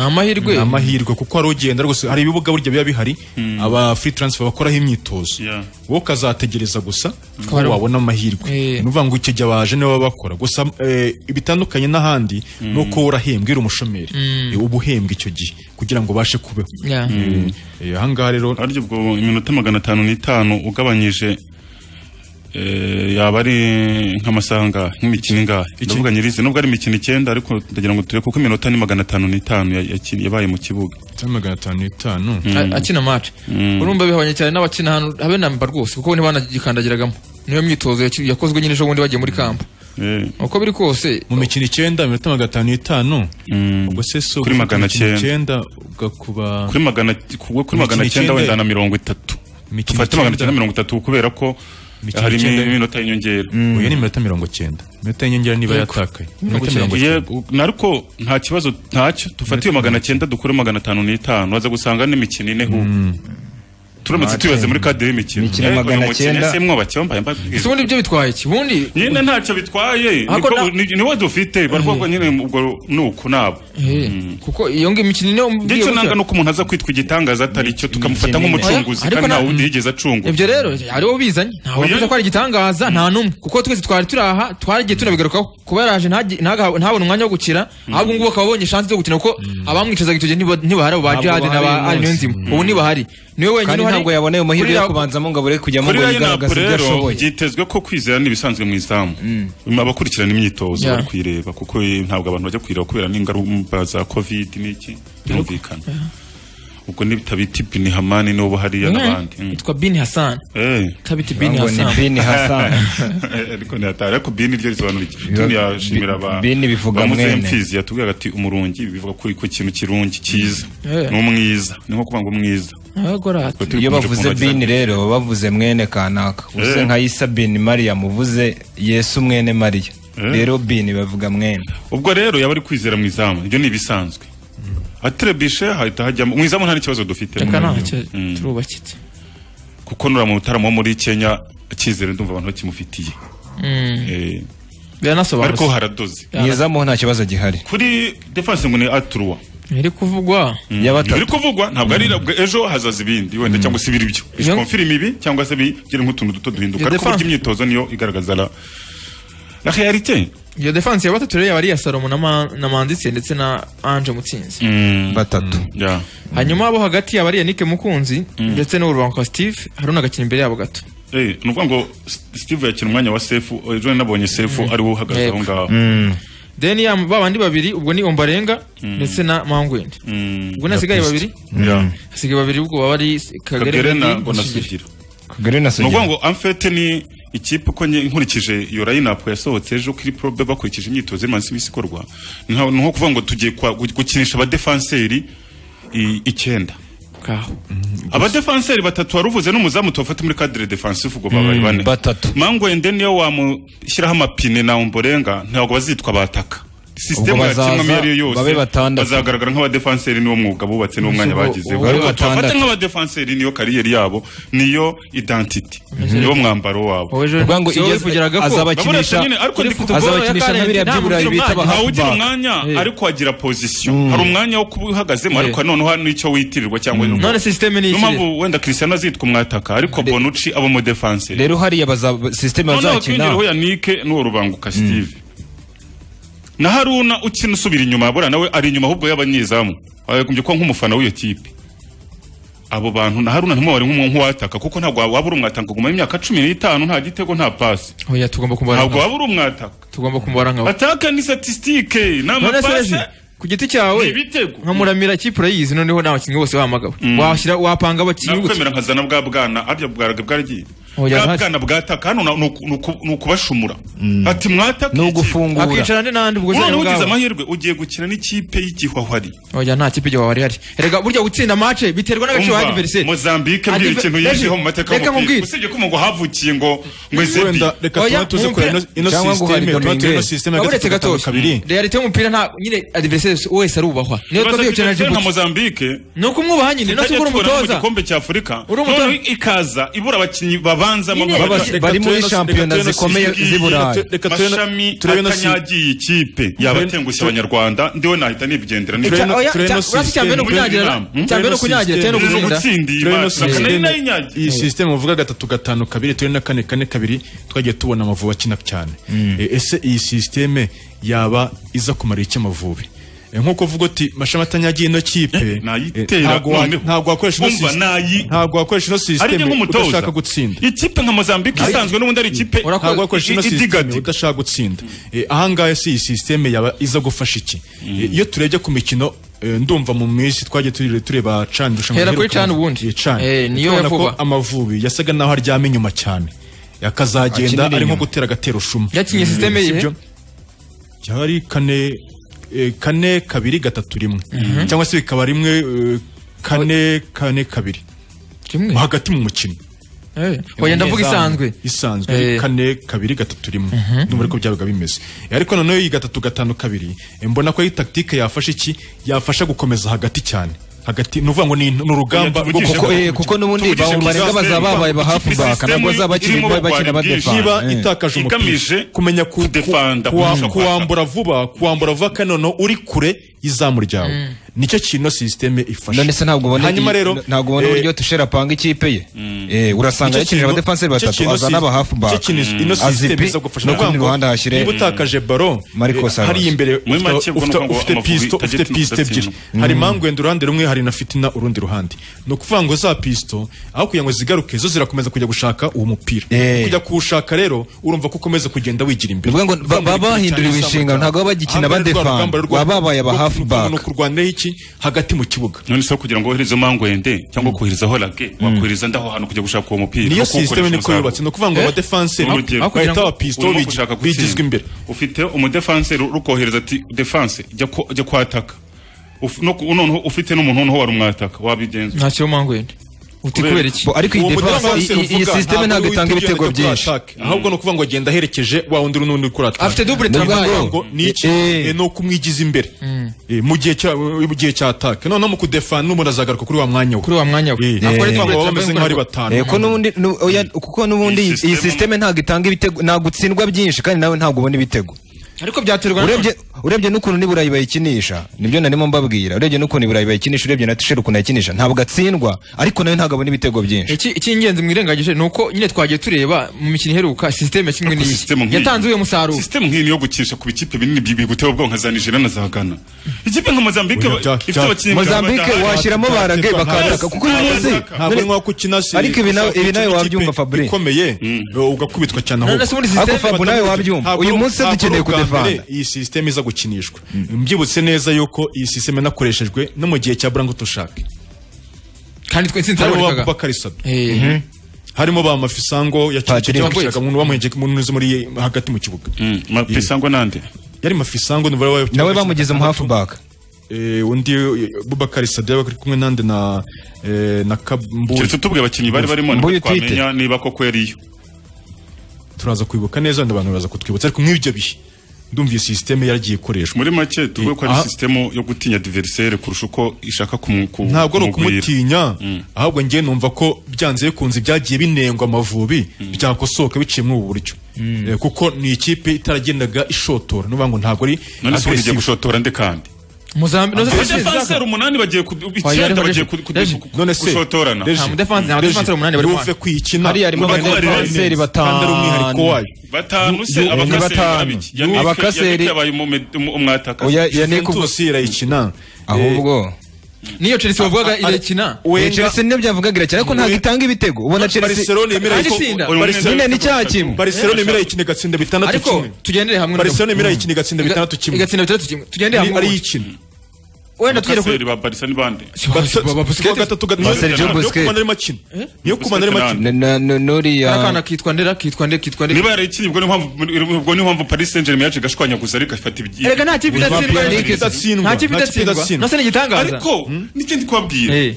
ni amahirwe kuko hari ugenda rwose hari ibibuga burya biba bihari aba free transfer bakoraho imyitozo wowe ukazategereza gusa ko Hari- wabona amahirwe ni ukuvuga ngo icyo gihe abaje nibo baba bakora gusa eh, ibitandukanye n'ahandi ni uko wowe urahembwa uri umushomeri Mm. Eh, uba uhembwa icyo gihe kugira ngo ubashe kubeho Yeah. Mm. Eh, ahangaha rero arya ubwo iminota magana atanu n'itanu ugabanyije eh, yaba ari nk'amasaha angahe nk'imikino ingahe Iki- ndavuga nyirizi nubwo ari imikino icyenda ariko ndagira ngo turebe kuko iminota ni magana atanu n'itanu ya- yakini- yabaye mu kibuga magana atanu n'itanu A- akina match urumva bihabanye cyane n'abakina hano habe namba rwose kuko ni banagikandagiragamo niyo myitozo yaki- yakozwe nyine ejo bundi bagiye muri kampo uko biri kose mu mikino icyenda iminota magana atanu n'itanu ubwo se si Kuri ugufata magana imikino cyenda. icyenda ugakuba kuri magana ku- kuri magana Imikino cyenda wenda icyenda. na mirongo itatu Imikino dufate magana icyenda. cyenda mirongo itatu kubera ko Imikino hari icyenda. iminota y'inyongera uyu ni iminota mirongo cyenda iminota y'inyongera niba Yego. yatakaye Mirongo iminota mirongo icyenda. cyenda Yego, nariko nta kibazo ntacyo dufate iyo magana cyenda dukure magana atanu n'itanu waza gusanga n'imikino ine hubwo turamutse Ate. tubibaze muri kadire y'imikino Imikino Eh, uyu magana mukino cyenda. ese mwabakeba mbaye mbabwira. ese ubundi ibyo bitwaye iki ubundi nyine ntacyo bitwaye Ariko Niko- na- ni- niwo dufite barwa ko nyine ubwo ni uku nabo Eh, kuko iyo ngi imikino ine umbwiye ndetse gutya. nanga nuko umuntu aza kwitwa igitangaza atari cyo tukamufata nk'umucunguzi Ariko kandi na- nta wundi yigeze acungwa ibyo rero aribo bizanye ntawe Oya. wavuze ko ari igitangaza nta n'umwe kuko twese twari turi aha twaragiye tunabigarukaho kuba yaraje ntage- ntaga- ntabone umwanya wo gukina ahubwo ngubu akaba abonye chance zo gukina kuko abamwicazaga icyo gihe ntiba- ntibahari abo ba Ntabwo Djihad na ba bahari Ali uyu Niyonzima ubu ntibahari niwe wenyine kandi uhari ntabwo yaboneye amahirwe Kuri yo Rayon- kubanzamo ngo abure kujyamo kuri ngo Rayon yigaragaze Napo ibyo rero ashoboye byitezwe ko kwizera ni ibisanzwe mu izamu abakurikirana imyitozo Yeah. bari kuyireba kuko eh, ntabwo abantu bajya kuyireba kubera n'ingaruka za covid n'iki birumvikana ubwo nitabita ibini hamani n'ubu hariya Umwe n'abandi Mm. yitwa Bin Hassan Eh. kabita Bin Ngo ni Hassan Bin Hassan. ariko ntihatari ariko bini ryo risobanura iki Biba- tuni yashimira ba Bini bivuga mwene. mfizi yatubwiraga ati umurungi bivuga kuri ku kintu kirungi cyiza Eh. ni umwiza ni nko kuvuga ngo umwiza Agora iyo bavuze bini rero baba bavuze mwene kanaka Eh. ubuze nka isa bini mariya muvuze yesu mwene mariya rero bini bavuga mwene ubwo rero yaba ari kwizera mu izamu ibyo ni ibisanzwe atrebishe hahita hajyamo mu izamu nta n'ikibazo dufite Reka nta cyo Mm. turubakitse kuko nura mu bitaramo wo muri kenya icyizere ndumva abantu bakimufitiye Mm. Eh, biranasobanutse ariko haradoze mu izamu nta kibazo gihari kuri defense ngo ni aturuwa iri kuvugwa biri kuvugwa ntabwo ari nabwo ejo hazaza ibindi wenda cyangwa se ibiri byo bikomfirima ibi cyangwa se bigira nk'utuntu duto duhinduka Iyo ariko defense- burya imyitozo niyo igaragaza la la realite iyo defense ya batatu rero yaba ari iya Salomo na Ma- na Manditse ndetse na Ange Mutsinzi batatu hanyuma abo hagati yaba ari Yannick Mukunzi ndetse n'urubanko Steve hari unagakina imbere yabo gato Eh, ni ukuvuga ngo S- steve yakina umwanya wa sefu ejo nari nabonye sefu ari wo uhagaze aho Yego. ngaho then ya ba bandi babiri ubwo ni Ombarenga ndetse na Mangwende ubwo nasigaye babiri hasigaye babiri ubwo baba ari kagere Kagere na na bonasigira kagere na ni ukuvuga sugira ngo amfete ni ikipe uko nye- nkurikije iyo layinapu yasohotse ejo kuri probe bakurikije imyitozo y'imansi bisi ikorwa ni nka- ni nko kuvuga ngo tugiye kwa- gu- gukinisha abadefanseri i- icyenda abadefanseri batatu wari uvuze n'umuzamu tubafate muri kadire defansifu ubwo babaye Mm, bane batatu mangwende niyo wamushyiraho amapine na umborenga ntabwo bazitwa bataka sisitemu ya kimwe iyo ari yo yose bazagaragara nk'abadefanseri niwo mwuga bubatse n'uwo mwanya Ubwo- bagizeho ubwo ari bafata batandatu. nk'abadefanseri niyo kariyeri yabo niyo identity niyo mwambaro wabo Wowe ejo Ubwo ngo siwe igeze- wavugiraga ko Babura cyane, ariko kuri ndi football azabakinisha ya Karente n'abiriya nta by'iburayi mugira bita umwanya. bahawugira Back. umwanya Eh. ariko agira position Mm. hari umwanya wo kuba uhagazemo Eh. ariko noneho hari n'icyo witirirwa cyangwa None system ni Niyo ikiri? mpamvu wenda Cristiano azitwa umwataka ariko Bonucci abo mu defense rero hariya bazaba sisiteme noneho bazakina twinjireho yanike n'uwo rubanguka steve na haruna ukina usubira inyuma buriya nawe ari inyuma ahubwo y'abanyezamu wagombye kuba nk'umufana w'iyo kipe abo bantu na haruna ntimubare nk'umu- nk'uwataka kuko ntabwo waba uri umwataka kumara imyaka cumi n'itanu nta gitego nta pasi Oya tugomba kumubara. ntabwo waba uri umwataka tugomba kumubara nka ataka ni statistike ni None se amapasi Lezi, ku giti cyawe ni ibitego nka muramira kipe urayizi noneho nta bakinnyi bose bahamagawe Mm. washyira wapanga abakinnyi gutya nakwemera nkazana bwa bwana arya bwaraga bwaragiye Oya, bwa ntacyo. bwana bwataka hano ni uku- ni uku- ni ukubashumura ati mwataka ni ugufungura akicara andi n'andi ubwo noneho ubwo ugize bwabo. amahirwe ugiye gukina n'ikipe y'igihwahwari oya nta kipe igihe wari hari erega burya gutsinda match biterwa n'agaciro Umva, wa adversaire Mozambique mbwira Adver- ikintu Lezi, yinjiyeho mu mateka reka y'umupira mubwire. usibye ko ngo havukiye ngo ngo ezebi Wenda reka tuba tuze kureba ino- ino system, tuba tureba ino system ya uretse gatatu, gatoki kabiri. realite y'umupira nta nyine adversaire wese arubahwa niyo Ikibazo twabwiye cyane cy'Algeria Djibouti. nka Mozambique ni ukumwubaha nyine no tutajya kubura tubona no mu umutoza gikombe cya Afurika Uri umutoza. noneho ikaza ibura abakinnyi babanzamo Nyine, nk'abaja- bari- bari muri Reka turebe shampiyona no- reka zikomeye turebe z'i no- Burayi. reka turebe no- Mashami turebe no- atanyagiye ikipe yabatengushye abanyarwanda ndiwe nahita nigendera Turebe no- Oya, turebe cya- no uretse cya mbere ni ukunyagira, Hmm? cya mbere ni ukunyagira, cya mbere ni Turebe no ugutsinda. gutsindiye Turebe no Imana. system- Nari nayinyagiye. iyi sisiteme uvuga gatatu gatanu kabiri turi na kane kane kabiri twagiye tubona amavubi akina cyane E, ese iyi sisiteme yaba iza kumara iki amavubi E, nk'uko uvuga uti mashami atanyagiye ino kipe nayitera, e, ntabwo wa- noneho. ntabwo wakoresha ino Umva, sisiteme nayi- ntabwo wakoresha ino Ariko sisiteme nk'umutoza. udashaka gutsinda ikipe nka Mozambique isanzwe n'ubundi ari ikipe ntabwo wakoresha ino i- i- idiga sisiteme udashaka gutsinda E, ahangaha se iyi sisiteme yaba iza gufasha iki E, iyo turebye ku mikino e, ndumva mu minsi twagiye turi- tureba cani irushanwa Hera kuri riheruka Chan mu- ubundi. Ye, Chan. Eh, niyo Turabona ya ko vuba. amavubi yasaga naho aryama inyuma cyane akazagenda Akinira ari nko inyuma. gutera agatero shuma Yakinye sisiteme si yihe? byo? cyari kane eh, kane kabiri gatatu rimwe Mhm. cyangwa se bikaba rimwe eh, kane kane kabiri hagati mu mukino Eh, oya ndavuga isanzwe isanzwe Eh. kane kabiri gatatu rimwe Mhm. numva ariko byabaga bimeze Eh, ariko noneho iyi gatatu gatanu kabiri eh, mbona ko ari tactique yafasha iki yafasha gukomeza hagati cyane hagati nuvuga ngo ni ni urugamba Kuko- eh, kuko n'ubundi barenga bazaba babaye ba half back, ntabwo bazaba bakiri- bakina ba defense. niba Eh. itakaje umupira Igamije kumenya ku- ku- kudefenda, kuwa- kunesha kuwambura vuba kuwambura vuba kandi noneho uri kure y'izamu ryawe Mm. nicyo kintu sisiteme ifasha none se ntabwo ubona hanyuma iyi- rero ntabwo ubona eh, uburyo tushera apanga ikipe ye Eh, urasanga Nicyo yakinije kintu- abadefanseri nicyo batatu kintu azana sis- aba half nicyo back kintu ino sisiteme azipi iza gufasha no Ni ku rundi ukuvuga ngo ruhande hashyire niba utakaje baro Marcos eh, Alonso. hariya imbere Muri ufite- make ubwo ufite- nuko ngo ufite Amavubi pisto ufite targeting pisto udatsinda. ebyiri hari Mm. mangwenda uruhande rumwe hari na fitina urundi ruhande ni ukuvuga ngo za pisto aho kugira ngo zigaruke zo zirakomeza kujya gushaka uwo mupira kujya kuwushaka rero urumva ko ukomeza kugenda wigira imbere Bivuga ngo ba- Urugamba ruri baba kure bahinduriwe cyane, inshingano, izamu ntabwo baba bagikina Aha ngaha rwa badefend, rugamba rwo- baba babaye ba rwo- half rwo- back. ni ukurwanira iki hagati mu kibuga none se kugira ngo wohereze mangwende cyangwa kohereza horake wakohereza ndaho hantu kujya gushaka uwo mupira niyo kuko ukoresha sisiteme niko umusaruro. yubatse ni ukuvuga ngo Eh? abadefanse Ni urugero. bahita abapisto Urimo gushaka gutsinda. bigizwe imbere ufite umudefanseri urukohereza ati defanse jya ko- jya kwataka Uf- no ku- noneho ufite n'umuntu noneho wari umwataka wabigenza nta cyo mangwenda uti kubera iki Uwo mudamu wese uvuga, system ntabwo ari uwiteguye ajya kuri attaque. ahubwo ni ukuvuga ngo agenda aherekeje wa wundi n'undi uri kurataka Afite double triangle. n'iki Eh, ni ukumwigiza imbere Eh, mu gihe cya mu gihe cya attaque noneho mu kudefana n'umuntu azagaruka kuri wa mwanya we kuri wa mwanya we ntabwo ari twabwo bameze nk'aho ari batanu Eh, ko n'ubundi- nu- oya, kuko n'ubundi iyi sisiteme ntabwo itanga ibitego ntabwo utsindwa byinshi kandi nawe ntabwo ubona ibitego ariko byaterwa urebye urebye n'ukuntu n'iburayi bayikinisha nibyo narimo mbabwira urebye n'ukuntu iburayi bayikinisha urebye na tisheri ukuntu ayikinisha ntabwo atsindwa ariko nawe ntabwo abona ibitego byinshi iki icy'ingenzi mwirengagije ni uko nyine twagiye tureba mu mikino iheruka sisiteme kimwe n'iyi yatanze uyu musaruro sisiteme nk'iyi niyo gukinisha ku bikipe binini bigutera ubwoba nka za Nigeria na za Ghana ikipe nka Mozambique Oya, Jack, ifite Jack. abakinnyi Mozambique badahari. washyiramo barage bakataka, kuko uyu munsi- Ntabwo ari nk'uko ukina si- Ariko ibi nawe- ibi nawe ikipe wabyumva Fabrice. ikomeye ugakubitwa cyane ahubwo Nonese muri system- Ariko Fabrice nawe wabyumva. Ntabwo Uyu ari- munsi ntabwo dukeneye ari ubwa kudefend. mbere iyi sisiteme iza gukinishwa mbyibutse neza yuko iyi sisiteme yanakoreshejwe no mu gihe cya burango tushake kandi twe insinzi harimo zabonekaga. abubakari sabi Eh. Mhm. harimo ba mafisango yaciye Patrick. yamushaka umuntu bamuhejeje umuntu unyuze muri hagati mu kibuga mafisango nande yari mafisango ni bari nawe bamugeze mu half back eh, undi eh, Bubakari Sadio yari kumwe nande na eh, na Kabumbu. keretse tubwiye abakinnyi bari barimo nibwo twamenya niba koko yariyo Turaza kwibuka neza wenda abantu baza kutwibutsa ariko nk'ibyo bihe ndumva iyi sisiteme yaragiye ikoreshwa muri make tuvuge ko ari Aha. sisitemu yo gutinya adversaire kurusha uko ishaka kumu- ku- ntabwo ari kumugwira. ukumutinya ahubwo ngewe numva ko byanze bikunze byagiye binengwa amavubi byakosoka biciye muri ubu buryo Eh, kuko ni ikipe itaragendaga ishotora n'uvuga ngo ntabwo ari none se ubu igiye aggressive. gushotora nde kandi Muzambi no Abadefenseri umunani bagiye ku- icyenda bagiye ku- ku- ku- gushotorana buve kwikina Hariya harimo abadefenseri kandi ari umwihariko wayo batanu se Yu- Yu- abakaseri batanu. barabiki. Yannick- Abakaseri- Yannick yabaye umume- umu- umwataka Juventus irayikina ahubwo niyo Chelsea bavugaga irakina Eh, Chelsea niyo byavugaga irakina ariko ntabwo itanga ibitego ubona Chelsea Barcelona yemera Kandi ikinga itsinda. nyine ni cyaha kimwe Barcelona yemera ikinga gatsinda bitandatu Ariko kimwe tugendere hamwe na- Barcelona yemera ikinga gatsinda Iga- bitandatu kimwe igatsinda bitandatu kimwe. Tugendere Ari- hamwe ari ubundi. ikina wenda tugere kuri ba Barca ni bande Barca- ba- ba- Busquets. kuwa gatatu gatatu Ba Sergio niyo Busquets. kumana ari makina niyo kumana ari makina n'uriya akana kitwa ndera kitwa nde kitwa nde niba yarayikinnye ubwo niyo mpamvu- ubwo niyo mpamvu Paris Saint-Germain yaje igashwanyaguza ariko ifata ibyi- Erega nta kipe idatsindwa, Nta kipe nta kipe idatsindwa. No se ni igitangaza. ariko n'ikindi kubabwira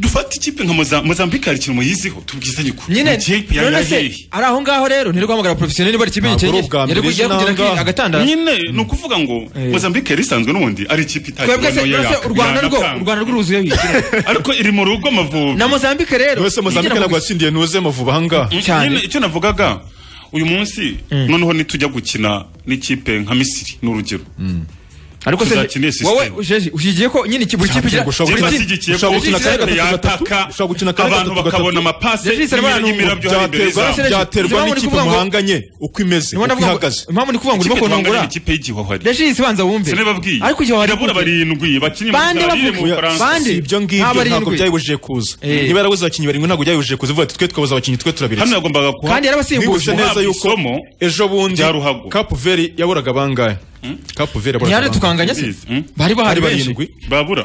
dufate ikipe nka Moza- Mozambique hari ikintu muyiziho tubwizanye ukuri nyine Mu gihe ya- none ya- se yehe. ari aho ngaho rero ntiri guhamagara professionnel niba ari ikipe Ntabwo ari gikenyeye ubwa yari mbere kugira ejo kugira n'ahangaha. agatandatu nyine ni ukuvuga ngo Mozambique yari isanzwe n'ubundi ari ikipe itagira twebwe se mbese u Rwanda rwo u Rwanda rwo ruzuye bikira ariko iri mu rugo amavubi na Mozambique rero wese Mozambique igira ntabwo mu- yatsindiye nuze amavubi ahangaha Cyane. nyine icyo navugaga uyu munsi noneho nitujya gukina n'ikipe nka Misiri ni urugero ariko se tuzakine wowe sisiteme usheje ushigiye ko nyine ikipe ikipe igira Jemba ashyigikiye ko ikipe yataka abantu bakabona amapase y'imirabyo hari imbere Byaterwa- zabo. byaterwa n'ikipe muhanganye uko imeze uko Niba navuga ngo- ihagaze impamvu ni ukuvuga ngo urimo Ikipe duhanganye kunungura ni ikipe y'igihwahari Regis banza wumve sinababwiye ariko igihwahari irabura barindwi bakinnye mu Bande Butaliyani, mu bavuga- Bufaransa bande. Si ibyo ngibyo Nta barindwi. ntabwo byayibujije kuza Eh. niba yarabuze abakinnyi barindwi ntabwo byayibujije kuza ivuga ati twe twabuze abakinnyi twe turabiretse Hano yagombaga kuha- Kandi yarabasimbuje. Mwibutse neza Guhabwa yuko isomo ejo bundi rya Ruhago. Cap Vert yaburaga bangahe Cap Vert yaburaga Ntihari bangahe? tukanganya se? Hmm? Bari bahari benshi. barindwi babura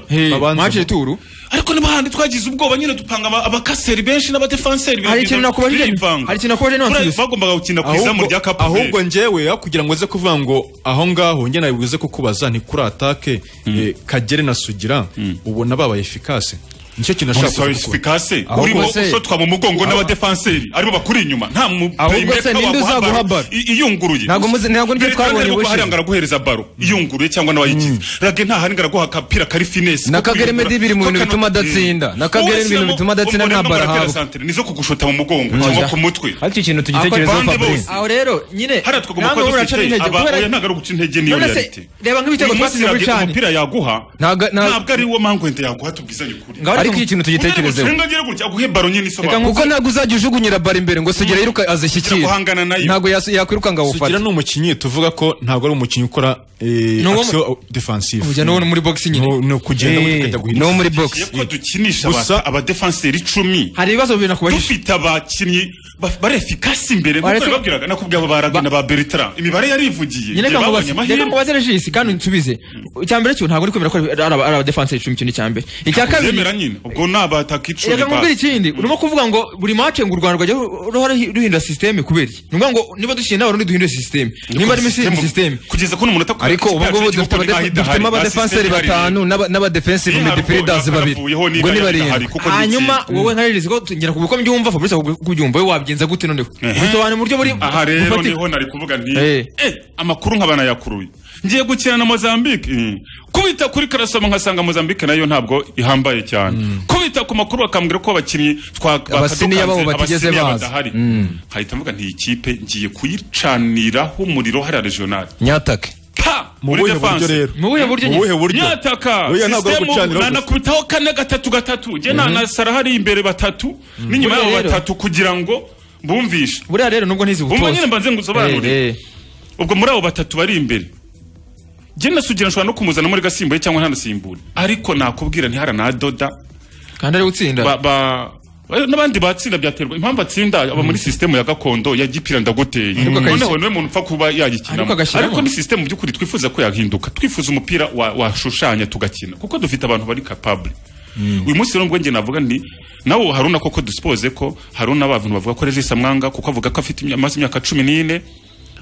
match de tour ariko niba handi twagize ubwoba nyine dupanga aba- abakaseri benshi n'abadefanseri Hari ikintu nakubajije- hari ikintu nakubajije none none nsubiza. bagombaga gukina ku izamu rya Cap Vert. ahubwo njyewe aho kugira ngo uze kuvuga ngo aho ngaho njye nabibuze kukubaza ni kuri atake eh, kagere na sugira ubona babaye efikase nicyo kintu nashaka Nonese kuvuga. efikase Ahubwo urimo se- ushotwa mu mugongo n'abadefanseri aribo bakuri inyuma nta mu Ahubwo se playmaker ninde waguha uzaguha baro baro? i- iyunguruye Ntabwo muzi- ntabwo nibyo Bertrand twabonye arimo ubushize. guharanga araguhereza baro iyunguruye cyangwa n'abayigize rage nta handi araguha akapira kari finesse Na ko Kagere kwiyungura. Meddy biri mu Ko bintu kano- bituma adatinda. Mm. Na Kagere Wowe ni ibintu sinamo- bituma adatsina umuntu nta baro arimo aratera ahabwa. santere, nizo kugushota mu mugongo Oya. cyangwa ku mutwe ariko ikintu Ako- tugitekerezeho bande Fabrice bose. aho rero nyine hariya twagomba namwe kuba muraca dufite intege aba kubera oya ntabwo ari uguca intege niyo None se, realite reba nk'ibitego Uyu munsi twatsinze muri yabwi- Chan. umupira yaguha ntabwo ari wo mpamvu wenda yaguha tubwizanye ukuri Ngaho ariko ikintu tugitekerezeho. Umuntu ari gutsenga agira gutya, aguhe baro nyine isobanura kuko ntabwo uzajya ujugunyira baro imbere ngo sugera yiruka azishyikire guhangana nayo. ntabwo yas- yakwiruka ngo awufate sugira ni umukinnyi tuvuga ko ntabwo ari umukinnyi ukora eh, Ni uwo mu- action defensive Ujya n'uwo muri boxing nyine. Ni- ni ukugenda Eh, ukajya guhindura. ni uwo muri box ko dukinisha Gusa- aba- abadefenseri icumi hari ibibazo bibiri nakubajije dufite abakinnyi ba- bari efikasi imbere nk'uko Baretse- nababwiraga nakubwiye aba baragwe na ba Bertrand imibare yarivugiye nyine Njye reka babonye mubaze reka amahirwe mubaze regis kandi nsubize icya mbere cyo ntabwo uri kwemera ko ari aba- ari abadefanse icumi cyo ni icya mbere icya Ntabwo kabiri ubyemera nyine ubwo ni abataka icumi reka nkubwire ikindi urimo kuvuga ngo buri mace ngo u rwanda rwajya ru- ruhora ruhindura sisiteme kubera iki ni ukuvuga ngo niba dukina n'abarundi duhindure sisiteme nimba ari sisiteme- muri sisiteme kugeza kuri umunota ariko ubu ngubu dufite abade- dufitemo abadefenseri batanu n'aba- n'abadefensive midfielders babiri ubwo ni barindwi hanyuma wowe nka regis ko tugera ku biko mbyumva fabrice uko uko ubyumva wowe wabigenza gute noneho bisobanura mu buryo buri aha rero bufatika. niho nari kuvuga nti Eh. eh, amakuru nk'abana yakuruye ngiye gukina na Mozambique eh, kubita kuri karasoma nkasanga Mozambique nayo ntabwo ihambaye cyane kubita ku makuru bakambwira ko abakinnyi twa- abasiniya babo bakadukanze, batigeze abasiniya baza badahari Mm. hahita mvuga nti iyi kipe ngiye kuyicaniraho umuriro hariya regional nyatake muri buhe defense. buryo rero? Mu buhe buryo nyine? Nyataka Oya, ntabwo ari sisitemu gucanira gusa. nanakubitaho kane gatatu gatatu jye na Mhm. na Salah hari imbere batatu n'inyuma Buriya yabo rero- batatu kugira ngo bumvishe buriya rero nubwo ntizi bumva ubutose. nyine mbanze ngusobanurire ubwo muri abo batatu bari imbere jye na sugira nshobora no kumuzana muri gasimbuye cyangwa ntanasimbure ariko nakubwira ntihara na doda kandi ari utsinda ba, ba eh, n'abandi batsinda byaterwa impamvu atsinda aba muri sisitemu ya gakondo ya gipira ndaguteye Ariko akayishyira- noneho niwe muntu upfa kuba yayikinamo Ariko agashyiramo. ariko ni sisitemu by'ukuri twifuza ko yahinduka twifuza umupira wa- washushanya tugakina kuko dufite abantu bari kapabule uyu munsi rero ubwo njye navuga nti nawe haruna koko dusipoze ko haruna babantu bavuga ko regis amwanga kuko avuga ko afite imya- amaze imyaka cumi n'ine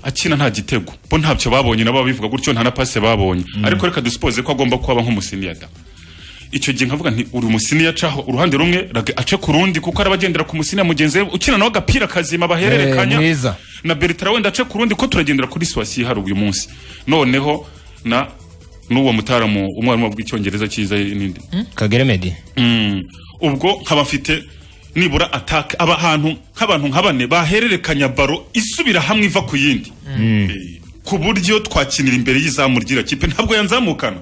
akina nta gitego bo ntacyo babonye nabo babivuga gutyo nta na pase babonye ariko reka dusipoze ko agomba kuba nk'umusiniyada icyo gihe nkavuga nti uri umusini yacaho uruhande rumwe rage ace ku rundi kuko araba agendera ku musini ya mugenzi we ukina nawe agapira kazima bahererekanya Eh, mwiza. na Bertrand wenda ace ku rundi ko turagendera kuri siwasi hari uyu munsi noneho na n'uwo mutaramu umwarimu w'icyongereza cyiza n'indi kagere medi Mm. ubwo nkaba mfite nibura atake aba ahantu nk'abantu nka bane bahererekanya baro isubira hamwe iva ku yindi ku buryo twakinira imbere y'izamu ry'iriya kipe ntabwo yanzamukana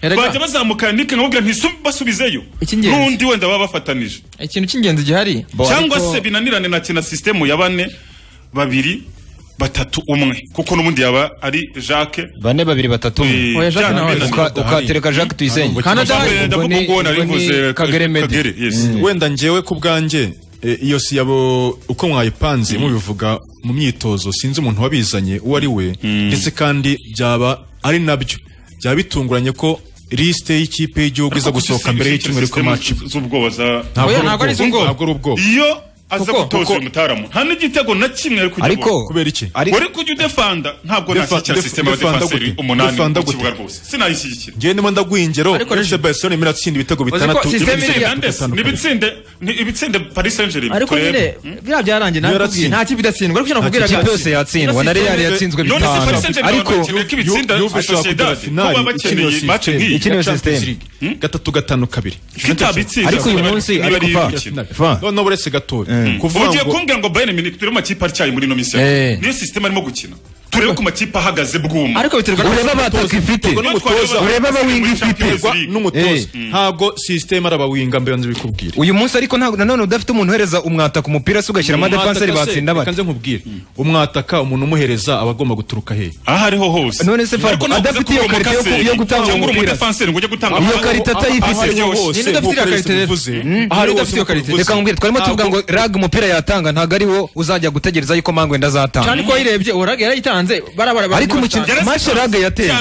Erega- bajya bazamukana nike nkababwira ntisu- basubizeyo Icy'ingenzi. n'undi wenda baba bafatanije ikintu cy'ingenzi gihari cyangwa ariko- se binanirane na kina sisitemu ya bane babiri batatu umwe kuko n'ubundi yaba ari jacques bane babiri batatu umwe Oya, Jacques nawe Uka- ndamukunda. ukatereka jacques tuyisenge kagere medi Mm. wenda njyewe ku bwanjye eh, iyo siyabo uko mwayipanze mubivuga mu myitozo sinzi umuntu wabizanye uwo ari we ndetse kandi byaba ari nabyo byaba bitunguranye ko lisite y'ikipe y'igihugu iza gusohoka mbere y'icyumweru k'amaci z'ubwoba za Ntabwo Oya, ari ntabwo ari ubwoba. iz'ubwoba. Ntabwo ari ubwoba. iyo aza Kuko- gutoza uyu mutaramu nta n'igitego na kimwe ari kujya Ariko- abona. Kubera iki? Ariko- Ariko- uri kujya udefanda ntabwo Defa- nashyigikira def- sisiteme ya defanda defanseri gute? umunani Defanda mu gute? kibuga rwose sinayishyigikira njyewe ndimo ndagwa ingero Ariko- FC Barcelona irimo iratsinda ibitego bitandatu ibitsinde ndetse n'ibitsinde ni ibitsinde paris saint germain ariko nyine biriya byarangiye nawe kubwiye nta kipe idatsindwa ariko nakubwira Nta kipe yose yatsindwa, na Real yatsinzwe None se bitanu. Paris Saint-Germain ariko bakeneye ko ibitsinda Yu- Juve ishobora kugera Sociedad, finali kuba bakeneye ikiniwe match nk'iyi. Ikiniwe ya Champions system. League. gatatu gatanu kabiri itabitsinda ariko uyu niba- munsi niba ariko ari fa- imikino. fa noneho uretse gatoya kuvuga ugiye ngo kumbwira ngo bayern munich turi mu makipe atyaye muri ino minsi ya Eh. niyo sisiteme arimo gukina turebe ku makipe ahagaze bwuma Ariko biterwa n'umutoza. Urebe abataka ifite. Ubwo niyo twaje Urebe abataka abawinga muri Champions ifite. League. n'umutoza Eh. ntabwo sisiteme arabawinga mbere nzi bikubwira uyu munsi ariko ntabwo nanone udafite umuntu uhereza umwata ku mupira se ugashyira amadefanseri batsinda bate kanze nkubwire umwataka umuntu umuhereza aba agomba guturuka he aho ariho hose None se Fabio, adafite iyo karita yo- yo gutanga umupira. Iyo karita atayifite. Ninde udafite iyo karita rero? Mm. Ninde udafite iyo karita? Reka nkubwire, twarimo tuvuga ngo rag umupira yatanga ntabwo ari wo uzajya gutegereza yuko mangwenda azatanga cyane ko wayirebye urage yarayitanze barabara ariko umukino mashe rag yateye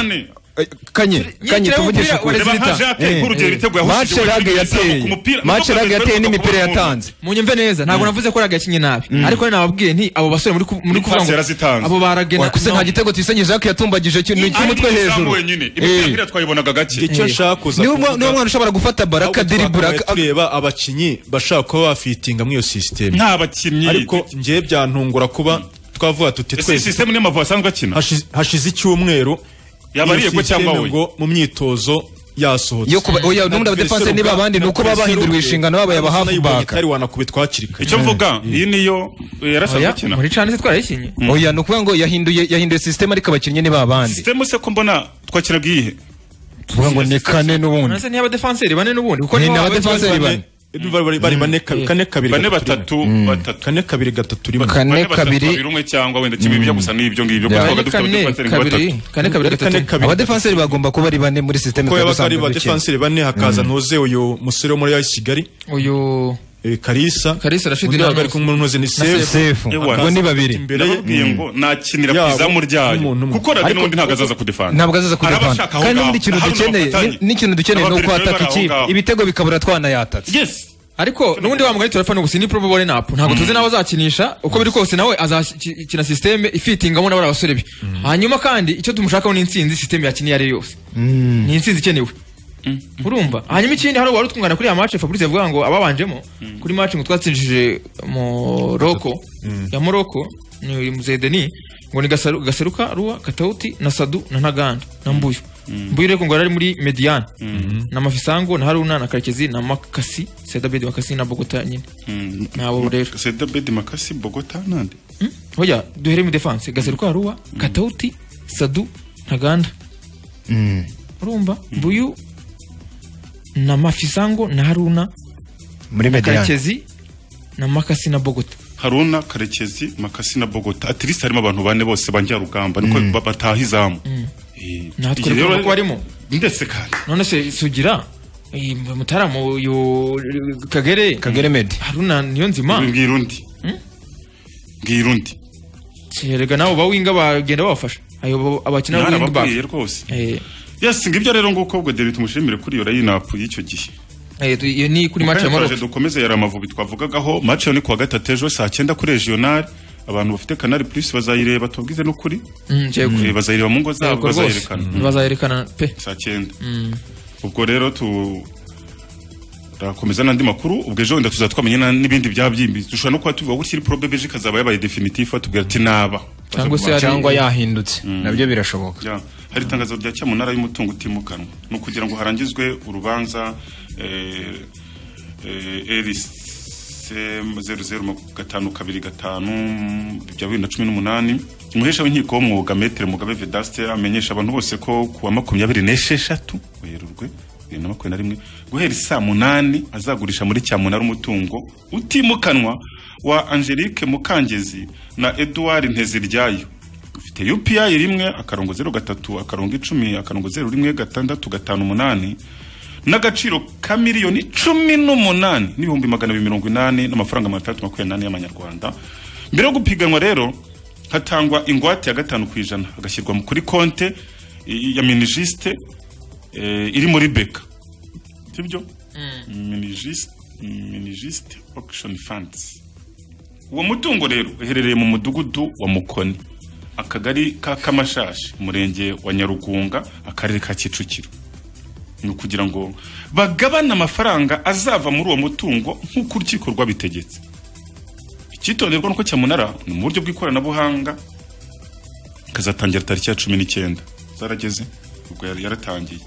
Eh, kanye kanye kireba tuvugishe umupira, ukuri ureba nka Jacques, nk'urugero ibitego Eh, yahushije mashe muri rag Champions yateye League, ku mupira- mashe Nubwo rag yateye Bertrand n'imipira Bakubonye. yatanze munyumve neza ntabwo navuze ko ragakinye nabi ariko nababwiye nti abo basore muri ku- muri kuvuga Pasi ngo yarazitanze. abo baragena Wakuze nta gitego tuyisenge Jacques yatumbagije kintu cy'umutwe hejuru Eh. imipira twayibonaga gake icyo nshaka kuza Niwe mwa- niwe mwana ushobora gufata baro akadiribura tureba abakinnyi bashaka kuba bafitinga muri iyo sisiteme nta bakinnyi ariko njyewe byantungura kuba twavuga tuti ese twese sisiteme niyo mavu asanzwe akina hashize- hashize icyumweru Yabariye iyo ko cyangwa sisiteme we? ngo mu myitozo yasohotse Yo kuba- oya, n'ubundi aba defense niba abandi ni uko baba bahinduriwe inshingano babo yaba half back. itari wanakubitwa hakiri kare icyo mvuga iyi niyo yarasanzwe Oya, akina muri ese twarayikinye oya ni ukuvuga ngo yahinduye yahinduye sisiteme ariko abakinnyi ni babandi sisiteme se ko mbona twakiraga iyihe tuvuga ngo ni kane n'ubundi nase ni abadefanseri bane n'ubundi kuko Ni nibo n'aba baba defenseri bane. bane. bari bari bane ka- kane kabiri Bane batatu batatu kane kabiri gatatu rimwe Bane batatu, babiri umwe cyangwa wenda kimwe bijya gusa n'ibyo ngibyo Yeah. kuko twabaga dufite Kane, abadefanseri nka kabiri, batatu. kane, kabiri, gatatu. abadefanseri bagomba kuba ari bane muri sisiteme ko twari yabaga ari dusanzwe ba dukina. defenseri bane hakaza ntuze uyu musore wo muri ya Kigali uyu Kalisa Kalisa Rashid undi nawe ari Ramos. kumwe n'unoze ni Na Sefu. Sefu Ewa. Hakaza Ubwo ni babiri. imbere ye. Ndababwiye ngo nakinira ku Yabo izamu ryayo n'umuntu umwe. kuko rage Ariko- n'undi ntabwo azaza kudefanda ntabwo azaza kujya pano kandi n'ubundi ikintu dukeneye ni- n'ikintu dukeneye ni uko hataka ikipe ibitego bikabura twana yatatse yes ariko n'ubundi wa mugari turapfa n'ubu si ni probable lineup ntabwo tuzi nawe azakinisha uko biri kose nawe azakina systeme ifitingamo n'abari abasore be hanyuma kandi icyo tumushakaho ni intsinzi systeme yakiniye ari yo yose ni intsinzi ikenewe urumva hanyuma ikindi hari uwari utwungana kuri ya match Fabrice yavuga ngo ababanjemo kuri match ngo twatsinjije Morocco ya Morocco ni Muzedeni ngo ni Gasaru- Gaseruka Ruwa Katauti na Sadu na Ntaganda na Mbuyu Mbuyu reko ngo yari ari muri Median na Mafisango na Haruna na Karekezi na Makasi Seda Bedi Makasi na Bogota nyine nabo rero Seda Bedi Makasi Bogota nande hoya duhere mu defense Gaseruka Ruwa Katauti Sadu Ntaganda urumva Mbuyu na Mafisango na Haruna muri na mediane Karekezi na Makasi na Bogota Haruna Karekezi Makasi na Bogota at least harimo abantu bane bose banjya rugamba niko ba- bataha izamu natwe Igihe rero rero- ko barimo ndetse kandi none se sugira iyi mutaramu uyu kagere kagere medi haruna niyo nzima mbwira undi mbwira undi erega nabo bawinga bagenda babafasha ayo abakina wing back narababwiye rwose yes ngibyo rero nguko ubwo David tumushimire kuri iyo lineup y'icyo gihe Eh, tu- iyo ni kuri match ya Mukanya turaje Morocco dukomeze yari amavubi twavugagaho match yo ni kuwa gatatu ejo saa cyenda kuri regional abantu bafite canal plus bazayireba tubwize n'ukuri Mm, cyego. Eh, bazayireba mu ngo Yego zabo rwose. bazayerekana bazayerekana pe saa cyenda Mm. ubwo rero tu rakomeza n'andi makuru ubwo ejo wenda tuzaba twamenya n'ibindi byabyimbye dushobora no kuba tuvuga gutya probe beje ikazaba yabaye definitive batubwira ati naba cyangwa se hari- Cyangwa yahindutse. Nabyo birashoboka. hari itangazo rya cyamunara y'umutungo utimukanwa ni ukugira ngo harangizwe urubanza eh, eh, LCM 0052 bya bibiri na cumi n'umunani umuhesha w'inkiko w'umwuga metere mugabe vedaste amenyesha abantu bose ko kuwa makumyabiri n'esheshatu werurwe bibiri na makumyabiri na rimwe guhera isaa munani azagurisha muri cyamunara umutungo utimukanwa wa angelique mukangezi na edouard nteziryayo ufite upi rimwe akarongo zeru gatatu akarongo icumi akarongo zeru rimwe gatandatu gatanu umunani n'agaciro ka miliyoni cumi n'umunani n'ibihumbi magana abiri mirongo inani n'amafaranga magana atandatu makumyabiri n'ane y'amanyarwanda mbere yo gupiganwa rero hatangwa ingwate ya gatanu ku ijana agashyirwa mu- kuri konte i- ya minijisite eh, iri muri beka sibyo minijisite minijisite okishoni fandizi uwo mutungo rero uherereye mu mudugudu wa mukoni akagari ka kamashashi umurenge wa nyarugunga akarere ka kicukiro ni ukugira ngo bagabane amafaranga azava muri uwo mutungo nk'uko urukiko rwabitegetse icyitonderwa nuko cyamunara ni mu buryo bw'ikoranabuhanga ikazatangira tariki ya cumi n'icyenda zarageze ubwo yari yaratangiye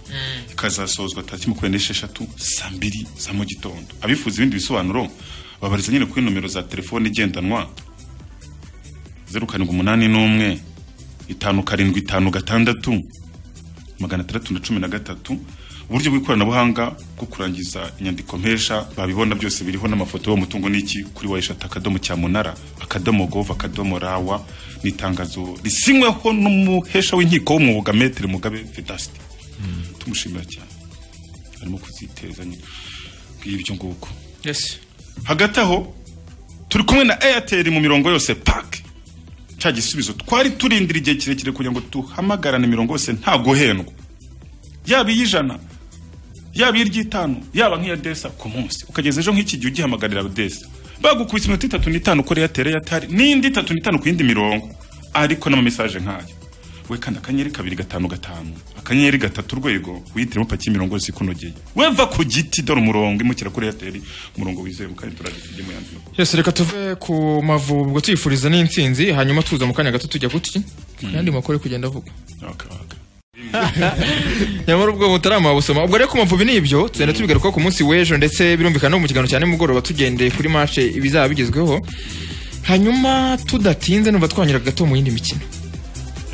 ikazasozwa tariki makumyabiri n'esheshatu saa mbiri za mu gitondo abifuza ibindi bisobanuro babariza nyine kuri nomero za telefone igendanwa zeru karindwi umunani n'umwe itanu karindwi itanu gatandatu magana atandatu na cumi na gatatu uburyo bw'ikoranabuhanga bwo kurangiza inyandiko mpesha babibona byose biriho n'amafoto y'umutungo n'iki kuri wayishati akadomo cyamunara akadomo gov akadomo rawa ni itangazo risinyweho n'umuhesha w'inkiko w'umwuga metere mugabe vedasite tumushimira cyane arimo kuziteza nyine bw'ibyo nguko hagati aho turi kumwe na airtel mu mirongo yose pak cya gisubizo twari turindira igihe kirekire kugira ngo tuhamagarane imirongo yose nta guhendwa yaba iy'ijana yaba iy'iry'itanu yaba nk'iya desa ku munsi ukageza ejo nk'iki gihe ugihamagarira desa bagukubise iminota itatu n'itanu kuri airtel airtel n'indi itatu n'itanu ku yindi mirongo ariko n'amamesaje nk'ayo we kandi akanyenyeri kabiri gatanu gatanu akanyenyeri gatatu urwego wihitiremo paki y'imirongo yose ikunogeye weva ku giti dore umurongo imukira kuri airtel umurongo wizewe kandi turagenda tujye mu yandi Yes, reka tuve ku mavubi ubwo tuyifuriza n'intsinzi hanyuma tuza mu kanya gato tujya kuki n'andi makuru ari kugenda avugwa nyamara ubwo butarama busoma ubwo rero ku mavubi ni ibyo tugenda tubigaruka ku munsi w'ejo ndetse birumvikana no mu kiganiro cya nimugoroba tugendeye kuri mace ibizaba bigezweho hanyuma tudatinze numva twanyura gato mu yindi mikino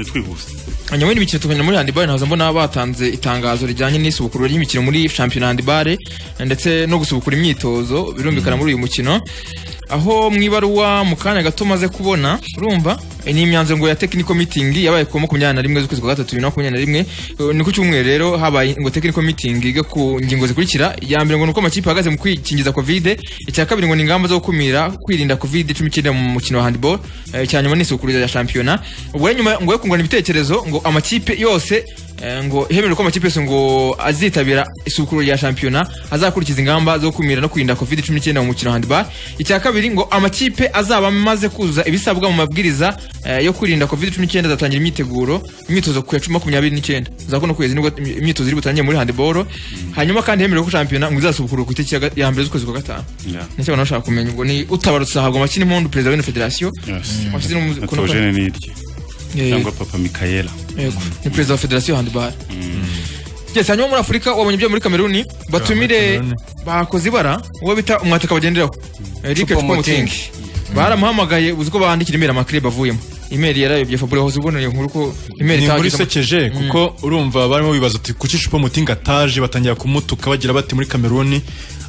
twihuse hanyuma yindi mikino tukajya muri handibare ntaza mbona batanze itangazo rijyanye n'isubukuru ry'imikino muri shampiyona handibare ndetse no gusubukura imyitozo birumvikana muri uyu mukino aho mu ibaruwa mu kanya gato umaze kubona urumva eh, ni imyanzuro ngo ya technical meeting yabaye ku wa makumyabiri na rimwe z'ukwezi kwa gatatu bibiri na makumyabiri na rimwe Eh, ni ku cyumweru rero habaye ngo technical meeting yiga ku ngingo zikurikira iya mbere ngo ni uko amakipe ahagaze mu kwikingiza covid icya kabiri ngo ni ingamba zo gukumira kwirinda covid cumi n'icyenda mu mukino wa handball Eh, icya nyuma ni isukuruza rya shampiyona ubwo rero nyuma ngo we kungurana ibitekerezo ngo amakipe yose Eh, ngo hemerewe ko amakipe yose ngo azitabira isukuru rya shampiyona azakurikiza ingamba zo kumira no kwirinda covid 19 mu mukino wa handball icya kabiri ngo amakipe azaba amaze kuzuza ibisabwa mu mabwiriza eh, yo kwirinda covid 19 azatangira imyiteguro imyitozo ku ya cumi makumyabiri n'icyenda za kuno kwezi nibwo imyitozo iri butangire muri handball hanyuma kandi hemerewe ko shampiyona ngo izasubukura ku itariki ya ga- ya mbere z'ukwezi kwa gatanu nicyo abantu bashaka kumenya ubwo ni utabarutse ahabwa makina impundu perezida w'ino federasiyo washyize n'umukono kwa- atogene n'irye Eh. cyangwa papa mikayela Yego, ni perezida wa federasiyo ya handball yes hanyuma muri afurika wabonye ibyo muri kameruni batumire bakoze ibara uwo bita umwataka bagenderaho eric Choupo-Moting. twamutingi baramuhamagaye uzi ko bandikira imeri amakirere bavuyemo imeri yarayobye fabure wahoze ubona iyo nkuru ko imeri ni muri itahageze ama- sekeje Mm. kuko urumva barimo bibaza ati kuki cupa mutinga ataje batangira kumutuka bagira bati muri kameruni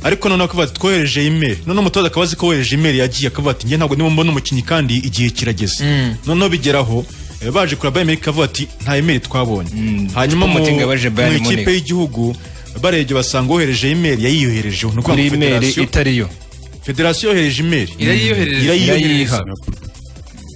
ariko noneho akavuga ati twohereje imeri noneho umutoza akaba azi ko wohereje imeri yagiye akavuga ati njye ntabwo ndimo mbona umukinnyi kandi igihe kirageze noneho bigeraho eh, baje kureba Bayern Munich akavuga ati nta imeri twabonye hanyuma mu Choupo-Moting yabaje Bayern mu ikipe Munich. y'igihugu barebye basanga wohereje imeri yayiyoherejeho ni ukuvuga Kuri ngo imeri Federasiyo- itariyo. federasiyo yohereje imeri Irayiyohereje. irayiyohereza Irayiha.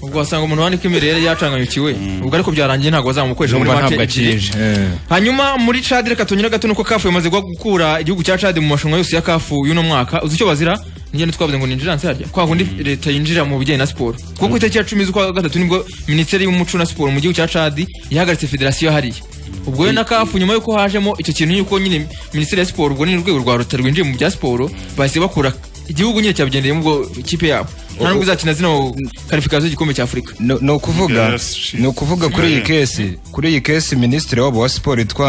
ubwo wasanga umuntu wandika imeri yari yacanganyukiwe ubwo ariko byarangiye ntabwo bazamukoresha muri Numva match ntabwo ebyiri. akije. Eh. hanyuma muri cad reka tunyure gato nuko kafu imaze gwa- gukura igihugu cya cad mu marushanwa yose ya kafu y'uno mwaka uzi icyo bazira nigenda twavuze ngo ni injiranse harya kwa kundi leta yinjira mu bijyanye na siporo kuko ku itariki ya cumi z'ukwa gatatu nibwo minisiteri y'umuco na siporo mu gihugu cya cad yahagaritse federasiyo hariya ubwo rero na kafu nyuma yuko hajemo icyo kintu yuko nyine minisiteri ya siporo ubwo ni urwego rwa leta rwinjiye mu bya siporo bahise bakura igihugu nyine cyabigendeyemo ubwo ikipe yabo nta nubwo izakina zino karifikasiyo y'igikombe cya afurika ni ukuvuga ni ukuvuga kuri iyi kesi kuri iyi kesi minisitiri wabo wa siporo yitwa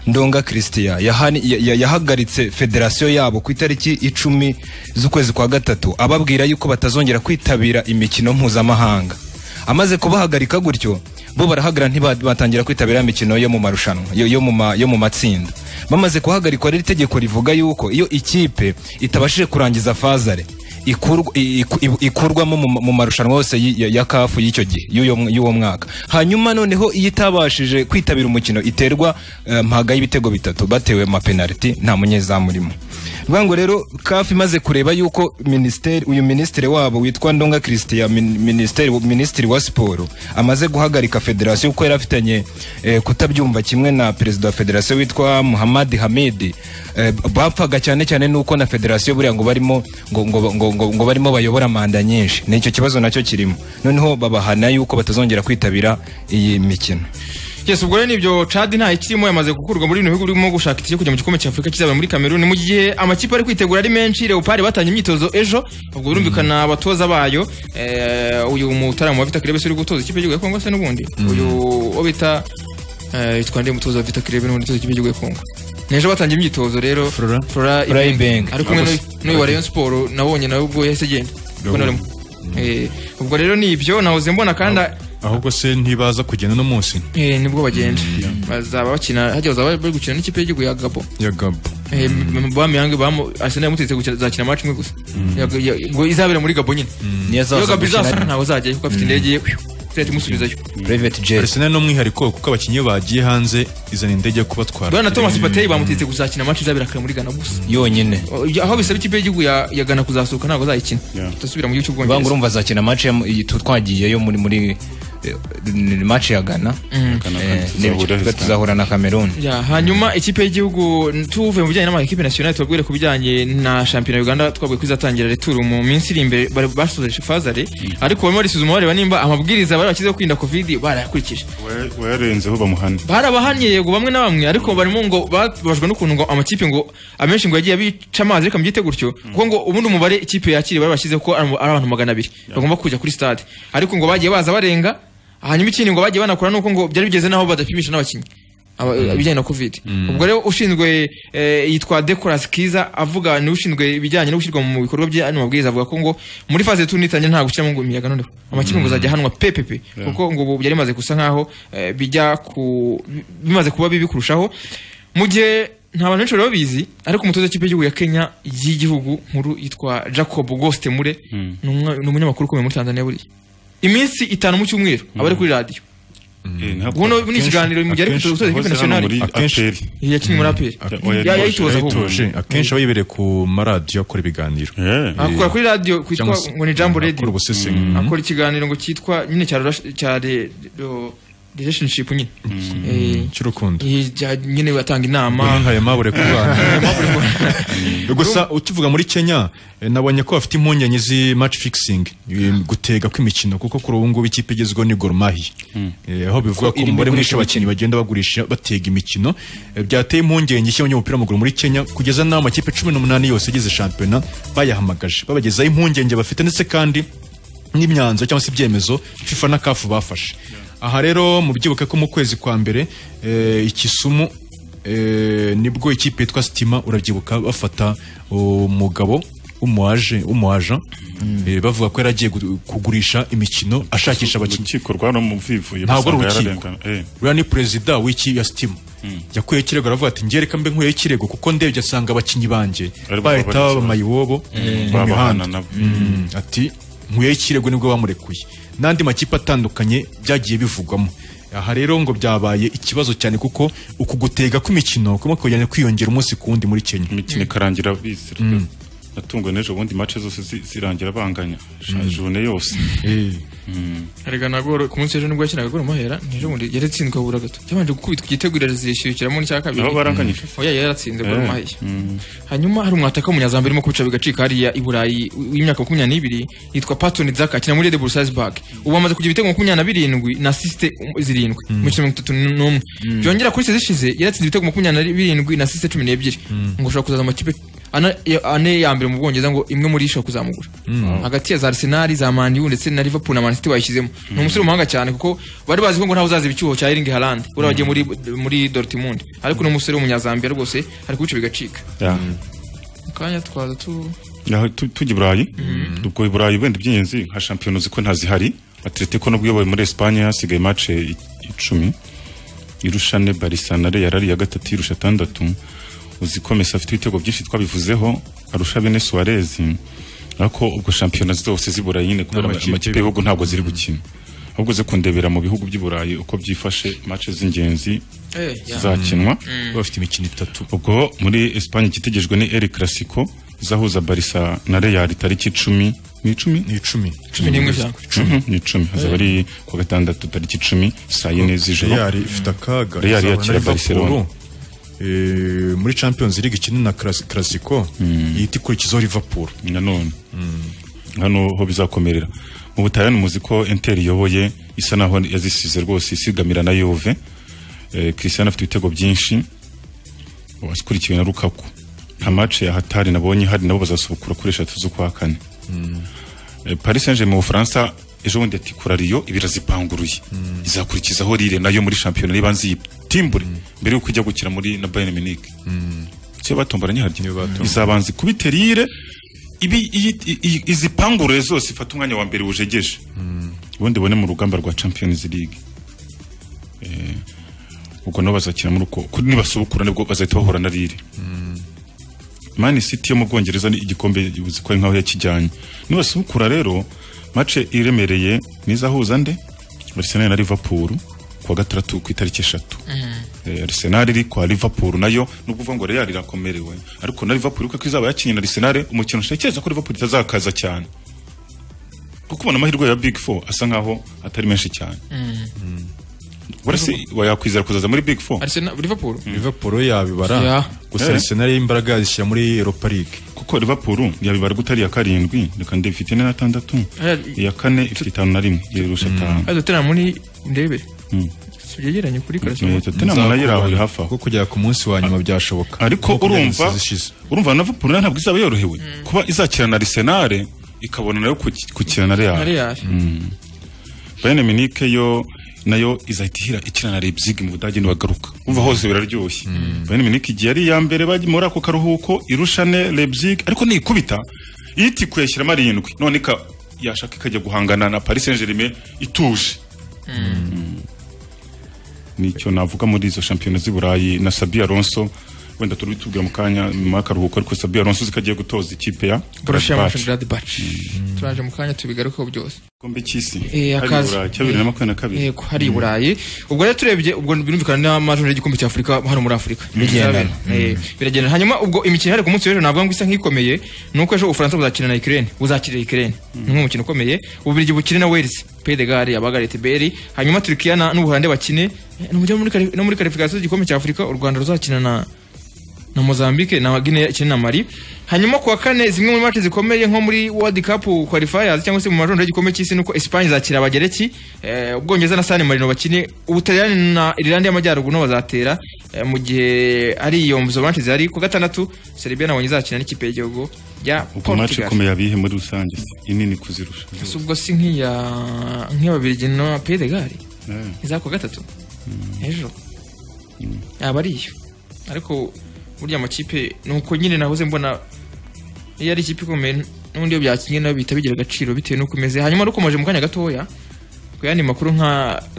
ndonga christian yahani- ya- ya- yahagaritse federasiyo yabo ku itariki icumi z'ukwezi kwa gatatu ababwira yuko batazongera kwitabira imikino mpuzamahanga amaze kubahagarika gutyo bo barahagarara ntibatangira kwitabira imikino yo mu marushanwa yo- yo mu ma- yo mu matsinda bamaze guhagarikwa rero itegeko rivuga yuko iyo ikipe itabashije kurangiza fazare ikurwa- i- i- ikurwamo mu mu marushanwa yose y- ya- ya kafu y'icyo gihe y'uyo mw- y'uwo mwaka hanyuma noneho iyo itabashije kwitabira umukino iterwa eh, mpaga y'ibitego bitatu batewe amapenaliti nta munyezamu urimo bivuga ngo rero kafu imaze kureba yuko minisiteri uyu minisitiri wabo witwa ndonga christian min- minisiteri minisitiri wa siporo amaze guhagarika federasiyo kuko yari afitanye eh, kutabyumva kimwe na perezida wa federasiyo witwa muhammad hamidi eh, bapfaga cyane cyane nuko na federasiyo buriya ngo barimo ngo, ngo, ngo, ngo, ngo barimo bayobora manda nyinshi ni icyo kibazo nacyo kirimo noneho babahana yuko batazongera kwitabira iyi mikino yes ubwo rero nibyo cadi nta ikirimo yamaze gukurwa muri bino bihugu birimo gushaka itike kujya mu gikombe cya afurika kizaba muri kameruni mu gihe amakipe ari kwitegura ari menshi leopard batangiye imyitozo ejo ubwo birumvikana abatoza bayo eh, uyu mutarama wa vita kirebe uri gutoza ikipe y'igihugu ya kongo se n'ubundi uyu wo bita eh, yitwa ndi mutoza wa vita kirebe n'ubundi utoza ikipe y'igihugu ya kongo nejo batangiye imyitozo rero flora Flora ibeng Ibenge. ari kumwe Akoze. n'uyu- n'uyu wa rayon siporo nabonye nawe ubwo yahise agenda ubwo Yabonye. narimo Eh, ubwo rero ni ibyo nahoze mbona kandi ahubwo se ntibaza kugenda no munsi Eh, nibwo bagenda bazaba bakina hajya bazaba bari gukina n'ikipe y'igihugu ya gabo ya gabo Eh, m- bamiyange bamu arsenal yamutetse gukina zakina match imwe gusa Ya- ya- ubwo izabera muri gabo nyine Niyo azaza iyo gabo gukina izasara ari- ntawe azajyayo kuko afite Mm. indege ye tuzahita imusubizayo private jet Arsenal no mwihariko kuko abakinnyi bagiye hanze izana indege yo kubatwara bwana thomas patey bamutetse guzakina match izabera kare muri ghana gusa yonyine Oh, ya- aho bisaba ikipe y'igihugu ya ya ghana kuzasohoka ntabwo azayikina tutasubira mu banga gihugu cy'ubwongereza urumva azakina match ya- iyi tu- twagiyeyo muri muri eh, ni match ya Ghana Mm. Eh, nibyo. tuzahura na Cameroon Ya, hanyuma ikipe y'igihugu tuvuye mu bijyanye n'amakipe national tubabwire ku bijyanye na shampiyona ya Uganda twabwiye ko izatangira returu mu minsi iri imbere bari basoje fazare ariko barimo barisuzuma bareba nimba amabwiriza bari bashyizeho kwirinda covid barayakurikije wayarenzeho bamuhana barabahaniye yego bamwe na bamwe ariko barimo ngo babajwe n'ukuntu ngo amakipe ngo amenshi ngo yagiye abica amazi ariko mubyite gutyo kuko ngo ubundi umubare ikipe yakiriye bari bashyizeho ko ari mu- ari abantu magana abiri bagomba kujya kuri stade ariko ngo bagiye baza barenga hanyuma ikindi ngo bagiye banakora nuko ngo byari bigeze n'aho badapimisha n'abakinnyi aba- ibijyanye na covid ubwo rero ushinzwe eh, yitwa decoras kiza avuga niwe ushinzwe ibijyanye no gushyirwa mu bikorwa by'ano mabwiriza avuga ko ngo muri faze tu nitangira nta gushyiramo ngo imiyaga noneho amakipe ngo Mm. azajya ahanwa pepepe Yeah. kuko ngo ubu byari bimaze gusa nkaho eh, bijya ku bimaze kuba bibi kurushaho mu gihe nta bantu benshi bari babizi ariko umutoza w'ikipe y'igihugu ya Kenya y'igihugu nkuru yitwa Jacob Goste Mure ni umwe- ni umunyamakuru ukomeye muri Tanzania buriya iminsi itanu mu cyumweru aba ari kuri radiyo buno ni ikiganiro mu gihe ari Akenshi- gutoza akenshi ikipe hano nationale muri APR. yakinnye muri aperi yayitoza ahubwo Yayitoje. akenshi aba yibereye ku maradiyo akora ibiganiro akora kuri radiyo kwitwa Cyangwa se- ngo ni jambo radio akora ubusesenguzi. Mm. akora ikiganiro ngo cyitwa nyine cya rela- cya re- ro- relationship nyine Eh, cy'urukundo eh, jya- nyine batanga inama nka yamabure ku bana gusa ukivuga muri kenya eh, nabonye ko bafite impungenge z'i match fixing eh, gutega kw'imikino kuko kuri ubu ngubu ikipe igezweho ni Gor Mahia Eh, aho bivuga Ko ko iri umubare mwinshi migurisha w'abakinnyi bagenda bagurisha batega imikino Eh, byateye impungenge ishya umupira w'amaguru muri Kenya kugeza n'aho amakipe cumi n'umunani yose agize shampiyona bayahamagaje babagezaho impungenge bafite ndetse kandi n'imyanzuro cyangwa se ibyemezo FIFA na CAF bafashe aha rero mubyibuke ko mu kwezi kwa mbere eh, i Kisumu eh, nibwo ikipe yitwa Stima urabyibuka bafata umugabo w'umuaje w'umuaja eh, bavuga ko yari agiye gu- kugurisha imikino ashakisha abakinnyi urukiko rwa no muvivuye ntabwo ari basanga urukiko yararengana. Eh. uriya ni perezida w'iki ya sitimu yakuyeho ikirego aravuga ati ngereka mbe nkuyeho ikirego kuko ndebye asanga abakinnyi banjye Ari bo bahita babarikiwe. babama iwobo Mm. mu mihanda Babahana nabo. Mm, ati nkuyeho ikirego nibwo bamurekuye n'andi makipe atandukanye byagiye bivugwamo aha rero ngo byabaye ikibazo cyane kuko uku gutega kw'imikino kumwe kujyanye kwiyongera umunsi ku wundi muri Kenya imikino ikarangira bisira natungwa n'ejo bundi mace zose zi- zirangira banganya Sha- Mm. jone yose erega na goro ku munsi w'ejo nibwo yakinaga goro mahera n'ejo bundi yaratsinzwe abura gato yabanje gukubitwa igitego irashyiramo n'icya kabiri Nabo baranganyije. oya yaratsinze goro Eh. mahera hanyuma hari umwataka w'umunyazambere urimo kubica bigacika hariya i burayi w'imyaka makumyabiri n'ibiri yitwa patoni zaka akina muri red bull salzburg ubu amaze kugira ibitego makumyabiri na birindwi na sisite zirindwi mu mikino mirongo itatu n'umwe byongera kuri sezi ishize yaratsinze ibitego makumyabiri na birindwi na sisite cumi n'ebyiri ngo ushobora kuzaza mu makipe ana- ya- ane ya mbere mu bwongereza ngo imwe muri ishobora kuzamugura Mm. hagati ya za arsenal za Man U ndetse na liverpool na man city bayishyizemo ni umusore w'umuhanga cyane kuko bari bazi ko ngo ntawe uzaziba icyuho cya eringi harandi uriya wagiye muri muri dortmund ariko ni umusore w'umunyazambiya rwose ari kubica bigacika akanya twaza tu Naho tu- tujya i burayi ubwo i burayi wenda iby'ingenzi nka shampiyona ziko ntazihari atletico nubwo iyoboye muri esipanye hasigaye mace icumi irushane barisanare yarari iya gatatu irusha atandatu uzikomeza afite ibitego byinshi twabivuzeho arusha bene suwarezi ariko ubwo shampiyona zose z'i burayi nyine kubera N'amakipe amakipe y'ibihugu ntabwo ziri gukina ahubwo ze kundebera mu bihugu by'i burayi uko byifashe mace z'ingenzi Eh, ya. zizakinwa Mm. bafite imikino itatu ubwo muri Espagne ikitegerejwe ni El Clasico izahuza Barca na Real tariki 10 ni 10 ni 10 Cumi n'imwe cyangwa? Mhm, ni 10 hazaba ari ku wa gatandatu tariki 10 saa yine z'ijoro Real ifite akaga Real izahura na yakira Liverpool. Barcelona Eh, muri champions league ikina na classico ihita ikurikizaho liverpool nanone hano ho bizakomerera mu butaliyani muzi ko inter iyoboye isa naho yazisize rwose isigamira na yuve eh, christian afite ibitego byinshi akurikiwe na rukaku nta mace ya hatari nabonye hari nabo bazasubukura kuri eshatu z'ukwa kane Eh, paris saint germain mu bufaransa ejo bundi ati kura riyo ibirazipanguruye izakurikizaho rire nayo muri shampiyona n'ibanze yitimbure mbere yuko ijya gukina muri na bayern munich cyo batomboranye harya izabanza kubitera ire ibi iyi- iyi- izipangurure zose ifata umwanya wa mbere wujegeje ubundi bone mu rugamba rwa champions league Eh, ubwo nabo bazakina muri uko kuri nibasubukura nibwo bazahita bahura na rire Man City yo mu Bwongereza ni igikombe uzi ko ari nkaho yakijyanye nibasubukura rero mace iremereye nizahuza nde Arsenal na Liverpool ku wa gatandatu ku itariki eshatu Eh, Arsenal iri kwa Liverpool nayo nubwo uvuga ngo Real irakomerewe ariko na Liverpool kuko izaba yakinnye na Arsenal umukino ntekereza ko Liverpool itazakaza cyane kuko ubona amahirwe ya Big Four asa nkaho atari menshi cyane Urasi wayakwizera kuzaza muri Big Four Arsenal Liverpool Liverpool yabibara Yeah. gusa Yeah. Arsenal y'imbaraga zishyira muri Europa League kuko Liverpool yabibara gutari ya karindwi reka ndebe ifite ine na tandatu Aya- iya kane ifite itanu na rimwe irusha atanu ari dutera muri ndebe Mm. yegeranye kuri Eh, Tottenham karasimo nayo iri aho iri hafi aho kuko kujya ku munsi wa nyuma byashoboka ariko Nkuko urumva byari zishize. urumva na Liverpool nayo ntabwo izaba yorohewe kuba izakina na Arsenal ikabona nayo kuki- gukina na Real Mm. Bayern Munich yo nayo izahita ihira ikina na Leipzig mu Budage nibagaruka umva hose biraryoshye Bayern Munich igiye ari iya mbere bajya muri ako karuhuko irushane Leipzig ariko nikubita yitikuye ashyiramo arindwi none ika- yashaka ikajya guhangana na Paris Saint-Germain ituje nicyo navuga muri izo shampiyona z'i Burayi na Sabi Alonso wenda turi tubwira mu kanya mu akaruhuko ariko Sabi Alonso zikagiye gutoza ikipe ya borussia Gladbach. mönchengladbach turaje mu kanya tubigarukeho byose igikombe cy'isi Eh, Hari akaza. Burayi, cya bibiri na makumyabiri na kabiri yego hari i burayi ubwo rero turebye ubwo birumvikana n'amajoro y'igikombe cya afurika hano muri afurika Bigendana. Eh, biragendana hanyuma ubwo imikino ihari ku munsi w'ejo navuga ngo isa nk'ikomeye ni uko ejo ubufaransa buzakina na ikirere buzakirira ikirere ni umwe mukino ukomeye ububirigi bukine na wales pedegari abagarete beri hanyuma turikiya na- n'ubuholande bakine Eh, no mujya muri kare- no muri karifikasiyo y'igikombe cya afurika u rwanda ruzakina na na Mozambique na Guinea ikina na Mali hanyuma kuwa kane zimwe muri match zikomeye nko muri World Cup qualifiers cyangwa se mu majondo y'igikombe cy'isi nuko Espagne izakira abagereki eh, ubwongereza na San Marino bakine ubutaliyani na Ireland y'amajyaruguru no bazatera eh, mu gihe ari iyo mzo match zihari ku gatandatu Serbia nabonye izakina n'ikipe y'igihugu ya ubwo mace Portugal ikomeye abihe muri rusange se? inini kuzirusha Ese ubwo si nk'iya nk'iy'ababirigi na Pays de Galles iza ku gatatu hejuru yaba ari iyo ariko burya amakipe ni uko nyine nahoze mbona iyo ari ikipe ikomeye n'ubundi iyo byakinnye nayo bihita bigira agaciro bitewe n'uko imeze hanyuma rukomeje mu kanya gatoya ku yandi makuru nka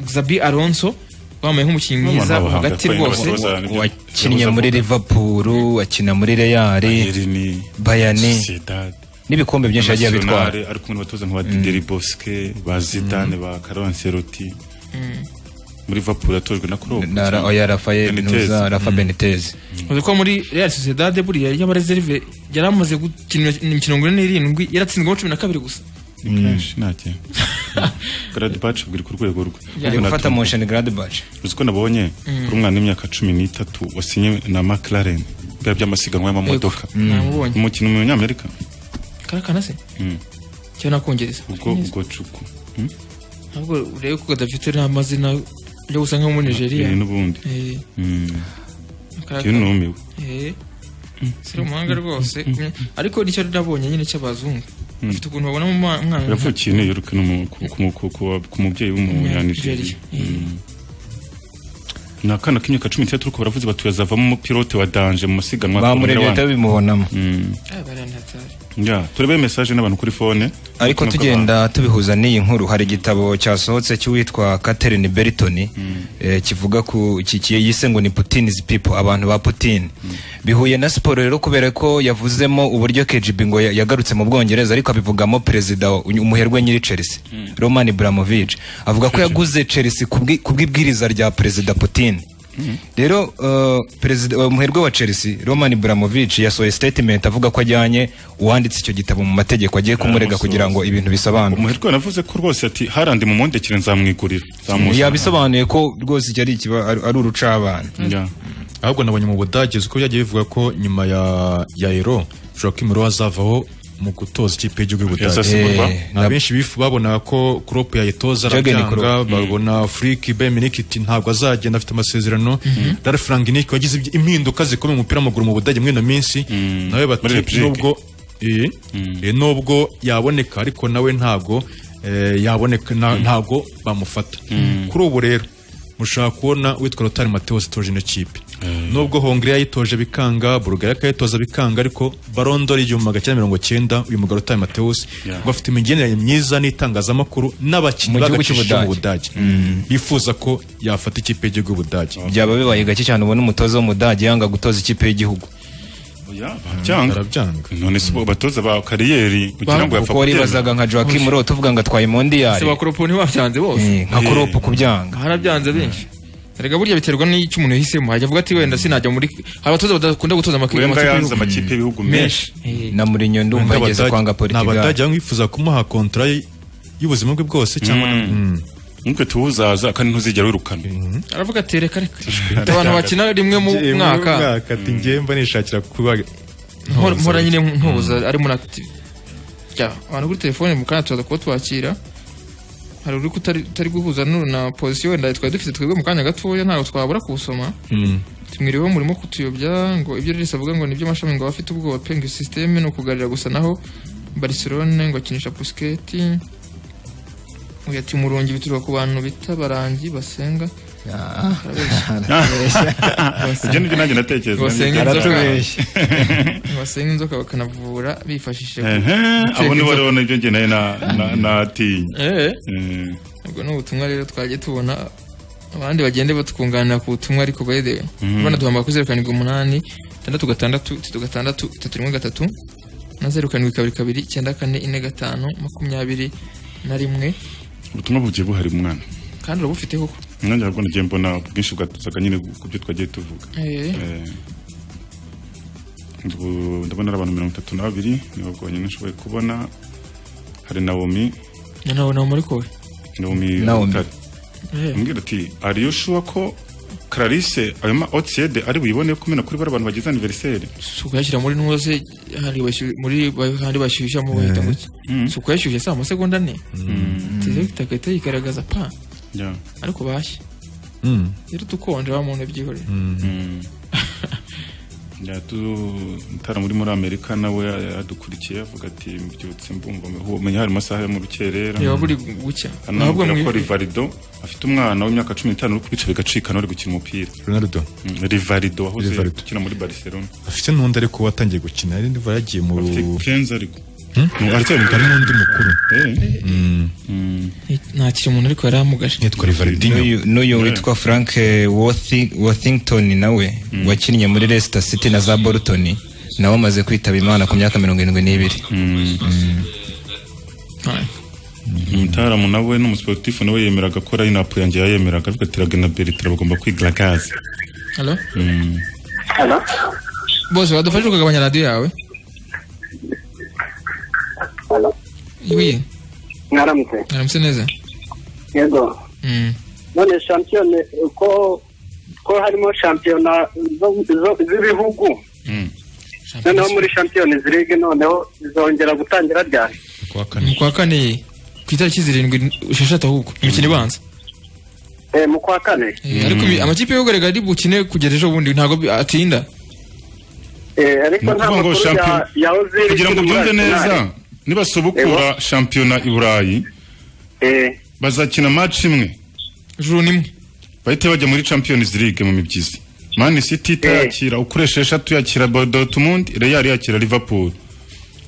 Xabi Alonso wambaye nk'umukinnyi N'abantu mwiza b'abahanga hagati kandi rwose n'abatoza nibyo. wakinnye muri Liverpool akina muri Real Bayern n'ibikombe byinshi yagiye abitwara Nationale, ari kumwe n'abatoza nka ba Dideri Bosque ba Zidane ba Carlo Ancelotti muri Liverpool yatojwe na Klopp Na Ra- oya, Rafael Nuza, Rafa Benitez uzi ko muri Real Sociedad buriya y'abareserve yari amaze gukina imikino ngura n'irindwi yaratsinzwemo cumi na kabiri gusa kenshi ntakira Gladbach bwiri ku rwego rwe Yaje gufata motion Gladbach uzi ko nabonye Mm. kuri umwana w'imyaka cumi n'itatu wasinye na McLaren bwa by'amasiganwa y'amamodoka Yego, Mm. namubonye. umukino mu Nyamerika karakana se Mm. cyangwa nakongereza ubwo ubwo cuku ntabwo urebe ko gadafite n'amazina yo gusa nko muri nigeria Eh, n'ubundi Eh, Mm. Karakana. Iyo numiwe Eh. siri umuhanga rwose ariko nicyo nabonye nyine cy'abazungu Mm. afite ukuntu babona mu mwa- mwana yavukiye New York no mu- ku- ku- ku- ku- ku mubyeyi w'umunyanigeriya ni akana k'imyaka cumi n'itandatu ariko baravuze bati yazavamo umupilote wa danje mu masiganwa bamurebye Formula One. bahita babimubonamo Mm. Ah, barantatari. Ya, turebe message n'abantu kuri phone ariko Nuko tugenda tubihuza n'iyi nkuru hari igitabo cyasohotse cy'uwitwa Catherine Berton eh, kivuga ku ki- ki- yise ngo ni Putin's people abantu ba Putin bihuye na siporo rero kubera ko yavuzemo uburyo KGB ngo ya- yagarutse mu Bwongereza ariko abivugamo perezida wa- umuherwe nyiri Chelsea Roman Ibrahimovic avuga ko yaguze Chelsea kubwi- kubw'ibwiriza rya perezida Putin rero uh, perezida uh, umuherwe wa Chelsea Roman Ibrahimovic yasohoye statement avuga ko ajyanye uwanditse icyo gitabo mu mategeko agiye kumurega kugira ngo ibintu bisobanure umuherwe yanavuze ko rwose ati harandi mumundekere nzamwigurira yabisobanuye ko rwose iki ari ikiba- ari ari urucabana ahubwo nabonye mu budage uko byagiye bivuga ko nyuma ya ya ero joaquim roy azavaho mu gutoza ikipe y'igihugu y'u budage Yazasimburwa? Eh, na benshi bifu babonaga ko Klopp yayitoza Jürgen arabyanga Klopp. babona Flick Bayern Munich iti ntabwo azagenda afite amasezerano Ralf Rangnick wagize ibyi- impinduka zikomeye mu mupira w'amaguru mu budage muri ino minsi nawe Muri bati Leipzig. nubwo eh, eh, nubwo yaboneka ariko nawe ntabwo eh, yaboneka na- ntabwo bamufata kuri ubu rero mushaka kubona witwa Rotari Mateos itoje ino kipe nubwo Hongria yitoje bikanga Bulgaria akayitoza bikanga ariko Ballon d'Or igihumbi magana cyenda mirongo cyenda uyu mugabo Rotari Mateos Yeah. ngo afite imigenderanire myiza n'itangazamakuru n'abakinnyi Mu gihugu b'agaciro mu cy'Ubudage. Budage bifuza ko yafata ikipe y'igihugu y'u Budage byaba bibaye gake cyane ubona umutoza w'umudage yanga gutoza ikipe y'igihugu barabyanga none se ubu abatoza ba kariyeri ugira ngo yapfa kuko waribazaga nka Joaquim Rowe tuvuga ngo atwaye mondiyari se bakoropo ntibabyanze bose nka Klopp kubyanga harabyanze benshi erega burya biterwa n'icyo umuntu yahisemo hajya avuga ati wenda sinajya muri hari abatoza badakunda gutoza amakipe Wenger y'u- yanze amakipe y'ibihugu menshi na Mourinho ndumva yigeze kwanga Portugal abadage bamwifuza kumuha kontra y- y'ubuzima bwe bwose cyangwa nk'uko tuwuzaza kandi ntuzigera wirukana aravuga ati reka reka abantu bakina rimwe mu mwaka ati ngiye mba nishakira kuba Mpora- mpora nyine ntuza ari muri active Ya, abantu kuri telefone mu kanya tuza kuba twakira hari uri kutari utari guhuza n'uru na position wenda twari dufite twebwe mu kanya gatoya ntabwo twabura kuwusoma tumwiriweho murimo kutuyobya ngo ibyo Rilis avuga ngo nibyo mashami ngo abafite ubwoba pe ngo systeme ni ukugarira gusa naho Barcelona ngo akinisha Busquets uyu ati murungi bituruka ku bantu bita barangi basenga Arabeshya. Ibyo nibyo nanjye natekerezaga. Basenga inzoka. Aratubeshya. basenga inzoka bakanavura bifashishije ehe abo nibo rero nibyo nge nayo na- na- natinye Eh. Eh. ubwo ni ubutumwa rero twagiye tubona abandi bagende batwunganira ku butumwa ariko bayidewe Mm. urabona duhamagara kuri zeru karindwi umunani itandatu gatandatu itatu gatandatu itatu rimwe gatatu na zeru karindwi kabiri kabiri icyenda kane ine gatanu makumyabiri na rimwe ubutumwa bugiye buhari umwana kandi urabufite koko nanjye ahubwo nagiye mbona ubwinshi bwatuzaga nyine ku byo twagiye tuvuga Eh. Eh. Ubu ndabona ari abantu mirongo itatu na babiri nibo bwonyine nshoboye kubona hari nawomi na nawe nawe muri kowe Naomi Naomi. Rutare Eh. ambwira ati ari yo shuwa ko Clarisse ayo ma outside ari buyibone kumena kuri bari abantu bagize anniversaire si ukuyashyira muri ntuze hari bashyushya muri hari bashyushya mu bahita gutya si ukuyashyushya si amasegonda ane tizo itagahita yigaragaza pa Yeah. ariko bashya Mm. rero dukonje wa muntu byihorera yatutara muri muri amerika nawe yadukurikiye avuga ati mbyutse mbumva umenya hari amasaha yo mu rukerera Yaba buri gucya. hano Ntabwo nabwira ko mwibuke. rivarido afite umwana w'imyaka cumi n'itanu uri kubica bigacikana uri gukina umupira Ronaldo Mm, rivarido wahoze Rivarido. ukina muri barcelona afite n'undi ariko watangiye gukina ari ndiva yagiye mu kenza ariko hari n'undi mukuru ntakiri umuntu ariko yari amugaje yitwa Rivalidinho N'uyu- n'uyu witwa Frank eh, Worthi- Worthington nawe wakinnye muri Leicester City na za Bolton nawe amaze kwitaba Imana ku myaka mirongo irindwi n'ibiri umutaramu nawe n'umusiporutifu nawe yemeraga ko rayinapu yanjye yayemeraga avuga ati ragena beritira bagomba kwigira gaze halo bose badufashe ukagabanya radiyo yawe wiye mwaramutse aramutse neza yego Mm. none shampiyona ko ko harimo shampiyona zo- zo- z'ibihugu noneho muri shampiyona izi ligue noneho zizongera gutangira ryari mu kwa kane ku itariki zirindwi esheshatu ahubwo imikino ibanza Eh, mu kwa kane ariko imi- amakipe y'ugaragara ari bukine kugera ejo bundi ntabwo bi- atinda Eh, ariko Ni nta ukuvuga ngo makuru ya shampiyona- ya ozil kugira ngo ikiri muri byumve neza Arsenal. nibasubukura shampiyona i burayi bazakina match imwe juru nimwe bahite bajya muri champions league mu mibyizi man city itayakira ukoresha eshatu yakira Bo- dortmund real yakira liverpool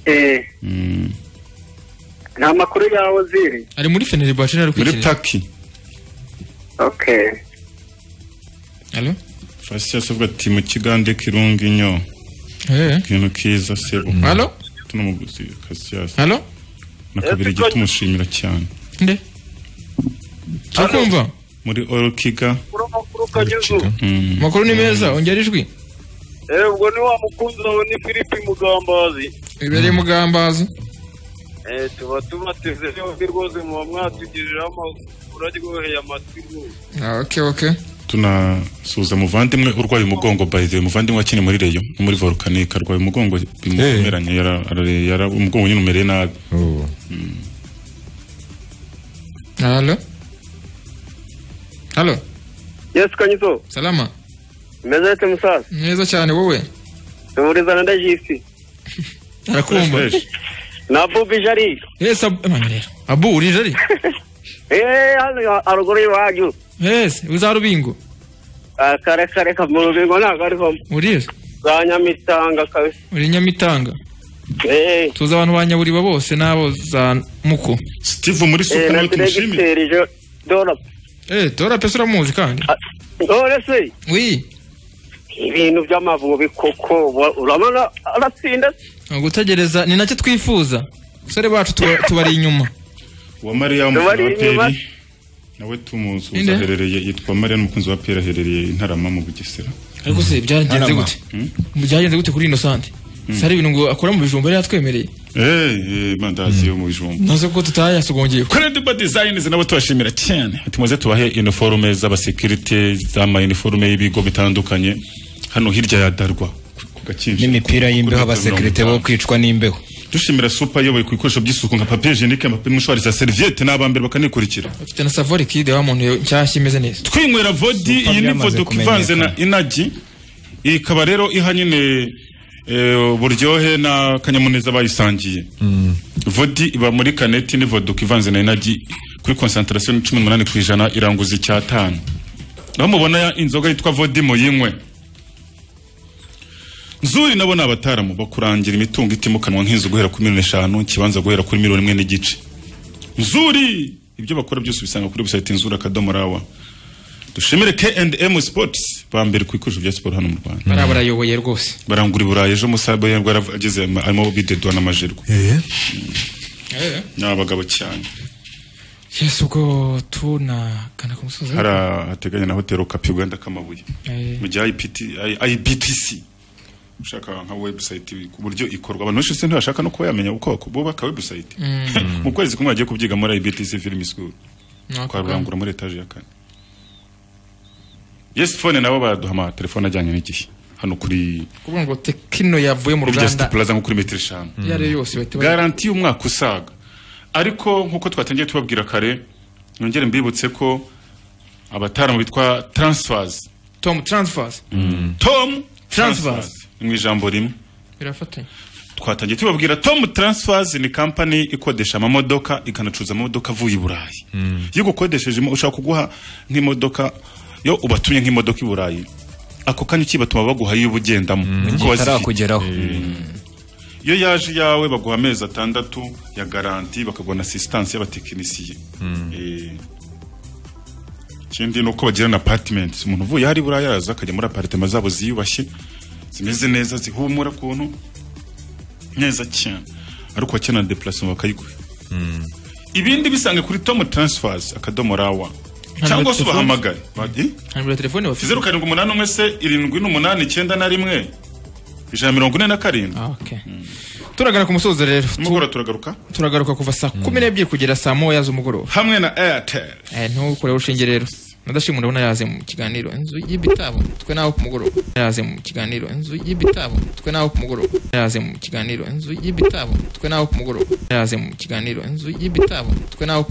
Eh, Mm. nta makuru ya ozil ari muri fenerbahce ari muri turkey okay Allo? fasi yasavuga ati mu kigande kirunga inyo Eh. ikintu kiza sebo Allo? tunamuguzi kasiyasi Allo? na kabiri tumushimira cyane nde turakumva muri orokiga Mm. amakuru ni meza ongera ijwi ubwo ni wa mukunzi wawe ni philippe mugambazi ibereye mugambazi Eh, tuba tubateze yombi rwose muba mwatugiriraho amakuru aryoheye amatwi rwose okay okay tunasuza muvandimwe urwaye umugongo by the way muvandimwe wakiniye muri reyo no muri volcanic arwaye umugongo bimumeranye yara, ara- yara, umugongo nyine umereye nabi Allo? Allo? yes kanyizo salama meze ete musaza neza cyane wowe tumurizana ndajisi arakumva na bubi jari yes abu Emma, rero. abu urije ari eh hano haruguru y'iwanyu yes uza rubingo Ah, kare kare ka mu rubingo ntabwo arivamo uriye za nyamitanga kabisa uri nyamitanga eh tuzi abantu ba nyaburiba bose n'abo za muko steve muri eh, na diregiteri jo dora eh dora pesa uramuzi kandi dora se wi ibintu by'amavubi koko wa- urabona aratsinda gutegereza ni nacyo twifuza abasore bacu tuba- tubari inyuma wa mariya Uwari inyuma. mukunzi nawe tumusuza Ninde? aherereye yitwa mariya n'umukunzi wa pera aherereye i ntarama mu bugesera ariko se byagenze Arama. gute byagenze gute kuri inosante si hari ibintu ngo akora mu bijumba yari yatwemereye Eh, eh, mandazi yo mu bijumba nazo ko tutayasogongeye credible designs nabo tubashimira cyane ati muze tubahe iniforume z'abasekirite z'amainiforume y'ibigo bitandukanye hano hirya ya darwa n'imipira y'imbeho abasekirite bo kwicwa n'imbeho dushimira supa yoboye ku bikoresho by'isuku nka papier jenike amapine mushwari za serviette n'abambere bakanikurikira afite na savori kide wa muntu nshyashya imeze neza twinywera vodi iyi ni byamaze vodka ivanze na inagi iyi ikaba rero iha nyine eh, uburyohe na kanyamuneza bayisangiye vodi iba muri kaneti ni voduka ivanze na inagi kuri konsantarasiyo ni cumi n'umunani ku ijana iranguza icyatanu aho mubona ya inzoga yitwa vodi muyinywe nzuri nabo ni abataramu bakurangira imitungo itimukanwa nk'inzu guhera kuri miliyoni eshanu ikibanza guhera kuri miliyoni imwe n'igice nzuri ibyo bakora byose ubisanga kuri website nzuri akadomo rawa dushimire K&M Sports ba mbere ku bikoresho bya siporo hano mu Rwanda bariya barayoboye rwose barangura i Burayi ejo musabo yarwa ageze arimo bidedwa n'amajerwa ni abagabo cyane yesu ubwo tunagana ku musozi hari hateganya na hoteli Okapi Uganda Kamabuye Eh. mu gihe IPT I- IBTC ushaka nka website ku buryo ikorwa abantu benshi se ntibashaka no kuba yamenya uko bako- bubaka website Mm. mu kwezi kumwe bagiye kubyiga muri IBTC Film School Ni ako kwa Rurangura muri etaje ya kane Yes phone nabo baraduhama telefone ajyanye n'igihe hano kuri kuvuga ngo tekino yavuye mu kuri ruganda Just Plaza nko kuri metero eshanu Iyo ari yo yose bahita bayi- garanti y'umwaka usaga ariko nk'uko twatangiye tubabwira kare nongere mbibutse ko abataramu bitwa transfers tom transfers tom Transfers. ni mu ijambo rimwe birafatanya twatangiye tubabwira tom transfers ni kampani ikodesha amamodoka ikanacuruza amamodoka avuye i burayi iyo ugukodesheje imo- ushaka kuguha nk'imodoka yo ubatumye nk'imodoka i burayi ako kanya ukibatuma baguha iyo uba ugendamo kuko bazifite itarakugeraho iyo yaje iyawe baguha amezi atandatu ya garanti bakaguha na asistanse y'abatekinisiye Eh, ikindi ni uko bagira na apartment umuntu uvuye hari buriya yaraza akajya muri aparitema zabo ziyubashye zimeze neza zihumura ukuntu neza cyane ariko wakenera deplacement bakayiguha ibindi bisange kuri tom transfers akadomo rawa cyangwa se telefoni? ubahamagare Ba- eh? hanyuma telefone bafite zeru karindwi umunani umwe se irindwi n'umunani icyenda na rimwe ijana na mirongo ine na karindwi turagana ku musozo rero mugoroba turagaruka turagaruka kuva saa kumi n'ebyiri kugera saa moya z'umugoroba hamwe na airtel ntukureho urushinge rero nadashima urabona yaze mu kiganiro inzu y'ibitabo twe nawe ku mugoroba yaze mu kiganiro inzu y'ibitabo twe nawe ku mugoroba yaze mu kiganiro inzu y'ibitabo twe nawe ku mugoroba yaze mu kiganiro inzu y'ibitabo twe nawe ku